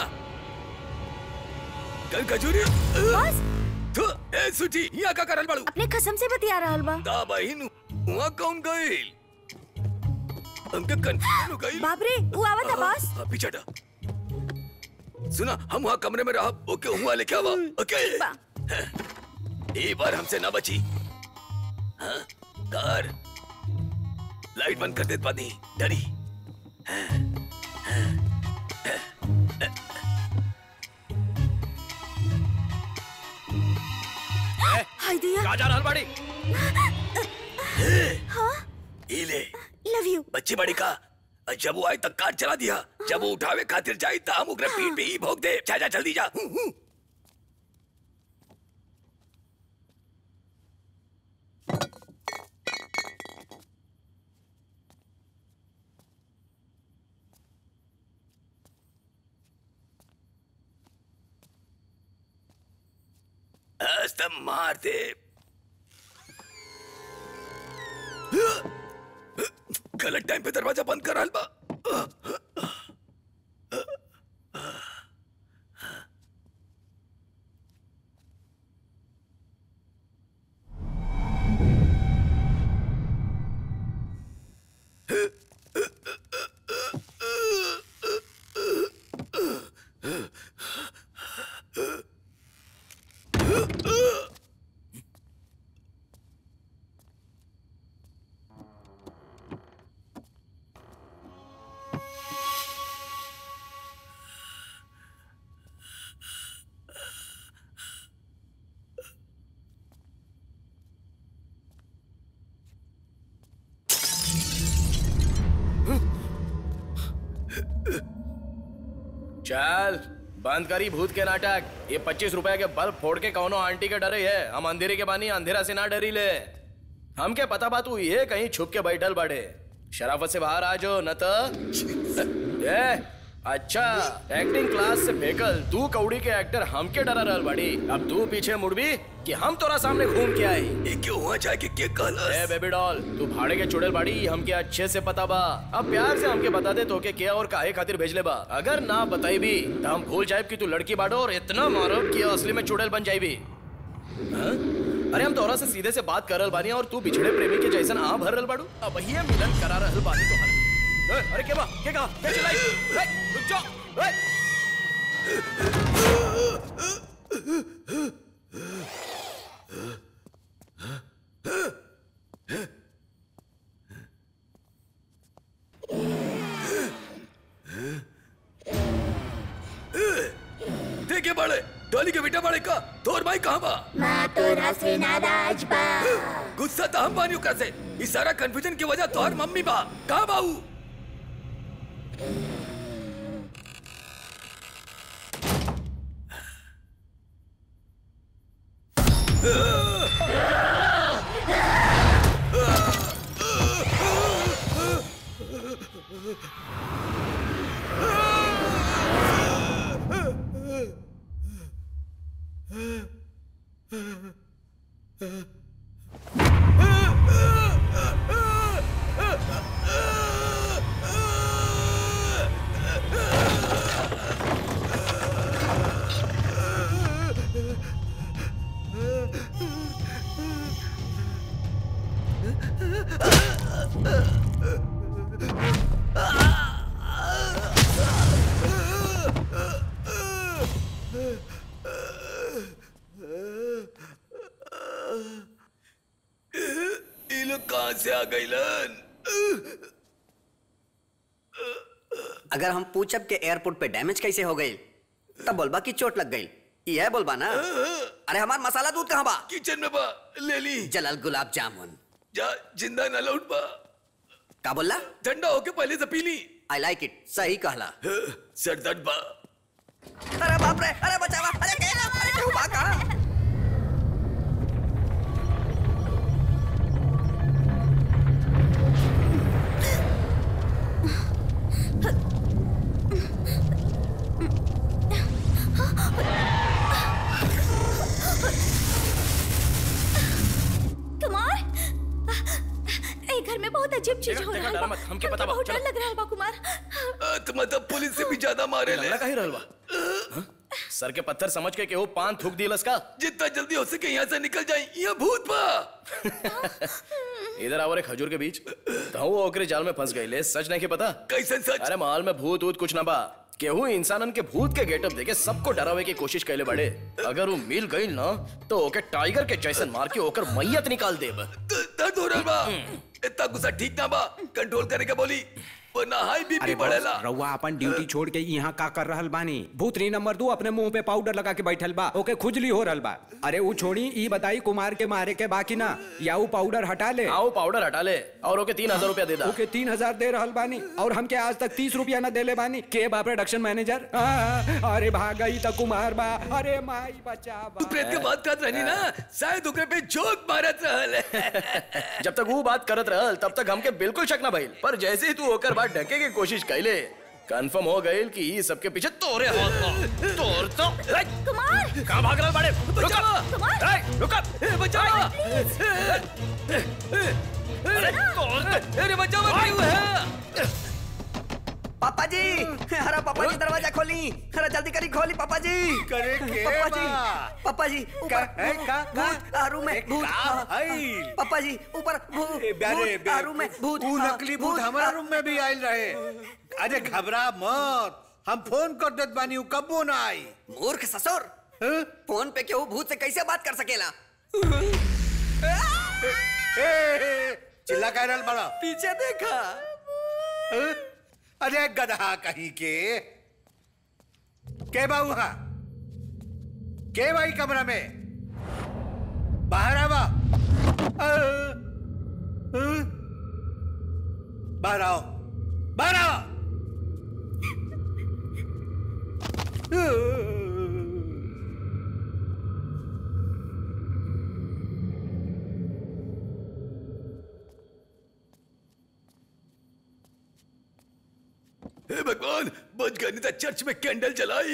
कल कजूरी तू ए सुची यहाँ का करल बाड़ू अपने कसम से बतिया रहल बा दा बहिन वहाँ कौन गई हमके कंफ्यूजन हो गई बाप रे वो आवत है बॉस हाँ, पीछे हटा सुना हम वहाँ कमरे में रहा ओके हुआ लेके आवा ओके ये बार हमसे ना बची हाँ कार लाइट बंद कर दे पानी डरी हाय दिया कहाँ जा रहल बाड़ी हाँ ये ले लव यू बच्ची बड़ी का और जब वो आई तक कार चला दिया जब वो उठावे खातिर जाई तो हम उगरे पीठ पे ही भोग दे जा जा जल्दी जा हूं, हूं। आज तब मार दे गलत टाइम पे दरवाजा बंद कर हलवा चल बंद करी भूत के नाटक ये पच्चीस रुपए के बल्ब फोड़ के कौनो आंटी के डरे है हम अंधेरे के बानी अंधेरा से ना डरी ले हम क्या पता बात हुई है कहीं छुप के बैठल बड़े शराफत से बाहर आ जाओ न तो ए, अच्छा एक्टिंग क्लास से फेकल तू कौड़ी के एक्टर हमके डरा रहल बाड़ी अब तू पीछे मुड़बी कि हम तोरा सामने घूम के आई ये क्यों हुआ जाके के कहलस ए बेबी डॉल तू भाड़े के चुड़ैल बाड़ी हमके अच्छे से पता बा अब प्यार से हमके बता दे तो के क्या और काहे खातिर भेजले बा अगर ना बताई भी तो हम भूल जाए कि तू लड़की बाड़ो और इतना मारब कि असली में चुड़ैल बन जाई भी हाँ? अरे हम तोरा से सीधे से बात कर रहल बानी और तू बिछड़े प्रेमी के जैसन आ भर रहल बाड़ू अब ये मिलन करा रहल बानी तो हर ए, अरे के बा के कहा के चलाई ए, रुक जाओ ए! देखे बड़े डॉली के बेटा बड़े का तोर भाई कहाँ बा माँ तोरा से नाराज बा गुस्सा तो हम बानी ओकरा से इस सारा कंफ्यूजन की वजह तोहर मम्मी बा कहाँ बाऊ लोग कहाँ से आ गईलन अगर हम पूछब के एयरपोर्ट पे डैमेज कैसे हो गई तब बोलबा की चोट लग गई यह बोलबा ना अरे हमार मसाला दूध कहाँ बा किचन में बा ले ली जलल गुलाब जामुन जा जिंदा न लौट बा का बोला ठंडा होके पहले से पी ली आई लाइक इट सही कहला सर दर्द बा अरे बाप रे अरे बचावा अरे केला अरे केहू बा का कुमार ए घर में बहुत अजीब चीज देखा- हो देखा, रहा डरा है मत, हमके पता बा, बहुत डर चलो। लग रहा है बा कुमार तो मतलब पुलिस से भी ज्यादा मारे ले लल्ला काहे रहल बा हाँ? सर के पत्थर समझ के केहू पान थूक दिलस का जितना जल्दी हो सके यहाँ से निकल जाए यहाँ भूत बा इधर आवरे खजूर के बीच तो वो ओकरे जाल में फंस गईले सच नहीं के पता कैसे सच अरे माल में भूत वूत कुछ ना बा केहू इंसानन के भूत के गेटअप देके सबको डरावे की कोशिश कैले बड़े अगर वो मिल गई ना तो ओके टाइगर के जैसन मार के ओकर मैयत निकाल देब दर्द हो रहा बा इतना गुस्सा ठीक ना बा कंट्रोल करे के बोली वरना हाई बीपी अरे बढ़ेला बॉस, रउआ अपन ड्यूटी छोड़ के यहाँ का कर रहल बानी भूतनी नंबर दो अपने मुंह पे पाउडर लगा के बैठल बा ओके खुजली हो रहल बा अरे वो छोड़ी ई बताई कुमार के मारे के बाकी ना या वो पाउडर हटा ले आओ पाउडर हटा ले और ओके तीन हजार रुपया दे दा ओके तीन हजार दे रहल बानी और हमके आज तक तीस रुपया न देले बानी के बा प्रोडक्शन मैनेजर आ, अरे भाग गई तो कुमार बा अरे माई बचा बा प्रेत के बात करत रहनी ना शायद ओकरे पे जोक मारत रहल जब तक वो बात करत रहल तब तक हमके बिल्कुल शक ना भइल पर जैसे ही तू ओकर बात ढके की कोशिश कैले कंफर्म हो गइल कि ई सबके पीछे तोरे हाथ बा तोर तो कुमार कहां भाग रहल बाड़े बचावा कुमार ए, रुक ए, बचावा अरे तोर अरे बचावा क्यों है पापा जी अरे पापा जी दरवाजा खोली अरे जल्दी करी खोली पापा जी करे के पापा जी बा? पापा जी ऊपर का- है, का- का? भूत आ, रूम में भूत का हाँ, भाई? पापा जी ऊपर भूत ए, ब्यारे, भूत, आ, रूम में भूत ऊ हाँ, नकली भूत हमारा हाँ। रूम में भी आयल रहे अरे घबरा मत हम फोन कर देत बानी ऊ कबो ना आई मूर्ख ससुर फोन पे केहू भूत से कैसे बात कर सकेला ए, ए, चिल्ला कह रहल बड़ा पीछे देखा हैं? अरे गधा कहीं के के बा वहां के भाई कमरा में बाहर आवा अ, अ, बाहर आओ बाहर आओ हे भगवान बच गए नहीं तो चर्च में कैंडल जलाई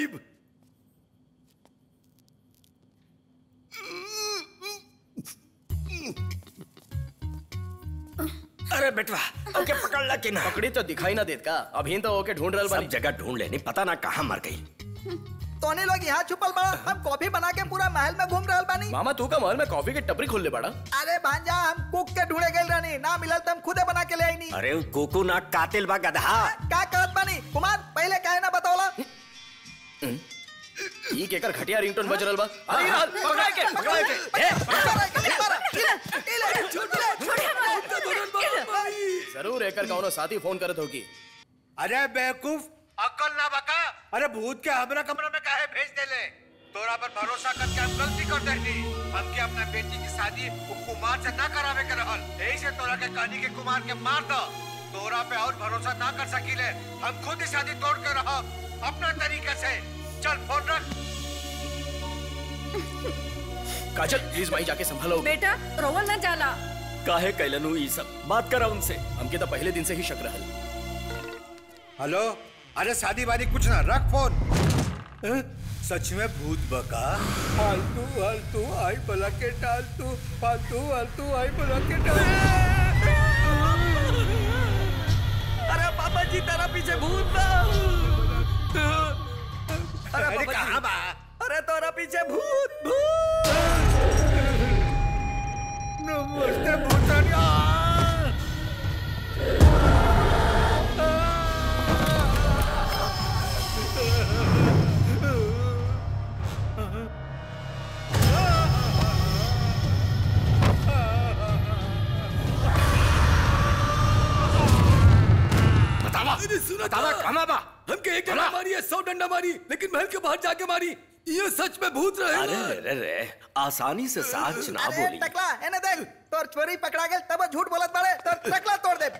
अरे बेटवा ओके पकड़ ला कि ना पकड़ी तो दिखाई ना देत का अभी तो ओके ढूंढ रहल सब बानी जगह ढूंढ लेनी पता ना कहाँ मर गई तोने लोग यहाँ छुपल बड़ा हम कॉफी बना के पूरा महल में घूम रहल बानी मामा तू का महल में कॉफी की टपरी खोल ले बड़ा अरे भांजा हम कुक के ढूंढे गए रहनी ना मिलल तो हम खुदे बना के ले आईनी अरे वो कोको ना कातिल बा गधा का करत बानी कुमार पहले काहे ना बतौला ई केकर घटिया रिंगटोन बज रहल बा अरे यार पकड़ा के पकड़ा के ए, जरूर एकर कौनो साथी फोन करत होगी अरे बेवकूफ अकल ना बका अरे भूत के हमरा कमरा में काहे भेज देले तोरा पर भरोसा करके हम गलती कर देनी हमके अपना बेटी की शादी वो कुमार से ना करावे के रहल यही से तोरा के कहानी के कुमार के मार दो तोरा पे और भरोसा ना कर सकीले हम खुद ही शादी तोड़ के रहो अपना तरीके से चल फोन रख काजल प्लीज भाई जाके संभालो बेटा रोवन न जाला काहे कैलनु ई सब बात करा उनसे हमके तो पहले दिन से ही शक रहल हेलो अरे शादी वादी कुछ ना रख फोन हैं? सच में भूत बका फालतू फालतू आई बला के डाल तू फालतू फालतू आई बला के डाल अरे पापा जी तेरा पीछे भूत बा अरे अरे पापा कहाँ जी बा अरे तोरा पीछे भूत भूत नमस्ते भूतनिया बतावा कहाँ बा हमके एक डंडा मारी है सौ डंडा मारी लेकिन महल के बाहर जाके मारी ये सच में भूत रहे अरे रे रे आसानी से साच ना अरे बोली टकला एने देख तोर चोरी पकड़ा गेल तब वो झूठ बोलत बाड़े तोर टकला तोड़ दे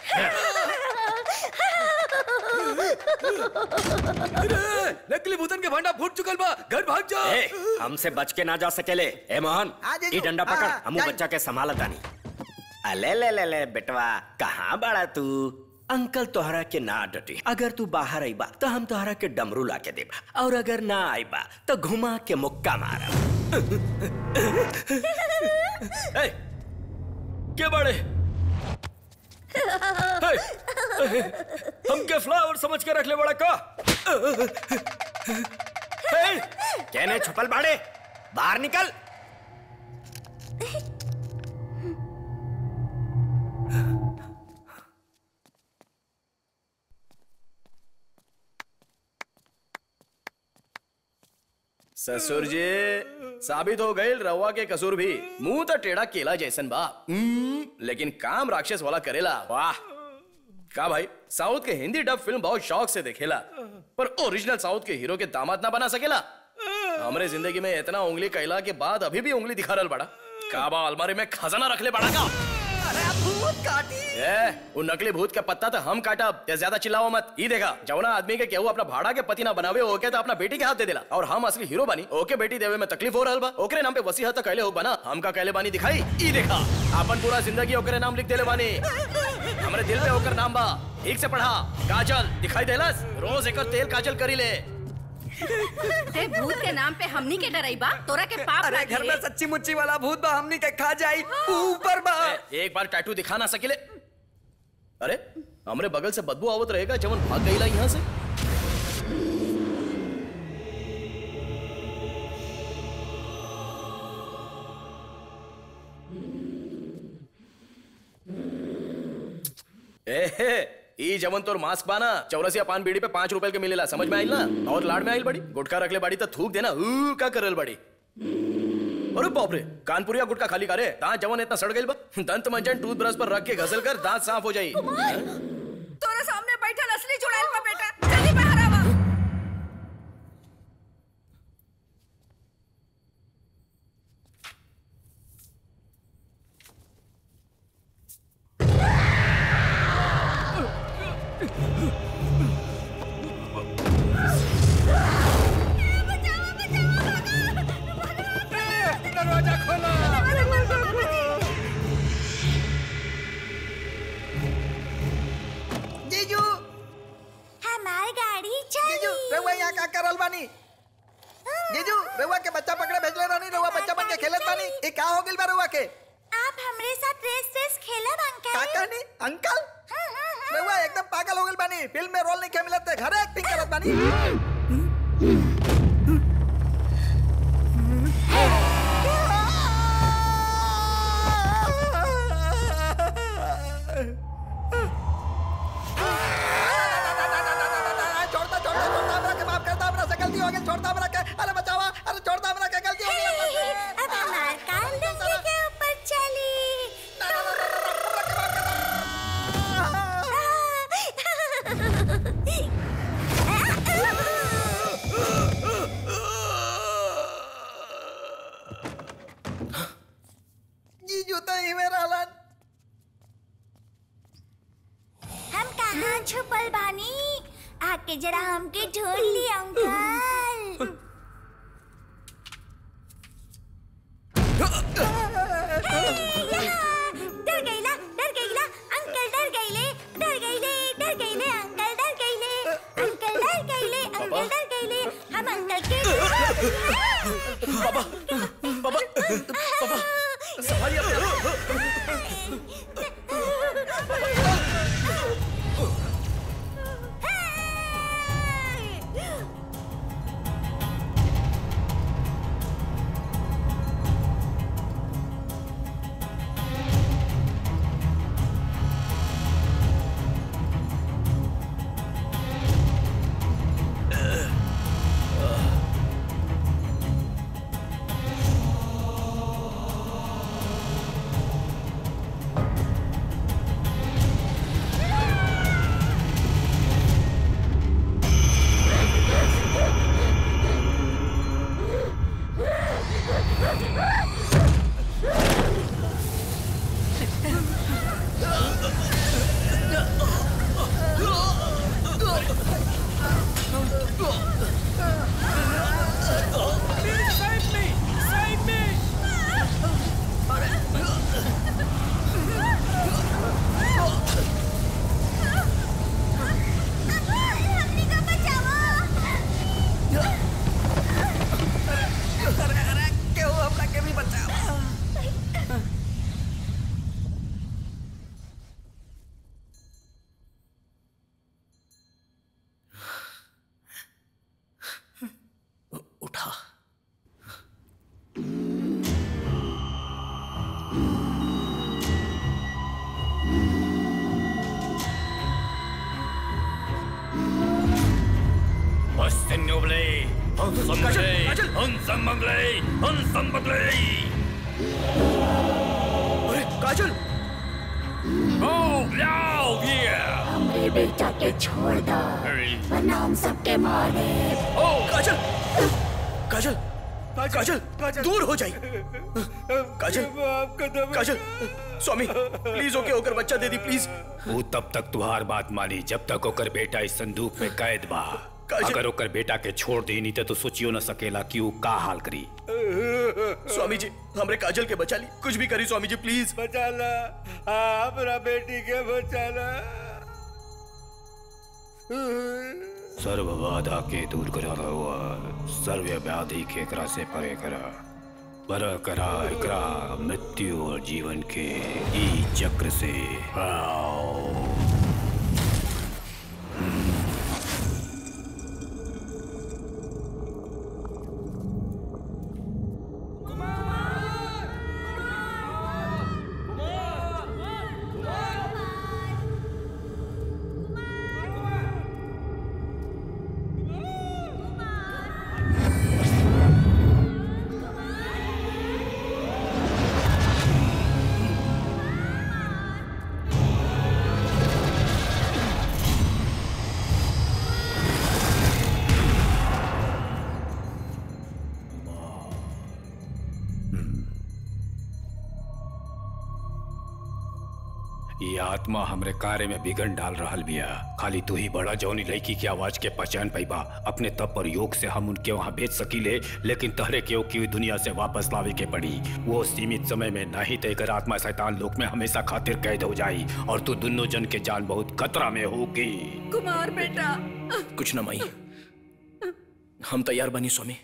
अरे नकली भूतन के भांडा फूट चुकल बा घर भाग जा ए, हमसे बच के ना जा सकेले ए मोहन हाँ, जीजू। ई डंडा पकड़ हाँ, हमू जाई। बच्चा के संभालत तानी अले ले ले ले बेटवा कहाँ बड़ा तू अंकल तोहरा के ना डटी अगर तू बाहर आईबा तो हम तोहरा के डमरू ला के देबा और अगर ना आईबा तो घुमा के मुक्का मारब ए, के बड़े हे, हमके फ्लावर समझ के रख ले बड़ा का हे, कहने छुपल बाड़े बाहर निकल ससुर जी साबित हो गई रवा के कसूर भी मुंह तो टेढ़ा केला जैसन बा हम्म, लेकिन काम राक्षस वाला करेला वाह का भाई साउथ के हिंदी डब फिल्म बहुत शौक से देखेला पर ओरिजिनल साउथ के हीरो के दामाद ना बना सकेला हमरे जिंदगी में इतना उंगली कैला के बाद अभी भी उंगली दिखा रहल बड़ा काबा अलमारी में खजाना रख ले बड़ा का भूत काटी ए, वो नकली भूत का पत्ता तो हम काटब या ज्यादा चिल्लाओ मत ई देखा जवना आदमी के केहू अपना भाड़ा के पति ना बनावे ओके तो अपना बेटी के हाथ दे देला और हम असली हीरो बानी ओके बेटी देवे में तकलीफ हो रहल बा ओकरे नाम पे वसीयत तो कहले हो बना हम का कहले बानी दिखाई ई देखा अपन पूरा जिंदगी ओकरे नाम लिख देले बानी हमरे दिल पे ओकर नाम बा ठीक से पढ़ा काजल दिखाई देलस रोज एकर तेल काजल करी ले ते भूत के नाम पे हमनी के डराइबा तोरा के पाप अरे घर में सच्ची मुच्ची वाला भूत बा हमनी के खा जाई ऊपर बा ए, एक बार टैटू दिखा ना सकेले अरे हमरे बगल से बदबू आवत रहेगा जवन भाग गईला यहाँ से ए हे, ई जवन तोर मास्क बाना चौरसिया पान बीड़ी पे पांच रुपए के मिलेला समझ में आइल ना और लाड में आइल बड़ी गुटखा रखले बड़ी तो थूक देना ऊ का करल बड़ी अरे बाप रे कानपुरिया गुटका खाली करे दांत जवन इतना सड़ गइल बा दंत मंजन टूथब्रश पर रख के घसल कर दांत साफ हो जाई तोरा सामने बैठल असली चुड़ैल बा बेटा जल्दी बाहर आवा दरवाजा खोलो जीजू हमार गाड़ी चली जीजू रउआ यहाँ का करल बानी जीजू रउआ के बच्चा पकड़े भेजले रहनी रउआ बच्चा बन के खेलत बानी ई का हो गइल बा रउआ के आप हमरे साथ रेस रेस खेलब अंकल का कहनी अंकल रउआ एकदम पागल हो गइल बानी फिल्म में रोल नहीं के मिलत घरे एक्टिंग करत बानी छोड़ता छोड़ता छोड़ता हमरा के माफ करता हमरा से गलती हो गई छोड़ता हमरा के अरे बचावा अरे छोड़ता हमरा के गलती हो गई अब हमार कान डंडे के ऊपर चली जीजू तो ही में रहलन हम कहाँ छुपल बानी आके जरा हमके ढूंढ ली अंकल डर गईला डर गईला अंकल डर गईले डर गईले डर गईले अंकल डर गईले अंकल डर गईले अंकल डर गईले हम अंकल के पापा पापा पापा संभालिए अपने हंसम मंगले हंसम मंगले हंसम मंगले अरे काजल Oh, now here! हमरे बेटा के छोड़ दो वरना हम सबके मारे ओ काजल काजल काजल दूर हो जाई काजल काजल स्वामी प्लीज ओके होकर बच्चा दे दी प्लीज वो तब तक तुहार बात मानी जब तक ओकर बेटा इस संदूक में कैद बा अगर ओकर बेटा के छोड़ देनी तो, तो सोचियो न सकेला कि वो का हाल करी स्वामी जी हमरे काजल के बचा ली कुछ भी करी स्वामी जी प्लीज बचाला हमरा बेटी के बचाला सर्व बाधा के दूर करा हुआ सर्व व्याधि के करा से परे करा पर करा एकरा मृत्यु और जीवन के ई चक्र से आओ ये आत्मा हमरे कार्य में बिगड़ डाल रहल बिया खाली तू ही बड़ा जौनी लड़की की आवाज के पहचान पैबा अपने तप पर योग से हम उनके वहाँ भेज सकीले लेकिन तहरे के की दुनिया से वापस लावे के पड़ी वो सीमित समय में नहीं तय आत्मा शैतान लोक में हमेशा खातिर कैद हो जाई और तू दोनों जन के जान बहुत खतरा में होगी कुमार बेटा कुछ न माई हम तैयार बनी स्वामी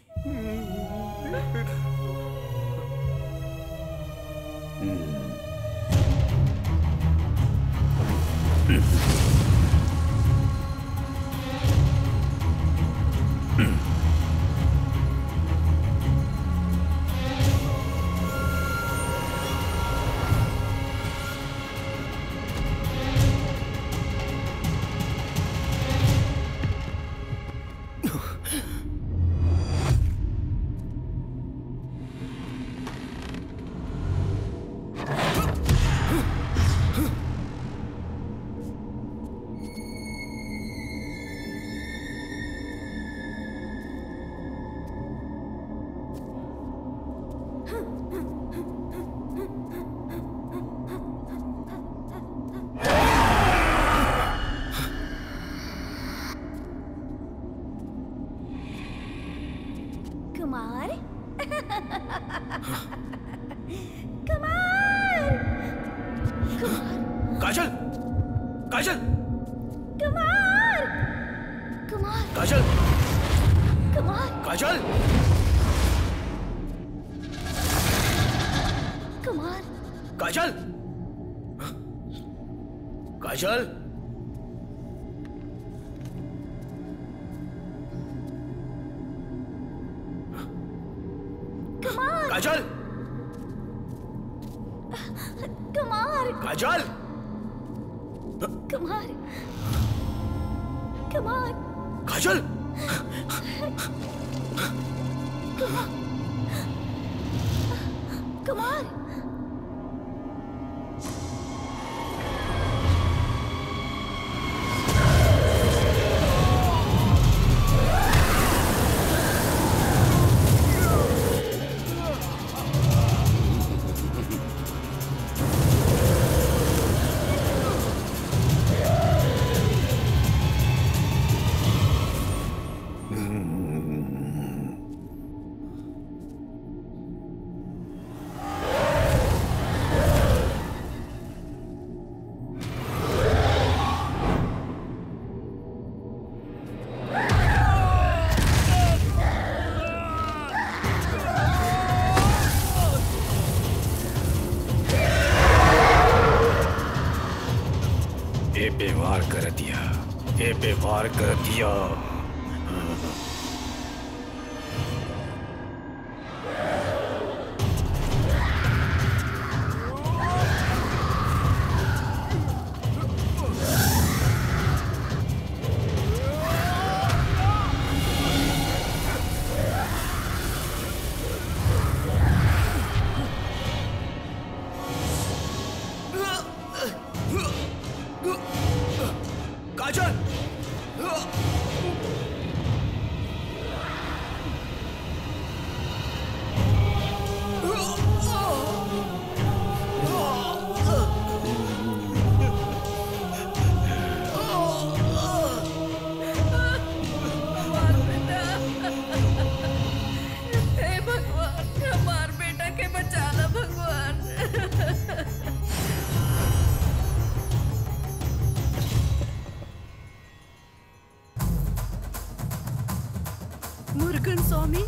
कुमार कुमार काजल काजल कुमार कुमार काजल कुमार काजल कुमार काजल काजल कुमार काजल कुमार काजल कुमार कुमार काजल कुमार ए पे वार कर दिया ए पे वार कर दिया काजल हे भगवान हमार बेटा के बचा ला भगवान मुर्गन स्वामी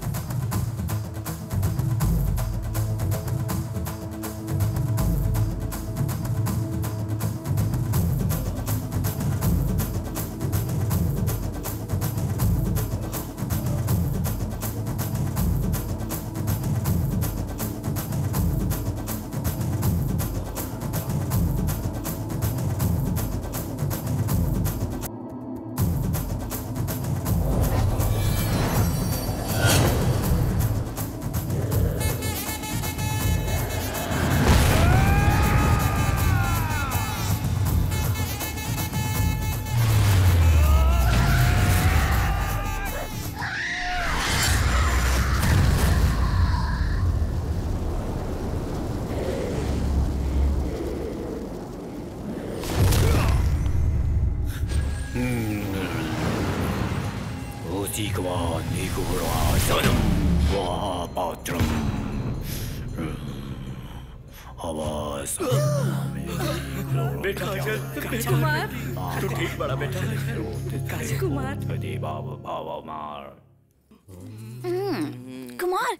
오지그와 니구라 서름 와 바트럼 आवाज बेटा कुमार तू ठीक बड़ा बेटा कुमार दे बाबा बाबा मार कुमार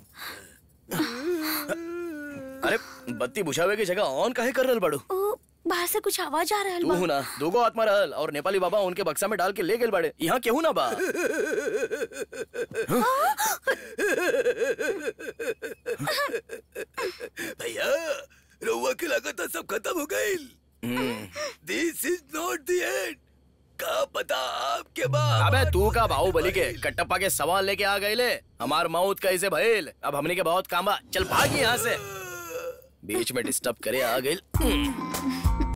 अरे बत्ती बुझावे की जगह ऑन काहे कर रहल बाड़ू ओ बाहर से कुछ आवाज आ रहल तू बा हूं ना दूगो आत्मा रहल और नेपाली बाबा उनके बक्सा में डाल के ले गेल बाड़े यहाँ केहू ना बा भैया रउआ के लागत सब खत्म हो गईल this is not the end का पता आपके बाप अबे तू का बाहुबली के कटप्पा के सवाल लेके आ गए ले हमार मौत कैसे भइल अब हमने के बहुत काम बा चल भागी यहाँ से बीच में डिस्टर्ब करे आ गइल